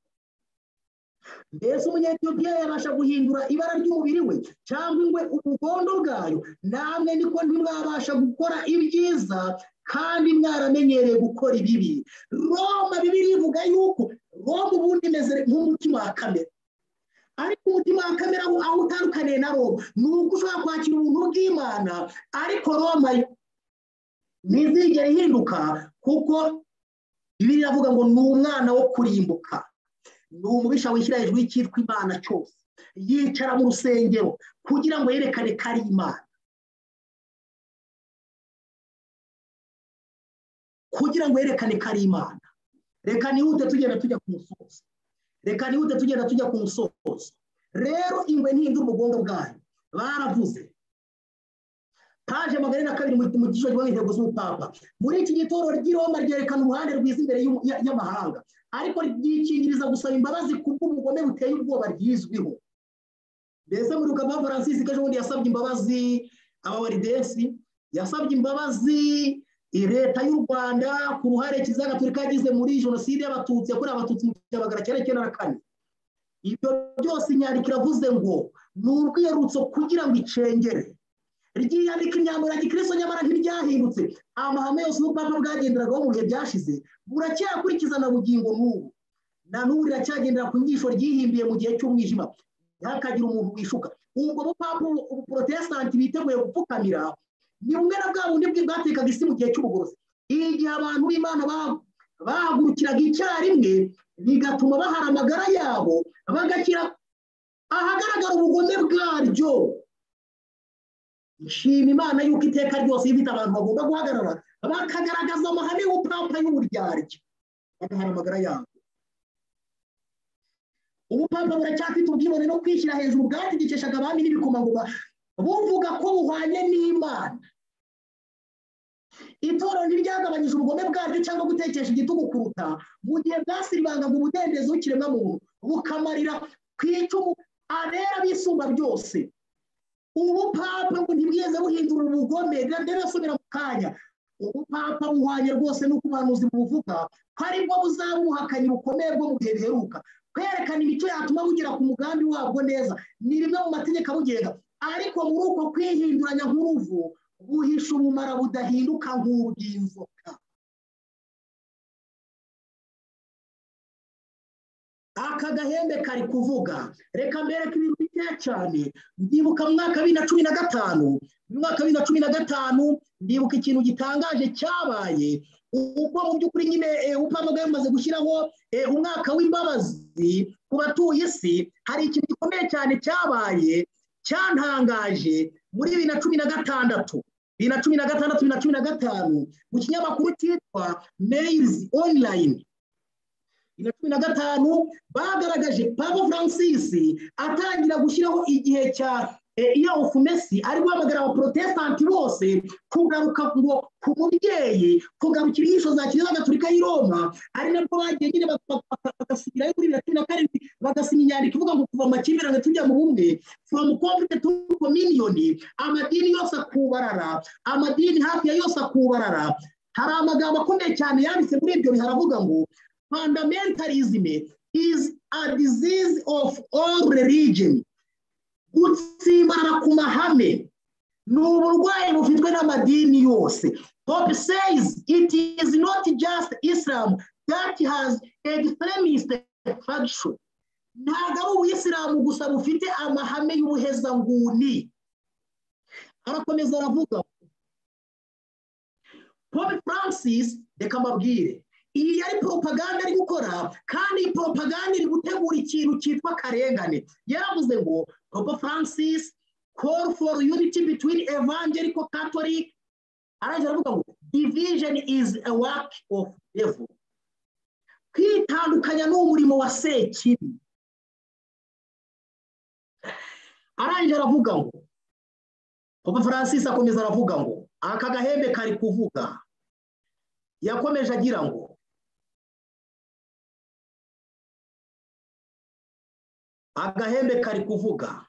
Speaker 2: mbese umunyetiyopiya yabasha guhindura ibara ry'umubiri we cyangwa ingwe ubugondo bwayo namwe niko ntimwabasha gukora ibyiza kandi mwaramenyereye gukora ibibi roma bibiri ivuga yuko roma ubundi imeze nk'umutima wa kamera ariko umutima wa kamera aho utandukaniye na roma ni uko ushobora kwakira ubuntu bw'imana ariko roma ntizigere ihinduka kuko bibiri iravuga ngo ni umwana wo kurimbuka ni umubisha wishyira hejuru y'icyitwa imana cyose yicara mu rusengero kugira ngo yerekane ko ari imana kugira ngo yerekane ko ari imana reka nihute tugenda tujya ku musozi reka nihute tugenda tujya ku musozi rero ingwe ntihindura ubugondo bwayo baravuze paje magana na kabiri mu gishoro gihugu intego z'ubupapa muri iki gitoro ry'iroma ryerekana uruhande rwiza imbere y'amahanga ariko ryikingiriza gusaba imbabazi kubwo ubugome buteye ubwoba ryizwiho mbese muri ukaba francis ejo bundi yasabye imbabazi abawaridensi yasabye imbabazi leta y'u rwanda ku ruhare kiliziya gatolika yagize muri jenoside y'abatutsi yakorewe abatutsi mu gihumbi magana cyenda cyenda na kane ibyo byose inyandiko iravuze ngo ni urwiyerutso kugira ngo icengere ryiyandika imyambaro ya gikristo nyamara ntiryahindutse amahame yose n'ubwapa bwagenderagaho mu bihe byashize buracyakurikiza na bugingo n'ubu na n'ubu riracyagendera ku nyigisho ryihimbiye mu gihe cy'umwijima ntihakagire umuntu wishuka ubwo bupapa ubuporotesitanti biteguye gupfukamira ni bumwe na bwa bundi bwatekaga isi mu gihe cy'ubugorozi igihe abantu b'imana bahagurukiraga icyarimwe bigatuma bahara amagara yabo bagakira ahagaragara ubugome bwaryo nshima imana y'uko iteka ryose ifite abantu bagomba guhagarara bakagaragaza amahame y'ubupapa y'uburyarya bagahara amagara yabo ubupapa buracyafite ubwibone no kwishyira hejuru bwategekeshaga abami n'ibikomangoma buvuga ko buhwanye n'imana itorero ntiryagabanyije ubugome bwaryo cyangwa gutekesha igitugu kuruta mu gihe bwasiribangaga umudendezo w'ikiremwamuntu bukamarira ku icumu abera bisumba byose ubupapa ngo ntibwize buhindura ubugome ndabasubira mu kanya ubupapa buhwanye rwose n'uko ubuhanuzi buvuga ko aribwo buzaba ubuhakanyi bukomeye bwo mu gihe biheruka kwerekana imico yatuma bugera ku mugambi wabwo neza ni rimwe mu mategeko abugenga ariko muri uko kwihinduranya nk'uruvu buhisha ubumara budahinduka nk'ubw'inzoka aka gahembe kari kuvuga reka mbereke ibintu bikeya cyane ndibuka mu mwaka bibiri na cumi na gatanu mu mwaka bibiri na cumi na gatanu ndibuka ikintu gitangaje cyabaye ubwo mu by'ukuri nyine upanga yamaze gushyiraho umwaka w'imbabazi ku batuye isi hari ikintu gikomeye cyane cyabaye cyantangaje muri bibiri na cumi na gatandatu bibiri na cumi na gatandatu bibiri na cumi na gatanu mu kinyamakuru cyitwa meyizi onurayini na cumi na gatanu bagaragaje papa francis atangira gushyiraho igihe cya iya ofumesi ari guhamagara abaporotesitanti bose kugaruka ngo ku mubyeyi kugarukira inyigisho za kiliziya gatolika y'i roma ari nabwo bagiye nyine bagasubirayo muri bibiri na cumi na karindwi bagasinya inyandiko ivuga ngo kuva mu makimbirane tujya mu bumwe from conflict to communion amadini yose akubarara amadini hafi ya yose akubarara hari amagambo akomeye cyane yanditse muri ibyo haravuga ngo fundamentalism is a disease of all religion gutsimbana ku mahame ni uburwayi bufitwe n'amadini yose pope says it is not just islam that has extremist faction ntabwo ari ubuyisilamu gusa bufite amahame y'ubuhezanguni arakomeza aravuga pope francis reka mbabwire iyi yari poropaganda ari gukora kandi iyi poropaganda iri gutegura ikintu cyitwa karengane yaravuze ngo papa francis call for unity between evangelical catholic arangije aravuga ngo division is a work of devil kwitandukanya ni umurimo wa sekibi arangije aravuga ngo papa francis akomeza aravuga ngo aka gahembe kari kuvuga yakomeje agira ngo agahembe kari kuvuga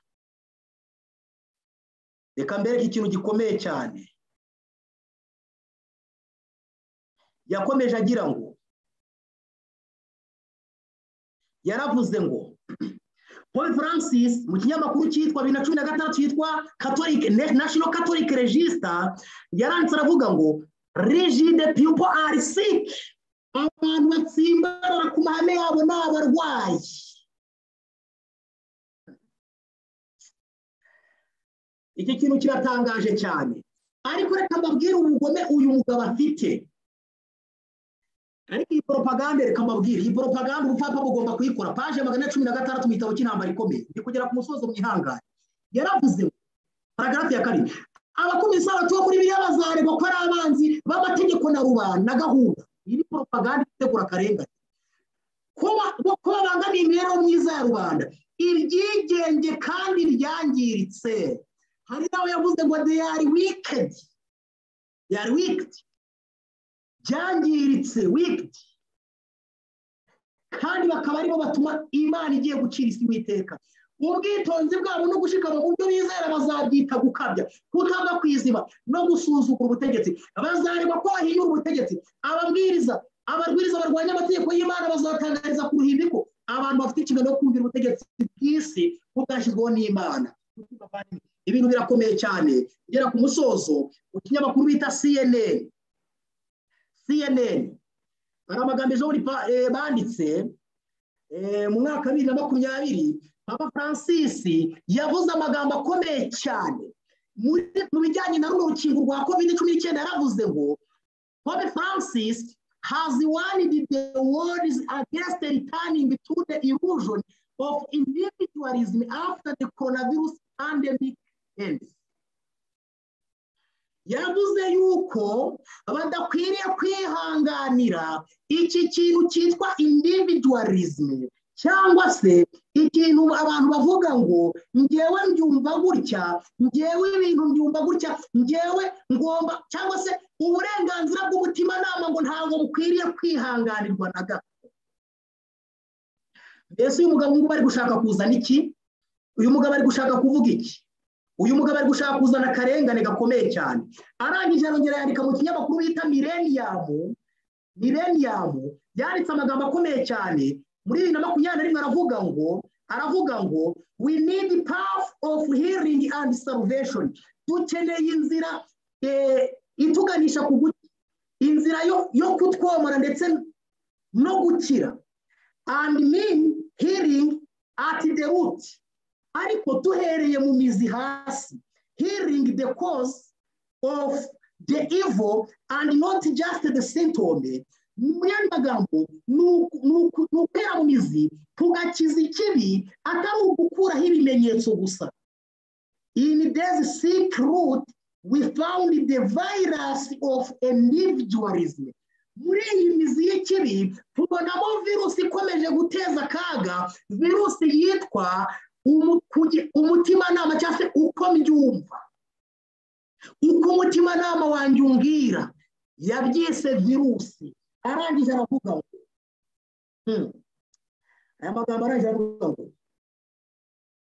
Speaker 2: reka mbereke ikintu gikomeye cyane yakomeje agira ngo yaravuze ngo paul francis mu kinyamakuru cyitwa bibiri na cumi na gatandatu cyitwa national catholic register yaranditse aravuga ngo rigide people are sick abantu batsimbarara ku mahame yabo ni abarwayi iki kintu kiratangaje cyane ariko reka mbabwire ubugome uyu mugabo afite ariko iyi poropaganda reka mbabwire iyi poropaganda ubupapa bugomba kuyikora paje magana cumi na gatandatu mu gitabo cy'intambara ikomeye ndi kugera ku musozo mwihangane yaravuze paragarafu ya karindwi abakomisarati bo muri biriya bazaregwa ko ari abanzi b'amategeko na rubanda na gahunda iyi ni poropaganda itegura akarengane ko babangamiye imibereho myiza ya rubanda ibyigenge kandi byangiritse hari nawe yavuze ngo de yari wikedi yari wikedi byangiritse wikedi kandi bakaba aribo batuma imana igiye gucira isi witeka ubwitonzi bwabo no gushikama mu byo bizera bazabyita gukabya kutava ku izima no gusuzugura ubutegetsi bazareba ko bahinyura ubutegetsi ababwiriza abarwiriza barwanya amategeko y'imana bazatangariza ku ruhimbi ko abantu bafite inshingano yo kumvira ubutegetsi bw'isi bwashyizweho n'imana ibintu birakomeye cyane ugera ku musozo mu kinyamakuru bita cnn cnn hari amagambo ejo banditse mu mwaka wa bibiri na makumyabiri papa francis yavuze amagambo akomeye cyane mu bijyanye na runo rukingo rwa covid cumi n'icyenda yaravuze ngo pope francis has warned the world against returning to the illusion of individualism after the coronavirus pandemic ends yavuze yuko badakwiriye kwihanganira iki kintu cyitwa individualism cyangwa se ikintu abantu bavuga ngo ngewe mbyumva gutya ngewe ibintu mbyumva gutya ngewe ngomba cyangwa se uburenganzira bw'umutimanama ngo ntabwo bukwiriye kwihanganirwa na gato mbese uyu mugabo ngubu bari gushaka kuzana iki uyu mugabo ari gushaka kuvuga iki uyu mugabo ari gushaka kuzana akarengane gakomeye cyane arangije arongera yandika mu kinyamakuru bita mileniyamu mileniyamu yanditse amagambo akomeye cyane muri bibiri na makumyabiri na rimwe aravuga ngo aravuga ngo we need path of healing and salvation dukeneye inzira ituganisha ku inzira yo kutwomora ndetse no gukira and mean healing at the root ariko duhereye mu mizi hasi hearing the cause of the evil and not just the symptom muri andi magambo ni ukwera mu mizi tugakiza ikibi atari ugukuraho ibimenyetso gusa in this sick root we found the virus of individualism muri iyi mizi y'ikibi tubonamo virusi ikomeje guteza akaga virusi yitwa umutimanama cyangwa se uko mbyumva uko umutimanama wanjye umbwira yabyise virusi arangije aravuga ngo aya magambo arangije aravuga ngo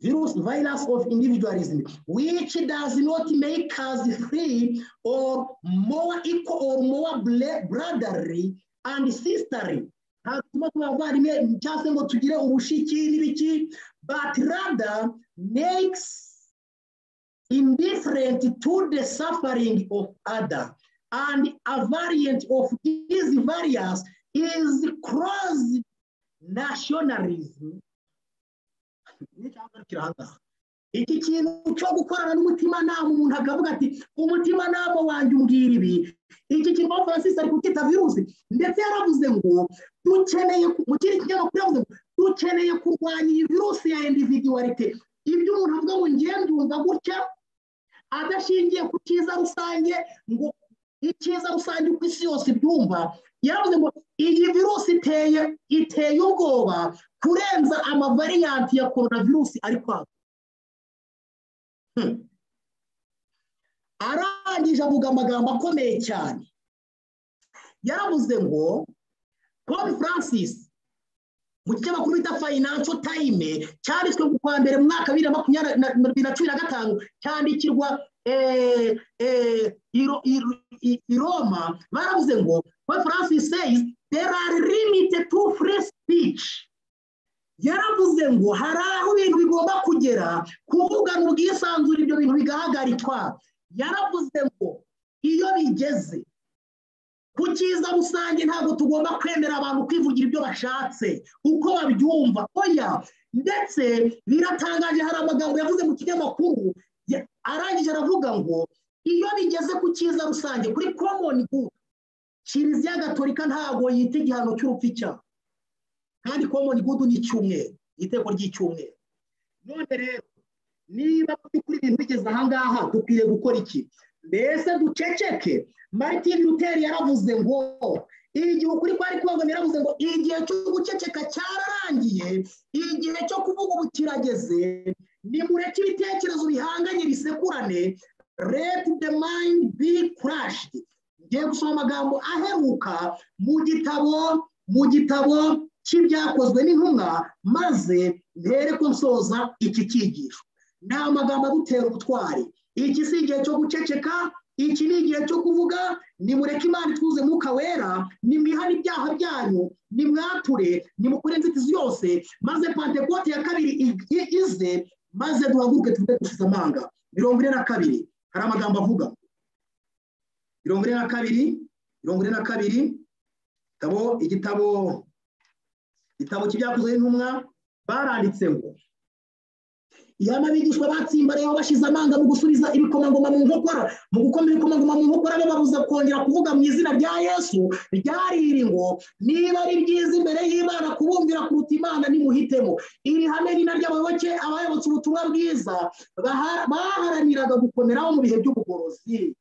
Speaker 2: virus virus of individualism which does not make us free or more equal or more brotherly and sisterly hatuma twavandimwe cyangwa se ngo tugire ubushiki n'ibiki but rather makes indifferent to the suffering of other and a variant of these variants is cross nationalism iki kintu cyo gukorana n'umutimanama umuntu akavuga ati umutimanama wanjye umbwira ibi iki kintu aho francis ari kucyita virusi ndetse yaravuze ngo dukeneye mu kindi kinyamakuru yavuze ngo dukeneye kurwanya iyi virusi ya individualite ibyo umuntu avuga ngo ngiye mbyumva gutya adashingiye ku cyiza rusange ngo icyiza rusange uko isi yose ibyumva yavuze ngo iyi virusi iteye iteye ubwoba kurenza amavariyante ya korona virusi ari kwaka arangije avuga amagambo akomeye cyane yaravuze ngo paul francis mu kinyamakuru bita fayinanso tayime cyanditswe ku kwa mbere mu mwaka wa bibiri na makumyabiri na cumi na gatanu cyandikirwa i Roma baravuze ngo when francis says there are limited to free speech yaravuze ngo hari aho ibintu bigomba kugera kuvugana ubwisanzure ibyo bintu bigahagarikwa yaravuze ngo iyo bigeze ku cyiza rusange ntabwo tugomba kwemera abantu kwivugira ibyo bashatse uko babyumva oya ndetse biratangaje hari amagambo yavuze mu kinyamakuru arangije aravuga ngo iyo bigeze ku cyiza rusange kuri komoni gudu kiliziya gatolika ntabwo yita igihano cy'urupfu icyaha kandi komoni gudu ni icyumweru iteko ry'icyumweru none rero niba by'ukuri ibintu bigeze ahangaha dukwiriye gukora iki mbese duceceke martin luther yaravuze ngo igihe ukuri kwari kubangamiye yaravuze ngo igihe cyo guceceka cyararangiye igihe cyo kuvuga ubu kirageze nimureke ibitekerezo bihanganye bisekurane let the mind be crushed ngiye gusoma amagambo aheruka mu gitabo mu gitabo cy'ibyakozwe n'intumwa maze mbere ko nsoza iki cyigisho ni amagambo adutera ubutwari iki si igihe cyo guceceka iki ni igihe cyo kuvuga nimureke imana itwuze mwuka wera nimwihane ibyaha byanyu nimwature nimukure inzitizi yose maze pantekote ya kabiri ize maze duhaguruke tuvuge dushize amanga mirongo ine na kabiri hari amagambo avuga mirongo ine na kabiri mirongo ine na kabiri igitabo igitabo igitabo cy'ibyakozwe n'intumwa baranditse ngo ihame abigishwa batsimbarayeho bashize amanga mu gusubiza ibikomangoma mu nkokora mu gukomera ibikomangoma mu nkokora bababuza kongera kuvuga mu izina rya yesu ryariri ngo niba ari byiza imbere y'imana kubumvira kuruta imana nimuhitemo iri hame ni naryo abayoboke abayobotse ubutumwa bwiza baharaniraga gukomeraho mu bihe by'ubugorozi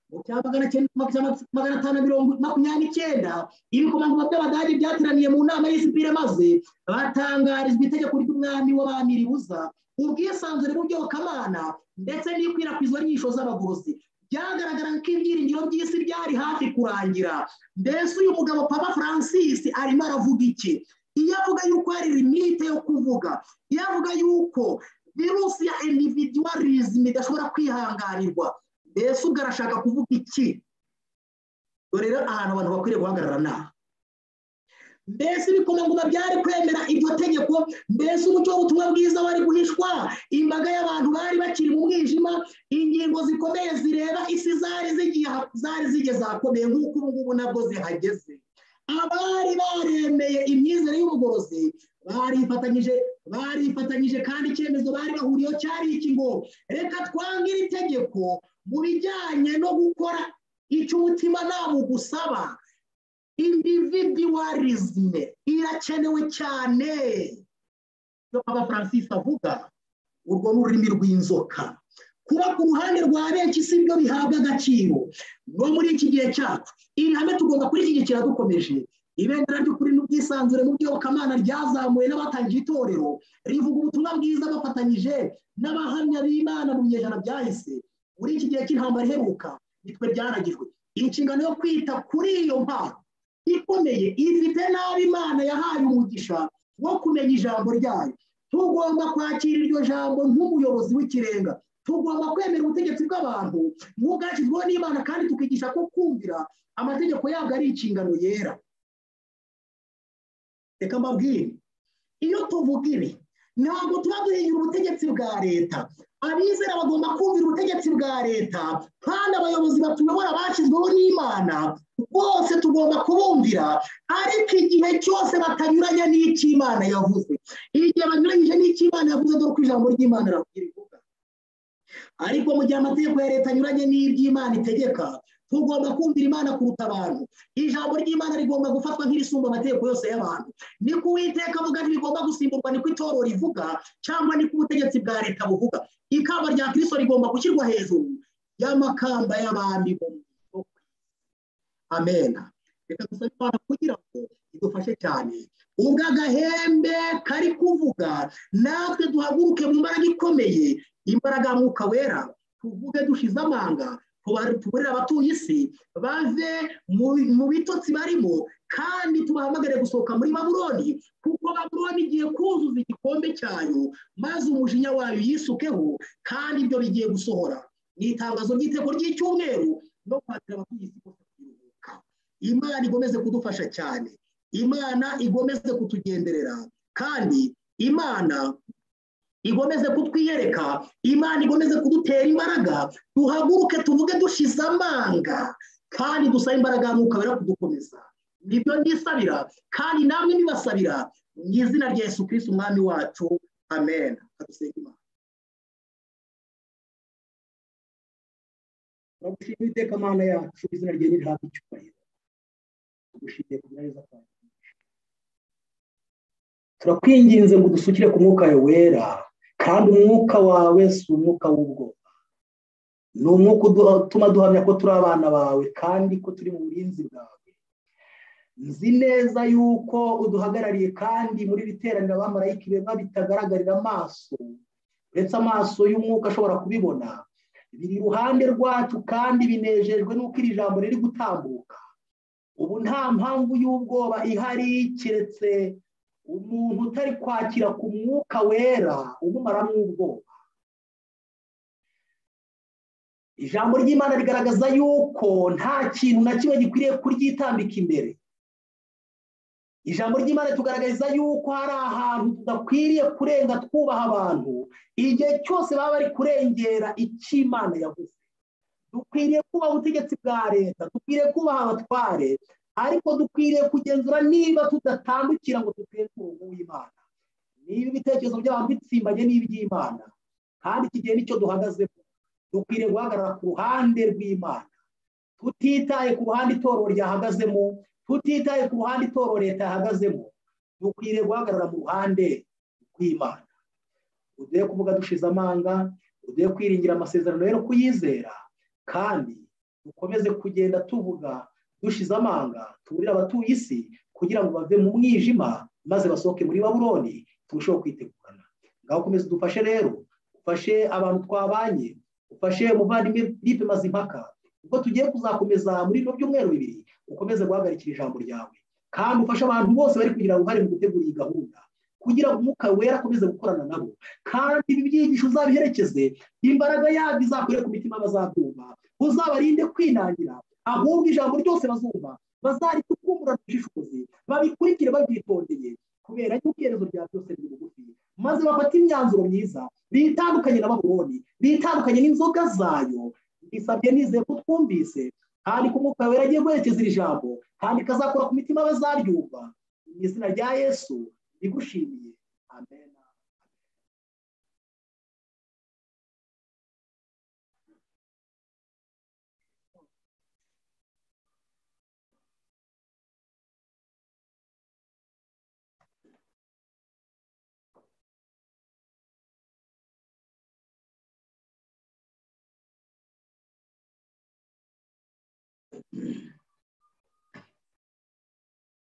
Speaker 2: mu cya magana atanu mirongo makumyabiri n'icyenda ibikomangoma by'abadage byateraniye mu nama y'isipire maze batangarizwa itegeko ry'umwami w'abami ribuza ubwisanzure bw'iyobokamana ndetse n'ikwirakwizwa ry'inyigisho z'abagorozi byagaragaraga ko ibyiringiro by'isi byari hafi kurangira mbese uyu mugabo papa francis arimo aravuga iki iyo avuga yuko hari limite yo kuvuga iyo avuga yuko virusi ya individualism idashobora kwihanganirwa mbese ubwo arashaka kuvuga iki dore rero ahantu abantu bakwiriye guhagarara naha mbese ibikomangoma byari kwemera iryo tegeko mbese umucyo w'ubutumwa bwiza wari guhishwa imbaga y'abantu bari bakiri mu mwijima ingingo zikomeye zireba isi zari zigeze ahakomeye nk'uko ubu ngubu nabwo zihageze abari baremeye imyizere y'ubugorozi barifatanyije barifatanyije kandi icyemezo bari bahuriyeho cyari iki ngo reka twange iri tegeko mu bijyanye no gukora icyo umutima ntabwo ugusaba individualisme irakenewe cyane iyo papa francis avuga urwo ni ururimi rw'inzoka kuba ku ruhande rwa benshi si byo bihabwa agaciro no muri iki gihe cyacu iri hame tugomba kurishyigikira dukomeje ibendera ry'ukuri n'ubwisanzure mu by'okamana ryazamuwe n'abatangiye itorero rivuga ubutumwa bwiza bafatanyije n'abahamya b'imana mu binyejana byahise muri iki gihe cy'intambara iheruka nitwe byanagijwe inshingano yo kwita kuri iyo mpano ikomeye ifite nabi imana yahaye umugisha wo kumenya ijambo ryayo tugomba kwakira iryo jambo nk'umuyobozi w'ikirenga tugomba kwemera ubutegetsi bw'abantu nk'ubwashyizweho n'imana kandi tukigisha ko kumvira amategeko yabwo ari inshingano yera reka mbabwire iyo tuvuga ibi ntabwo tuba duhinyura ubutegetsi bwa leta abizera bagomba kumvira ubutegetsi bwa leta kandi abayobozi batuyobora bashyizweho n'imana bose tugomba kubumvira ariko igihe cyose batanyuranye n'icy'imana yavuze igihe banyuranyije n'icy'imana yavuze dore ko ijambo ry'imana rivuga ariko mu gihe amategeko ya leta anyuranye n'iby'imana itegeka tugomba kumvira imana kuruta abantu ijambo ry'imana rigomba gufatwa nk'irisumba amategeko yose y'abantu ni ko uwiteka avuga ntibigomba gusimburwa ni ko itorero rivuga cyangwa ni ko ubutegetsi bwa leta buvuga ikamba rya kirisito rigomba gushyirwa hejuru y'amakamba y'abandi mu murimo amena reka dusabe imana kugira ngo idufashe cyane ubwo agahembe kari kuvuga natwe duhaguruke mu mbaraga ikomeye imbaraga mwuka wera tuvuge dushize amanga tuburire abatuye isi bave mu bitotsi barimo kandi tubahamagare gusohoka muri baburoni kuko baburoni igiye kuzuza igikombe cyayo maze umujinya wayo yisukeho kandi ibyo bigiye gusohora ni itangazo ry'iteko ry'icyumweru no kwakira abatuye isi bose kuruhuka imana igomeze kudufasha cyane imana igomeze kutugenderera kandi imana igomeze kutwiyereka imana igomeze kudutera imbaraga duhaguruke tuvuge dushize amanga kandi dusabe imbaraga wera kudukomeza nibyo nisabira kandi namwe nibasabira mu izina rya yesu kirisiti umwami wacu amen adusenge imana turagushimira iteka amana yacu izina rye nirihabwa icyubahiro tugushimiye kugira neza kwawe turakwinginze ngo udusukire ku mwuka wawe wera kandi umwuka wawe si umwuka w'ubwoba ni umwuka utuma duhamya ko turi abana bawe kandi ko turi mu burinzi bwawe nzi neza yuko uduhagarariye kandi muri iri teraniro abamarayika beba bitagaragarira amaso uretse amaso y'umwuka ashobora kubibona biri iruhande rwacu kandi binejejwe n'uko iri jambo riri gutambuka ubu nta mpamvu y'ubwoba ihari keretse umuntu utari kwakira ku mwuka wera umumaramo ubwoba ijambo ry'imana rigaragaza yuko nta kintu na kimwe gikwiriye kuryitambika imbere ijambo ry'imana ritugaragariza yuko hari ahantu tudakwiriye kurenga twubaha abantu igihe cyose baba bari kurengera icy'imana yavuze dukwiriye kubaha ubutegetsi bwa leta dukwiriye kubaha abatware ariko dukwiriye kugenzura niba tudatandukira ngo duteze umurongo w'imana niba ibitekerezo by'abantu bitsimbanye n'iby'imana kandi iki gihe nicyo duhagazemo dukwiriye guhagarara ku ruhande rw'imana tutitaye ku ruhande itorero ryahagazemo tutitaye ku ruhande itorero leta yahagazemo dukwiriye guhagarara mu ruhande rw'imana uduhe kuvuga dushize amanga uduhe kwiringira amasezerano yo kuyizera kandi dukomeze kugenda tuvuga dushize amanga tuburire abatuye isi kugira ngo bave mu mwijima maze basohoke muri baburoni turusheho kwitegurana ngaho ukomeze udufashe rero ufashe abantu twabanye ufashe umuvandimwe philippe mazimpaka ubwo tugiye kuzakomeza muri bino byumweru bibiri ukomeze guhagarikira ijambo ryawe kandi ufashe abantu bose bari kugira uruhare mu gutegura iyi gahunda kugira ngo umwuka wera akomeze gukorana nabo kandi ibi byigisho uzabiherekeze imbaraga yabyo izakorere ku mitima bazabyumva uzabarinde kwinangira ahubwo ijambo ryose bazumva bazaritukumbura dushishozi babikurikire babyitondeye kubera yuko iherezo rya byose riri bugufi maze bafata imyanzuro myiza bitandukanye na baburoni bitandukanye n'inzoga zayo bisabye nizeye ko twumvise kandi ko umwuka wera agiye guherekeza iri jambo kandi ikazakora ku mitima bazaryumva mu izina rya yesu rigushimiye amen